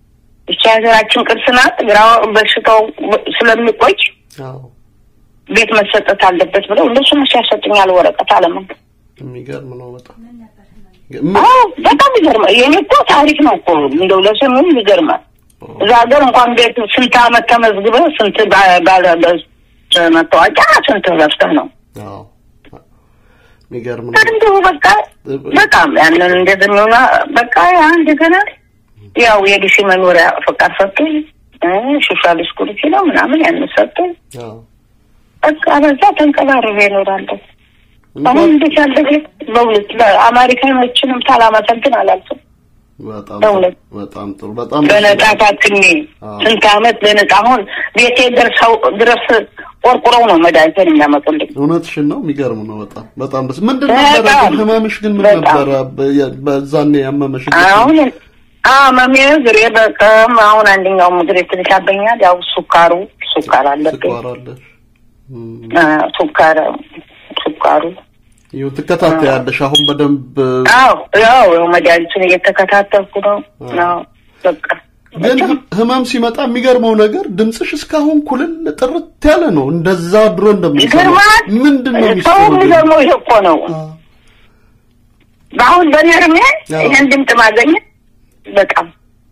ብቻ ሀገራችን ቅርስ ናት። ግራው በሽታው ስለሚቆይ አዎ ቤት መሰጠት አለበት ብለው እነሱ መቼ ያሰጡኛል ወረቀት አለምን የሚገርም ነው በጣም አዎ በጣም ይገርማል። የኔ እኮ ታሪክ ነው እኮ እንደው ለስሙም ይገርማል። እዛ ሀገር እንኳን ቤት ስንት አመት ተመዝግበ ስንት ባ- ባለ በ- መታወቂያ ስንት ለፍተህ ነው አዎ የሚገርም ነው እንዲሁ በቃ በጣም ያንን እንደዝምና በቃ ያ እንደገና ያው የዲሲ መኖሪያ ፈቃድ ሰጡኝ። እ ሶሻል ስኩሪቲ ነው ምናምን ያንን ሰጡኝ። አዎ በቃ በዛ ተንቀባርሬ እኖራለሁ። አሁን እንዴት ያለ ቤት በእውነት ለአሜሪካኖችንም ሳላመሰግን አላልፍም። በጣም በእውነት በጣም ጥሩ በጣም በነጻ ታክሜ አዎ። ስንት አመት በነጻ አሁን ቤቴ ደርሰው ድረስ ቆርቁረው ነው መድኃኒትን የሚያመጡልኝ። እውነትሽን ነው የሚገርም ነው በጣም በጣም ደስ ምንድን ነበረ በጣም ግን ህመምሽ ግን ምን በጣም። ነበረ በ- በዛኔ ያመመሽ አሁን አመሜ እግሬ በጣም አሁን አንደኛውም እግሬ ትንሽ ያበኛል። ያው ሱካሩ ሱካር አለብኝ። ስኳር አለሽ አ፣ ሱካር ሱካሩ ይኸው ትከታተያለሽ አሁን በደንብ አዎ ያው ያው መድኃኒቱን እየተከታተልኩ ነው። አዎ በቃ ግን ህ- ህመም ሲመጣ የሚገርመው ነገር ድምፅሽ እስካሁን ኩልል ጥርት ያለ ነው እንደዛ ድሮ እንደምንሰማው ይገርማል። ምንድን ነው ሰው ሚስጥሩ ግን? የሚገርመው ይሄ እኮ ነው። በአሁን በእኔ እድሜ አዎ። ይህን ድምፅ ማገኘት በጣም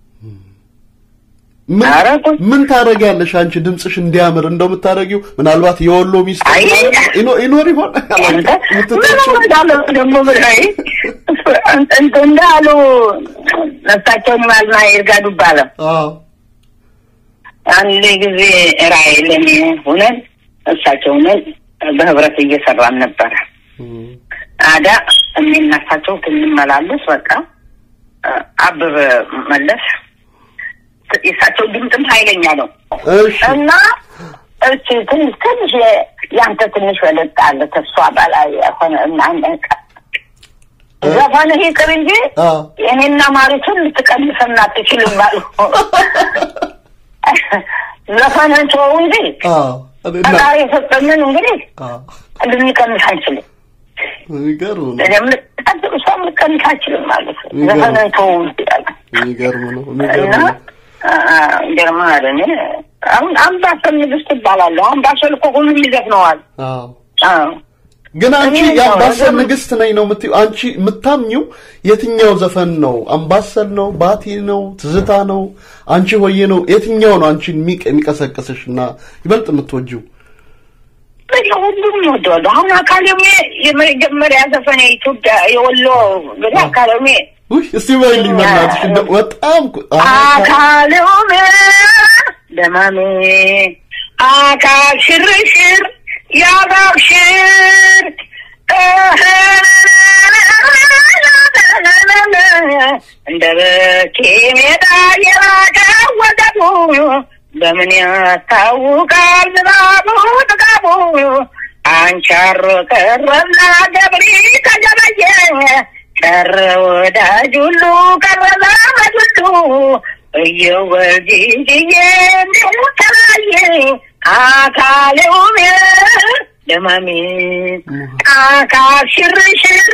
ምን ምን ታደርጊያለሽ አንቺ ድምፅሽ እንዲያምር እንደው የምታደርጊው ምናልባት የወሎ ሚስት አይ፣ ይኖ- ይኖር ይሆን ምንም እንዳለ ደግሞ ብላይ እንት እንዳሉ ነፍሳቸውን ማልና ይርጋዱ ባለ አዎ አንድ ጊዜ ራእይ ለኔ ሆነን እሳቸውንን በህብረት እየሰራን ነበረ። አዳ የሚናሳቸው ትንመላለስ በቃ አበበ መለስ የእሳቸው ድምፅም ኃይለኛ ነው እሺ እና እቺ ትንሽ ትንሽ ያንተ ትንሽ ወለጥ አለ ተስፋ በላይ የሆነ እና ነቀ ዘፈን ይቅር እንጂ አዎ የኔና ማሪቱን ልትቀንሰና አትችልም አሉ። ዘፈንን ተወው እንጂ አዎ እኔና- ፈጣሪ የሰጠንን እንግዲህ አዎ ልንቀንስ አንችልም። የሚገርም ነው እኔም ልቀጥል እሷም ልቀንስ አንችልም ማለት ነው። ይገርም። ዘፈንን ተወው እንጂ አለ። የሚገርም ነው እና የሚገርም ነው ገርማል። እኔ አሁን አምባሰል ንግስት እባላለሁ። አምባሰል እኮ ሁሉም ይዘፍነዋል። አዎ አዎ ግን አንቺ እኔ የአምባሰል ነው፣ ንግስት ነኝ ነው የምትይው። አንቺ የምታምኚው የትኛው ዘፈን ነው? አምባሰል ነው? ባቲ ነው? ትዝታ ነው? አንቺ ሆዬ ነው? የትኛው ነው አንቺን የሚቀ- የሚቀሰቅስሽ እና ይበልጥ የምትወጂው? በቃ ሁሉም ይወደዋሉ። አሁን አካዳሚ የመጀመሪያ ዘፈን የኢትዮጵያ የወሎ እንግዲህ አካዳሚ ውይ እስቲ በይልኝ በእናትሽ እንደው በጣም እኮ- አካሉም ደማሜ አካል ሽርሽር ያባብሽር እንደ በኬ ሜዳ የራቀ ወደቡ በምን ያስታውቃል ዝናቡ ጥጋቡ አንቻሮ ቀረና ገብሪ ተገበየ ቀረ ወዳጅ ሁሉ ቀረ ዘመድ ሁሉ እየወልጅዬ ተለያየ አካሌ ውሜ ደማሜ አካል ሽርሽር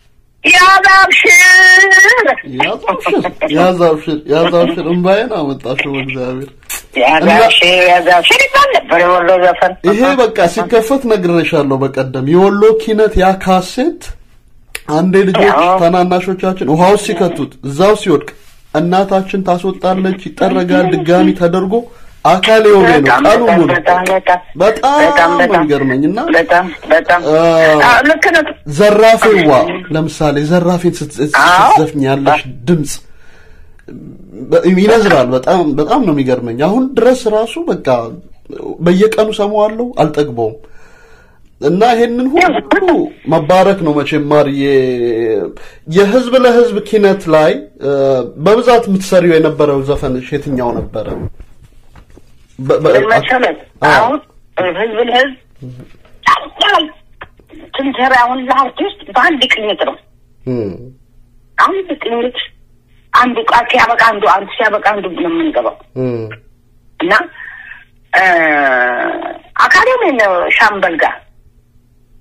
ያዛብሽር ያዛብሽር ያዛብሽር ያዛብሽር እምባዬን አመጣሽው እግዚአብሔር ያዛብሽር ያዛብሽር ይባል ነበር የወሎ ዘፈን። ይሄ በቃ ሲከፈት ነግሬሻለሁ በቀደም የወሎ ኪነት ያ ካሴት አንዴ ልጆች ታናናሾቻችን ውሃ ውስጥ ሲከቱት እዛው ሲወድቅ እናታችን ታስወጣለች ይጠረጋል ድጋሚ ተደርጎ አካል የሆነ ነው በጣም ቀኑ በጣም ሙሉ በጣም በጣም በጣም በጣም ነው በጣም የሚገርመኝ እና በጣም በጣም አ፣ አዎ፣ ልክ ነው። ዘራፌዋ ለምሳሌ ዘራፌን ስትዘ- ስትዘፍኝ ያለሽ ድምፅ በ- ይነዝራል። በጣም በጣም ነው የሚገርመኝ። አሁን ድረስ ራሱ በቃ በየቀኑ ሰማዋለሁ፣ አልጠግበውም። እና ይሄንን ሁሉ መባረክ ነው መቼም ማርዬ። የህዝብ ለህዝብ ኪነት ላይ እ፣ በብዛት የምትሰሪው የነበረው ዘፈንሽ የትኛው ነበረ? በ- በ- ምን መሰለህ አሁን ህዝብ ለህዝብ ታውቃል ስንሰራ አሁን ለአርቲስት በአንድ ቅኝት ነው እም፣ አንድ ቅኝት አንዱ ቃል ሲያበቃ አንዱ አንዱ ሲያበቃ አንዱ ነው የምንገባው እም፣ እና እ፣ አካዳሚ ነው ሻምበል ጋር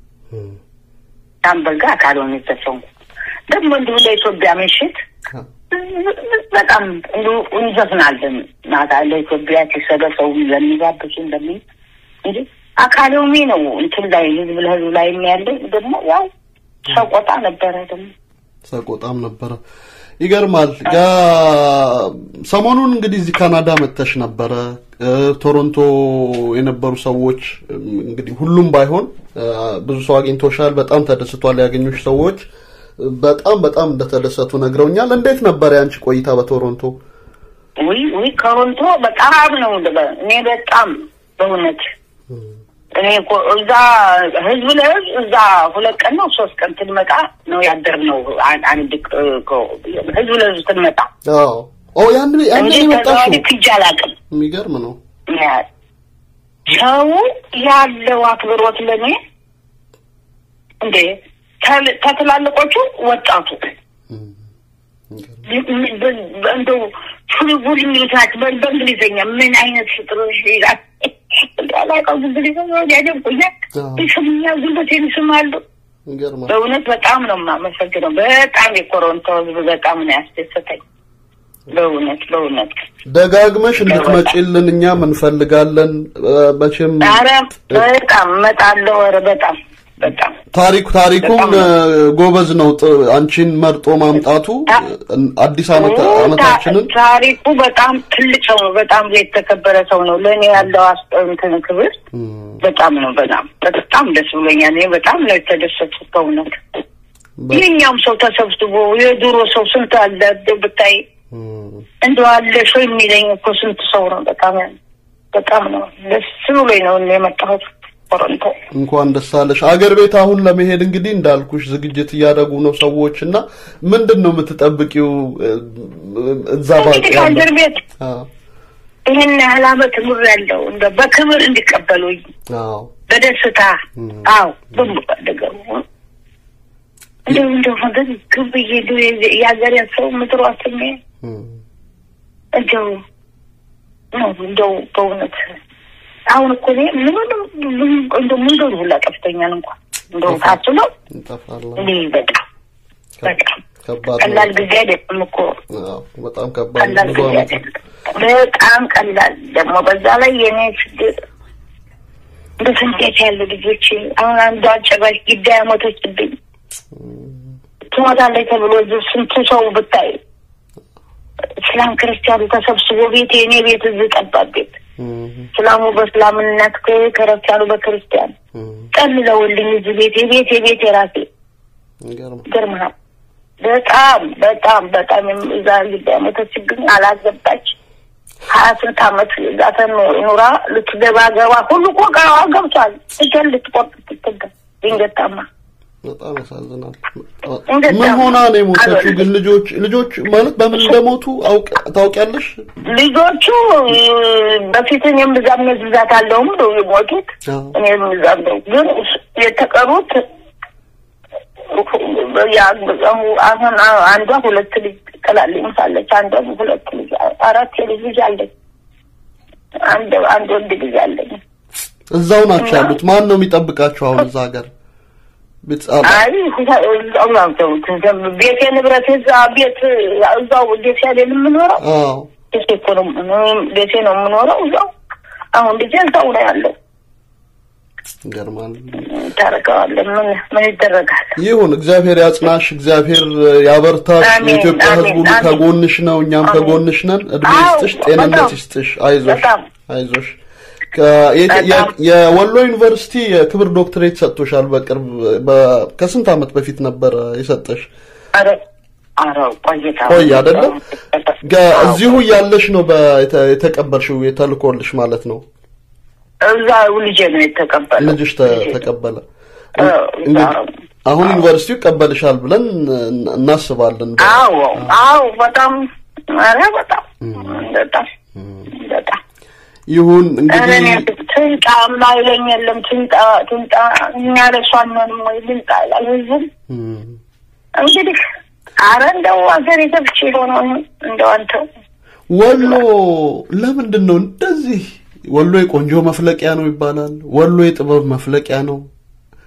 ሻምበል ጋር አካዳሚ ተሰንኩ ደግሞ እንዲሁ ለኢትዮጵያ ምሽት በጣም እንዲሁ እንዘፍናለን። ማታ ለኢትዮጵያ ሲሰበሰቡ ለሚጋብዙ እንደምን እንጂ አካዳሚ ነው እንትን ላይ ህዝብ ለህዝብ ላይ የሚያለው ደግሞ ያው ሰቆጣ ነበረ ደግሞ ሰቆጣም ነበረ። ይገርማል። ጋ ሰሞኑን እንግዲህ እዚህ ካናዳ መተሽ ነበረ። እ፣ ቶሮንቶ የነበሩ ሰዎች እም፣ እንግዲህ ሁሉም ባይሆን እ፣ ብዙ ሰው አግኝቶሻል። በጣም ተደስቷል። ያገኙሽ ሰዎች እ፣ በጣም በጣም እንደተደሰቱ ነግረውኛል። እንዴት ነበር ያንቺ ቆይታ በቶሮንቶ? ውይ ውይ ከሮንቶ በጣም ነው ልበ- እኔ በጣም በእውነት እኔ እኮ እዛ ህዝብ ለህዝብ እዛ ሁለት ቀን ነው ሶስት ቀን ትንመጣ ነው ያደርነው። አን- አንድ ቅ- ቅ- ህዝብ ለህዝብ ትንመጣ አዎ ኦ ያን ያን እንጂ የመጣሽው ተዘዋዋሪ ክጅ አላውቅም። የሚገርም ነው። ያ- ሰው ያለው አክብሮት ለእኔ እንዴ ተል- ከትላልቆቹ ወጣቱ እንደው ፉልቡል የሚሉት በ- በእንግሊዝኛ ምን አይነት ፍጥሮ ይላል አላውቀውም። እንግሊዝኛ ያደንቁኛል፣ ይስሙኛል፣ ጉልበቴን ይስማሉ። የሚገርም በእውነት በጣም ነው የማመሰግነው። በጣም የኮሮንቶ ህዝብ በጣም ነው ያስደሰተኝ። በእውነት በእውነት ደጋግመሽ እንድትመጪልን እኛም እንፈልጋለን። እ፣ መቼም ኧረ በጣም እመጣለሁ። ኧረ በጣም በጣም ታሪኩ ታሪኩም እ፣ ጎበዝ ነው። ጥ- አንቺን መርጦ ማምጣቱ እ፣ አዲስ ዓመት ዓመታችንን ታ- ታሪኩ በጣም ትልቅ ሰው ነው። በጣም የተከበረ ሰው ነው። ለእኔ ያለው አስ- እንትን ክብር በጣም ነው። በጣም በጣም ደስ ብሎኛል። እኔ በጣም ነው የተደሰትኩት በእውነት። የኛም ሰው ተሰብስቦ የድሮ ሰው ስንት አለ እንደው ብታይ እንደው አለ ሰው የሚለኝ እኮ ስንት ሰው ነው። በጣም በጣም ነው ደስ ብሎኝ ነው እኔ የመጣሁት ቶሮንቶ። እንኳን ደስ አለሽ። አገር ቤት አሁን ለመሄድ እንግዲህ እንዳልኩሽ ዝግጅት እያደረጉ ነው ሰዎች እና ምንድን ነው የምትጠብቂው እ፣ እዛ ባቅ እንግዲህ ከአገር ቤት ይህን ያህል ዓመት ኑር ያለው እንደ በክብር እንዲቀበሉኝ አዎ በደስታ አዎ በምፈልገው እንደው እንደው ነገር ግብዬ እንደው የዚ- የሀገሬን ሰው ምድሯ ስሜ እንደው ነው እንደው በእውነት አሁን እኮ እኔ ምንም እንደው መንገዱ ሁላ ጠፍተኛል እንኳን እንደው ታስበው እንጠፋለን። እኔ በጣም በጣም ከባድ ቀላል ነው። ጊዜ አይደለም እኮ አዎ፣ በጣም ከባድ ቀላል ነው። ብዙ ጊዜ ዓመት አይደለም። በጣም ቀላል ደግሞ በዛ ላይ የኔ ችግር እንደ ስንቴት ያሉ ልጆች አሁን አንዷ ጭራሽ ግዳ ያሞተችብኝ ትሞታለች ተብሎ እዚህ ስንቱ ሰው ብታይ እስላም ክርስቲያኑ ተሰብስቦ ቤት የእኔ ቤት እዚህ ጠባብ ቤት እስላሙ በእስላምነት ክርስቲያኑ በክርስቲያን ጠልለውልኝ እዚህ ቤት የቤት የቤት የራሴ ይገርምሃል። በጣም በጣም በጣም እዛ ግዳ ያሞተችብኝ አላገባች ሀያ ስንት ዓመት እዛ ኑራ ልትገባ ገባ ሁሉ እኮ እቃዋ ገብቷል። እጇን ልትቆርጥ ስትገባ ድንገት ታማ በጣም ያሳዝናል። እንዴት ምን ነው? ሆና ነው የሞተችው? ግን ልጆች ልጆች ማለት በምን እንደሞቱ አውቅ ታውቂያለሽ? ልጆቹ በፊት እኔም ብዛም መዝዛት አለውም ነው የሞቱት። እኔም ብዛም ነው ግን የተቀሩት ያ- አሁን አንዷ ሁለት ልጅ ጥላልኝ ሳለች አንዷ ሁለት ልጅ አራት የልጅ ልጅ አለኝ። አንድ አንድ ወንድ ልጅ አለኝ። እዛው ናቸው ያሉት። ማን ነው የሚጠብቃቸው አሁን እዛ ሀገር? ቤት- አ- አይ እዛው ነው ተውት። ቤቴ ንብረት እዛ ቤት እዛው ቤት ያለን የምኖረው አዎ ቤቴ እኮ ነው እኔም ቤቴ ነው የምኖረው እዛው። አሁን ልጄ እዛው ነው ያለው። ይገርማል። ታረቀዋለን። ምን ምን ይደረጋል? ይሁን እግዚአብሔር ያጽናሽ፣ እግዚአብሔር ያበርታሽ። አሜን፣ የኢትዮጵያ ሕዝብ አሜን፣ ሁሉ አሜን። ከጎንሽ ነው፣ እኛም ከጎንሽ ነን። እድሜ አዎ፣ ይስጥሽ፣ ጤንነት በጣም፣ ይስጥሽ። አይዞሽ በጣም። አይዞሽ። ከ- የ- የ- የወሎ ዩኒቨርሲቲ የክብር ዶክትሬት ሰጥቶሻል በቅርብ በ- ከስንት ዓመት በፊት ነበረ የሰጠሽ? ኧረ ኧረ ቆይታ ቆይ አይደለም ገ- እዚሁ እያለሽ ነው በ- የተ- የተቀበልሽው የተልኮልሽ ማለት ነው። እዛ ልጄ ነው የተቀበለ ልጅሽ ተ- ተቀበለ። እንግዲህ አሁን ዩኒቨርሲቲው ይቀበልሻል ብለን እን- እናስባለን። አዎ አዎ በጣም ኧረ በጣም በጣም በጣም ይሁን ኧረ እንግዲህ እኔ ትንጣ ማይለኝ የለም ትንጣ ትንጣ እኛ ለሷ አንሆንም ወይ ልንጣ ይላል ህዝቡም እንግዲህ አረ እንደው ሀገር የገብቼ የሆነው እንደው አንተው ወሎ ለምንድን ነው እንደዚህ? ወሎ የቆንጆ መፍለቂያ ነው ይባላል። ወሎ የጥበብ መፍለቂያ ነው።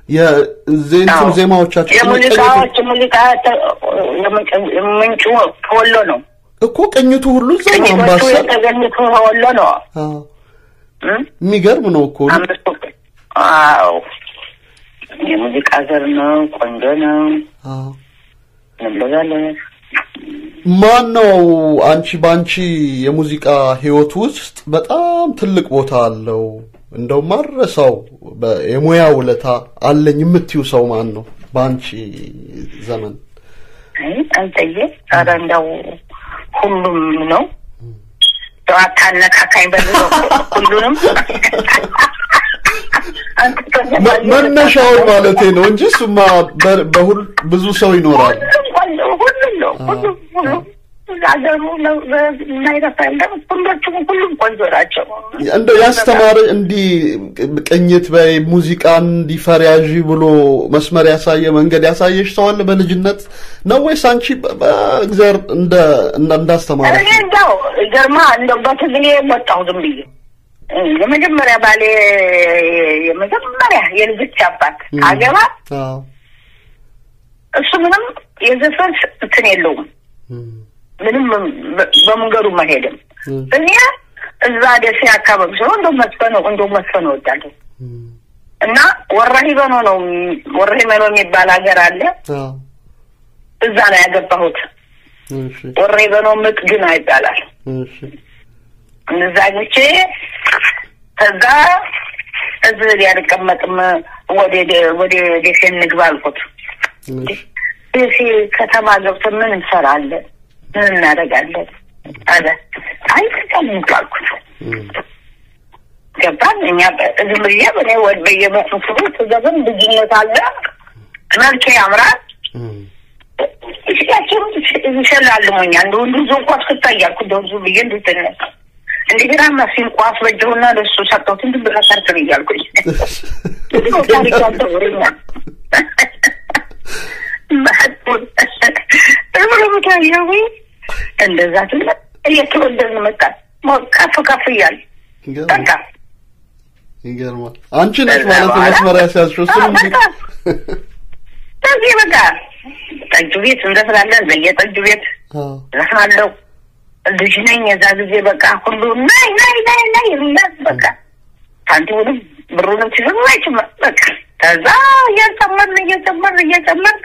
የዜንቱን ዜማዎቻቸው የሙዚቃዎች ሙዚቃ ተ- የምንጭ- ምንጩ ከወሎ ነው። እኮ ቅኝቱ ሁሉ እዛ ነው። ቅኝቶቹ አምባሰል የተገኙት ከወሎ ነው። አዎ፣ እም? የሚገርም ነው እኮ አምስቱ አዎ የሙዚቃ ዘር ነው። ቆንጆ ነው። አዎ። እንበዛለን። ማን ነው አንቺ በአንቺ የሙዚቃ ህይወት ውስጥ በጣም ትልቅ ቦታ አለው እንደው ማረሳው በ- የሙያ ውለታ አለኝ የምትዩ ሰው ማን ነው በአንቺ ዘመን? አይ አንተዬ፣ ኧረ እንደው ሁሉም ነው። እንደው አታነካካኝ በዚህ ሁሉንም መ- መነሻውን ማለቴ ነው እንጂ እሱማ በ- በሁል ብዙ ሰው ይኖራል። ሁሉም ነው። ሁሉም ሁሉም ሀገሩ የማይረሳ የለም። ሁሎቹም ሁሉም ቆንጆ ናቸው። እንደው ያስተማረ እንዲህ ቅኝት በይ ሙዚቃን እንዲፈሪያዥ ብሎ መስመር ያሳየ መንገድ ያሳየሽ ሰው አለ በልጅነት ነው ወይስ አንቺ በ- በእግዚአብሔር እንደ እንደ- እንዳስተማረ እኔ እንደው ገርማ እንደው በትግሌ ወጣሁ ዝም ብዬ የመጀመሪያ ባሌ የመጀመሪያ የልጆች አባት አገባ አዎ እሱ ምንም የዘፈን እንትን የለውም ምንም በ- በመንገዱ መሄድም እኔ እዛ ደሴ አካባቢ ሲሆን እንደው መስፈን እንደው መስፈን እወዳለሁ እና ወራሂበኖ ነው ወራሂበኖ የሚባል ሀገር አለ አዎ እዛ ነው ያገባሁት እሺ ወራሂበኖ ምጥግና ይባላል እሺ እነዛ ግቼ ከዛ እዚህ ላይ አልቀመጥም ወደ ደ- ወደ ደሴ እንግባ አልኩት እሺ ደሴ ከተማ ገብተን ምን እንሰራለን ምን እናደርጋለን አለ አይ ተቀምጡ አልኩት ገባን እኛ በ- ዝም ብዬ እኔ ወደ በየመስፍሩ ዘበን ልጅነት አለ መልኬ ያምራል እሽያቸው ይሸላልሞኛል እንደ ወንዱ ዞ ኳስ ክታ እያልኩ እንደው ዝም ብዬ እንድትነሳ እንደገና መሲን ኳስ በጀውና ለሱ ሰጠሁት እንድ ብላ ሰርክል እያልኩኝ ታሪክ ያልተወረኛል ማጡን እምረምታያዊ እንደዛ ትለ እየተወደድን መጣን ከፍ ከፍ እያል በቃ ይገርማል። አንቺ ነሽ ማለት ነው መስመር ያስያዝሽው እሱን ሙዚቃ ከዚህ በቃ ጠጁ ቤት እንደስላለን በየጠጁ ቤት ዘፍናለሁ። ልጅ ነኝ የዛ ጊዜ በቃ ሁሉ ናይ ናይ ናይ ናይ ይሉኛል። በቃ ሳንቲሙንም ብሩንም ሲሉ አይችም በቃ ከዛ እየጨመርን እየጨመርን እየጨመርን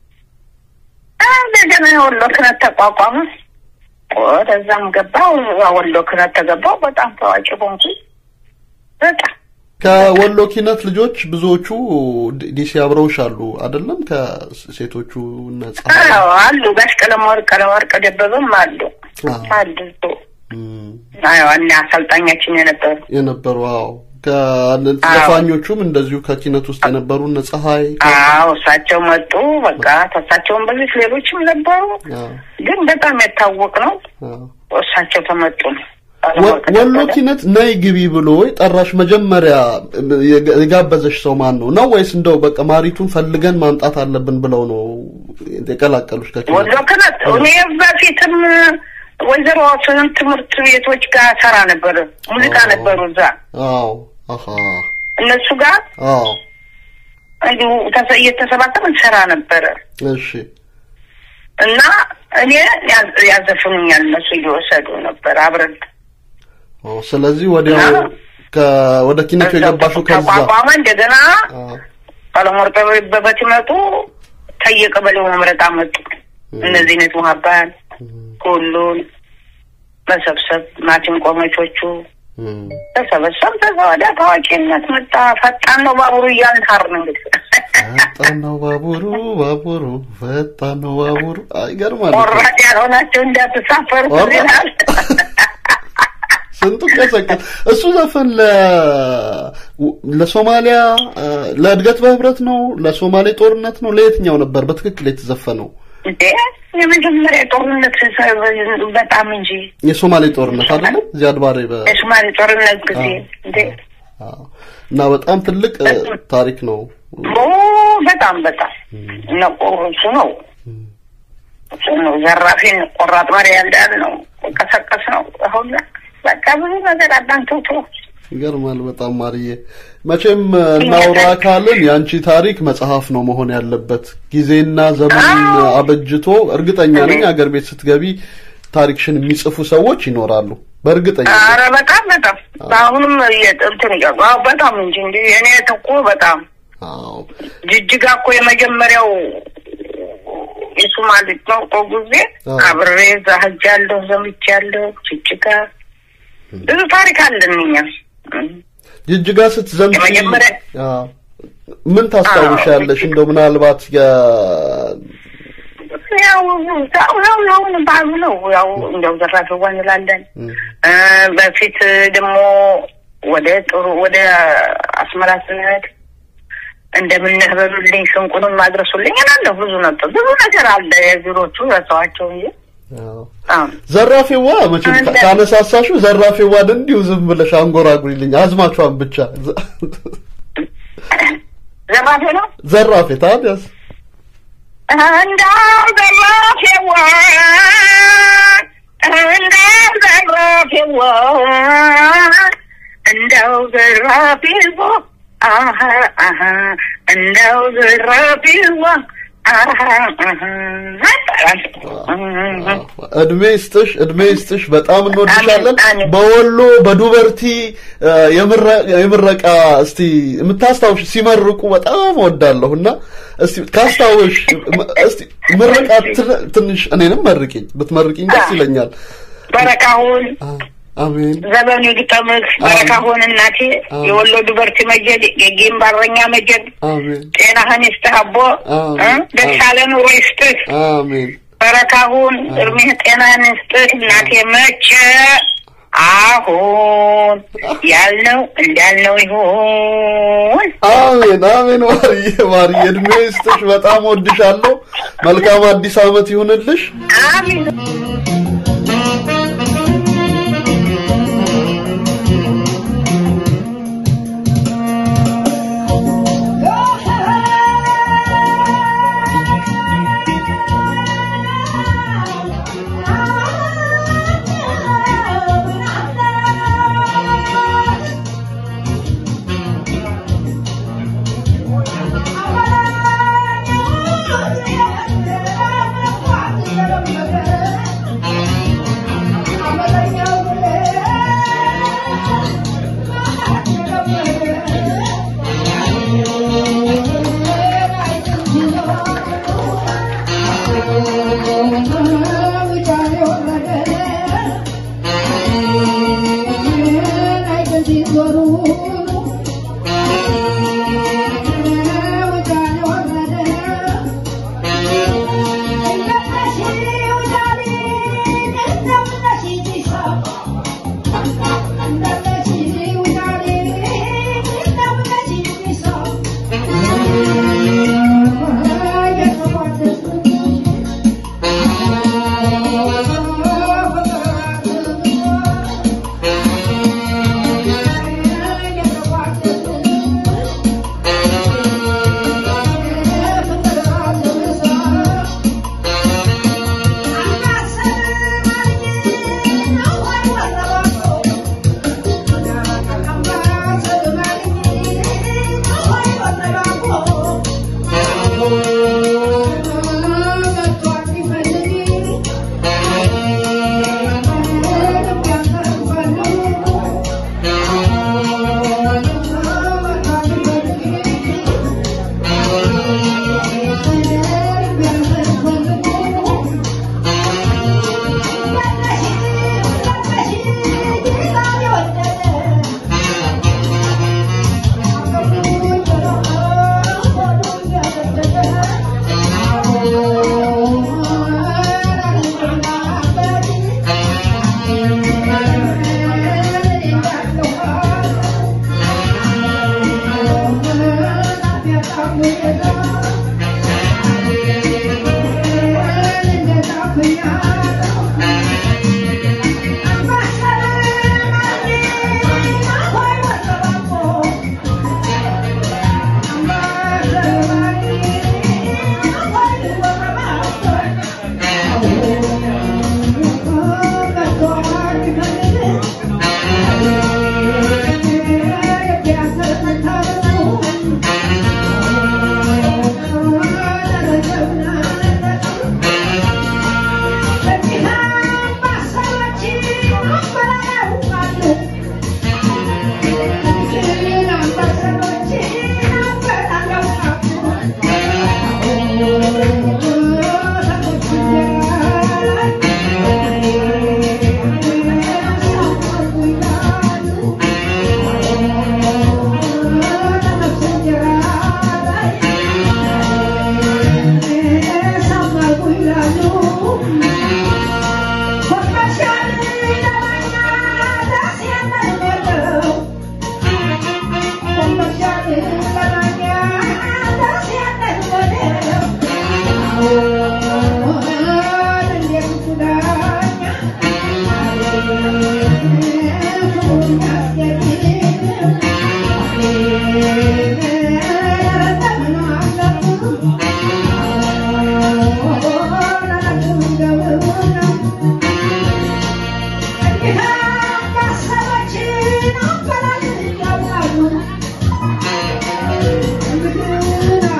እንደገና የወሎ ክነት ተቋቋመ። ወደዛም ገባው ወሎ ክነት ተገባው። በጣም ታዋቂ ሆንኩኝ። በቃ ከወሎ ኪነት ልጆች ብዙዎቹ ዲ- ዲሲ አብረውሽ አሉ አይደለም? ከሴቶቹ ነጻ አዎ አሉ። ጋሽ ቀለመወርቅ ቀለመወርቅ ደበበም አሉ አሉ። አዎ እና አሰልጣኛችን የነበሩ የነበሩ አዎ ከዘፋኞቹም እንደዚሁ ከኪነት ውስጥ የነበሩ እነ ፀሐይ አዎ እሳቸው መጡ። በቃ ተሳቸውን በፊት ሌሎችም ነበሩ፣ ግን በጣም የታወቅ ነው እሳቸው ተመጡ ነው። ወ- ወሎ ኪነት ነይ ግቢ ብሎ ጠራሽ መጀመሪያ የጋ- የጋበዘሽ ሰው ማን ነው ነው ወይስ እንደው በቃ ማሪቱን ፈልገን ማምጣት አለብን ብለው ነው የቀላቀሉሽ ከኪነት ወሎ ክነት እኔ በፊትም ወይዘሮ ስንት ትምህርት ቤቶች ጋር ሰራ ነበር። ሙዚቃ ነበሩ እዛ አዎ አሃ እነሱ ጋር አዎ እንዲሁ ተሰ- እየተሰባሰብን ሰራ ነበረ እሺ እና እኔ ያዝ- ያዘፍኑኛል እነሱ እየወሰዱ ነበር አብረን ኦ ስለዚህ ወዲያው ከ- ወደ ኪነቱ የገባሽው ከዛ ተቋቋመ። እንደገና ቀለሞወርቅ በበት ይመጡ ከየቀበሌው መምረጥ አመጡ። እነዚህ ነት ሙሀባን ሁሉን መሰብሰብ ማቲም ቆመቾቹ ተሰበሰብ። ከዛ ወዲያ ታዋቂነት መጣ። ፈጣን ነው ባቡሩ እያልን ሀርን እንግዲህ ፈጣን ነው ባቡሩ ባቡሩ ፈጣን ነው ባቡሩ አይገርማል እኮ። ቆራጥ ያልሆናቸው እንዳትሳፈሩ ቆራጥ? ይላል። ስንቱ ቀሰቀስ እሱ ዘፈን ለ ለሶማሊያ እ፣ ለእድገት በህብረት ነው ለሶማሌ ጦርነት ነው ለየትኛው ነበር በትክክል የተዘፈነው እንዴ የመጀመሪያ ጦርነት በጣም እንጂ የሶማሌ ጦርነት አይደለም ዚያድ ባሬ በ የሶማሌ ጦርነት ጊዜ እንዴ እና በጣም ትልቅ እ፣ ታሪክ ነው ኦ በጣም በጣም ነቆ እሱ ነው እሱ ነው ዘራፊን ቆራጥ መሪ ያንዳል ነው ቀሰቀስ ነው አሁን በቃ ብዙ ነገር አዳንተውቶ ይገርማል በጣም ማርዬ። መቼም እናውራ ካልን የአንቺ ታሪክ መጽሐፍ ነው መሆን ያለበት። ጊዜና ዘመን አበጅቶ እርግጠኛ ነኝ አገር ቤት ስትገቢ ታሪክሽን የሚጽፉ ሰዎች ይኖራሉ። በእርግጠኛ ኧረ በጣም በጣም አሁንም እንትን እያሉ አዎ፣ በጣም እንጂ እንዲ እኔ እኮ በጣም ጅጅጋ እኮ የመጀመሪያው የሶማሌ ቋንቋ ጊዜ አብሬ እዛ ሄጃለሁ፣ ዘምቻለሁ። ጅጅጋ ብዙ ታሪክ አለን እኛ ጅጅጋ ስትዘምቺ የመጀመሪያ አዎ፣ ምን ታስታውሻለሽ? እንደው ምናልባት የ ያው ያው ያው ያው ባህሉ ነው። ያው እንደው ዘራፊዋ እንላለን። እ በፊት ደግሞ ወደ ጥሩ ወደ አስመራ ስንሄድ እንደምነህ በሉልኝ ሽንቁንም ማድረሱልኝ እላለሁ። ብዙ ነበር ብዙ ነገር አለ። የቢሮቹ ረሳኋቸው እንጂ ዘራፌዋ መቼም ካ- ካነሳሳሽው ዘራፌዋን እንዲሁ ዝም ብለሽ አንጎራጉሪልኝ አዝማቿን ብቻ ዘራፌ ነው ዘራፌ ታዲያስ እንዳው ዘራፌዋ እንዳው ዘራፌዋ እንዳው ዘራፌዋ አሀ አሀ እንዳው ዘራፌዋ አሀ አሀ እድሜ ይስጥሽ፣ እድሜ ይስጥሽ። በጣም እንወድሻለን። በወሎ በዱበርቲ እ፣ የምረ- የምረቃ እስቲ የምታስታውሽ ሲመርቁ በጣም እወዳለሁ እና እስቲ ካስታውሽ ም- እስቲ ምረቃ ትን- ትንሽ እኔንም መርቂኝ፣ ብትመርቂኝ ደስ ይለኛል። በረካሁን አሜን ዘመኑ ይግጠምህ በረካሁን እናቴ የወሎ ዱበርቲ መጀድ የጌም ባረኛ መጀድ አሜን ጤናህን ይስጥህ አቦ እ? ደስ ያለ ኑሮ ይስጥህ አሜን በረካሁን እድሜህ ጤናህን ይስጥህ እናቴ መቼ አሁን ያልነው እንዳልነው ይሁን አሜን አሜን። ማርዬ ማርዬ እድሜ ይስጥሽ። በጣም ወድሻለሁ። መልካም አዲስ ዓመት ይሁንልሽ። አሜን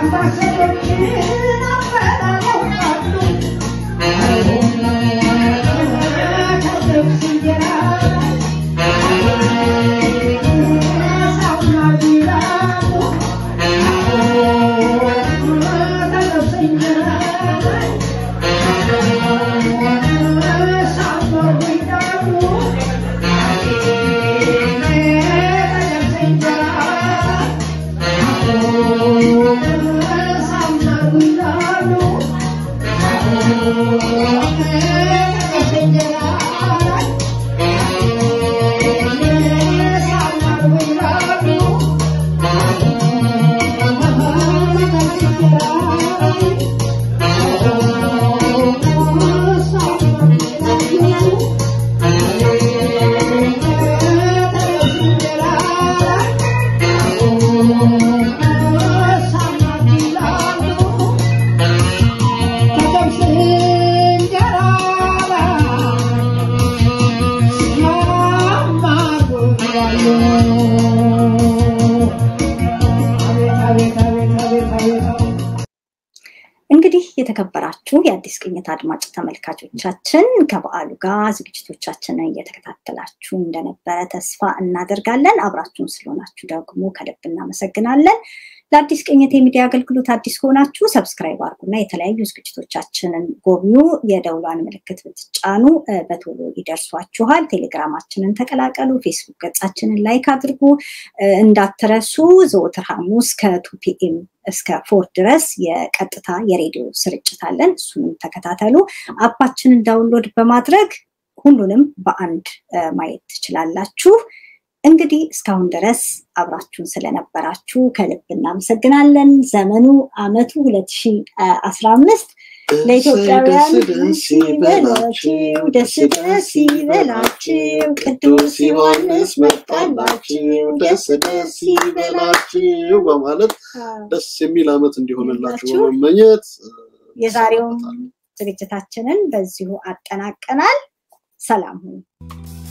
እንግዲህ የተከበራችሁ የአዲስ ቅኝት አድማጭ ተመልካቾቻችን ከበዓሉ ጋር ዝግጅቶቻችንን እየተከታተላችሁ እንደነበረ ተስፋ እናደርጋለን። አብራችሁን ስለሆናችሁ ደግሞ ከልብ እናመሰግናለን። ለአዲስ ቅኝት የሚዲያ አገልግሎት አዲስ ከሆናችሁ ሰብስክራይብ አድርጉና የተለያዩ ዝግጅቶቻችንን ጎብኙ። የደውሏን ምልክት ብትጫኑ በቶሎ ይደርሷችኋል። ቴሌግራማችንን ተቀላቀሉ። ፌስቡክ ገጻችንን ላይክ አድርጉ። እንዳትረሱ ዘወትር ሐሙስ ከቱ ፒኤም እስከ ፎር ድረስ የቀጥታ የሬዲዮ ስርጭት አለን። እሱንም ተከታተሉ። አፓችንን ዳውንሎድ በማድረግ ሁሉንም በአንድ ማየት ትችላላችሁ። እንግዲህ እስካሁን ድረስ አብራችሁን ስለነበራችሁ ከልብ እናመሰግናለን። ዘመኑ አመቱ 2015 ለኢትዮጵያውያን ደስ ይበላችሁ፣ ደስ ደስ ይበላችሁ፣ ቅዱስ ዮሐንስ መጣላችሁ፣ ደስ ደስ ይበላችሁ በማለት ደስ የሚል አመት እንዲሆንላችሁ በመመኘት የዛሬውን ዝግጅታችንን በዚሁ አጠናቀናል። ሰላም ሁኑ።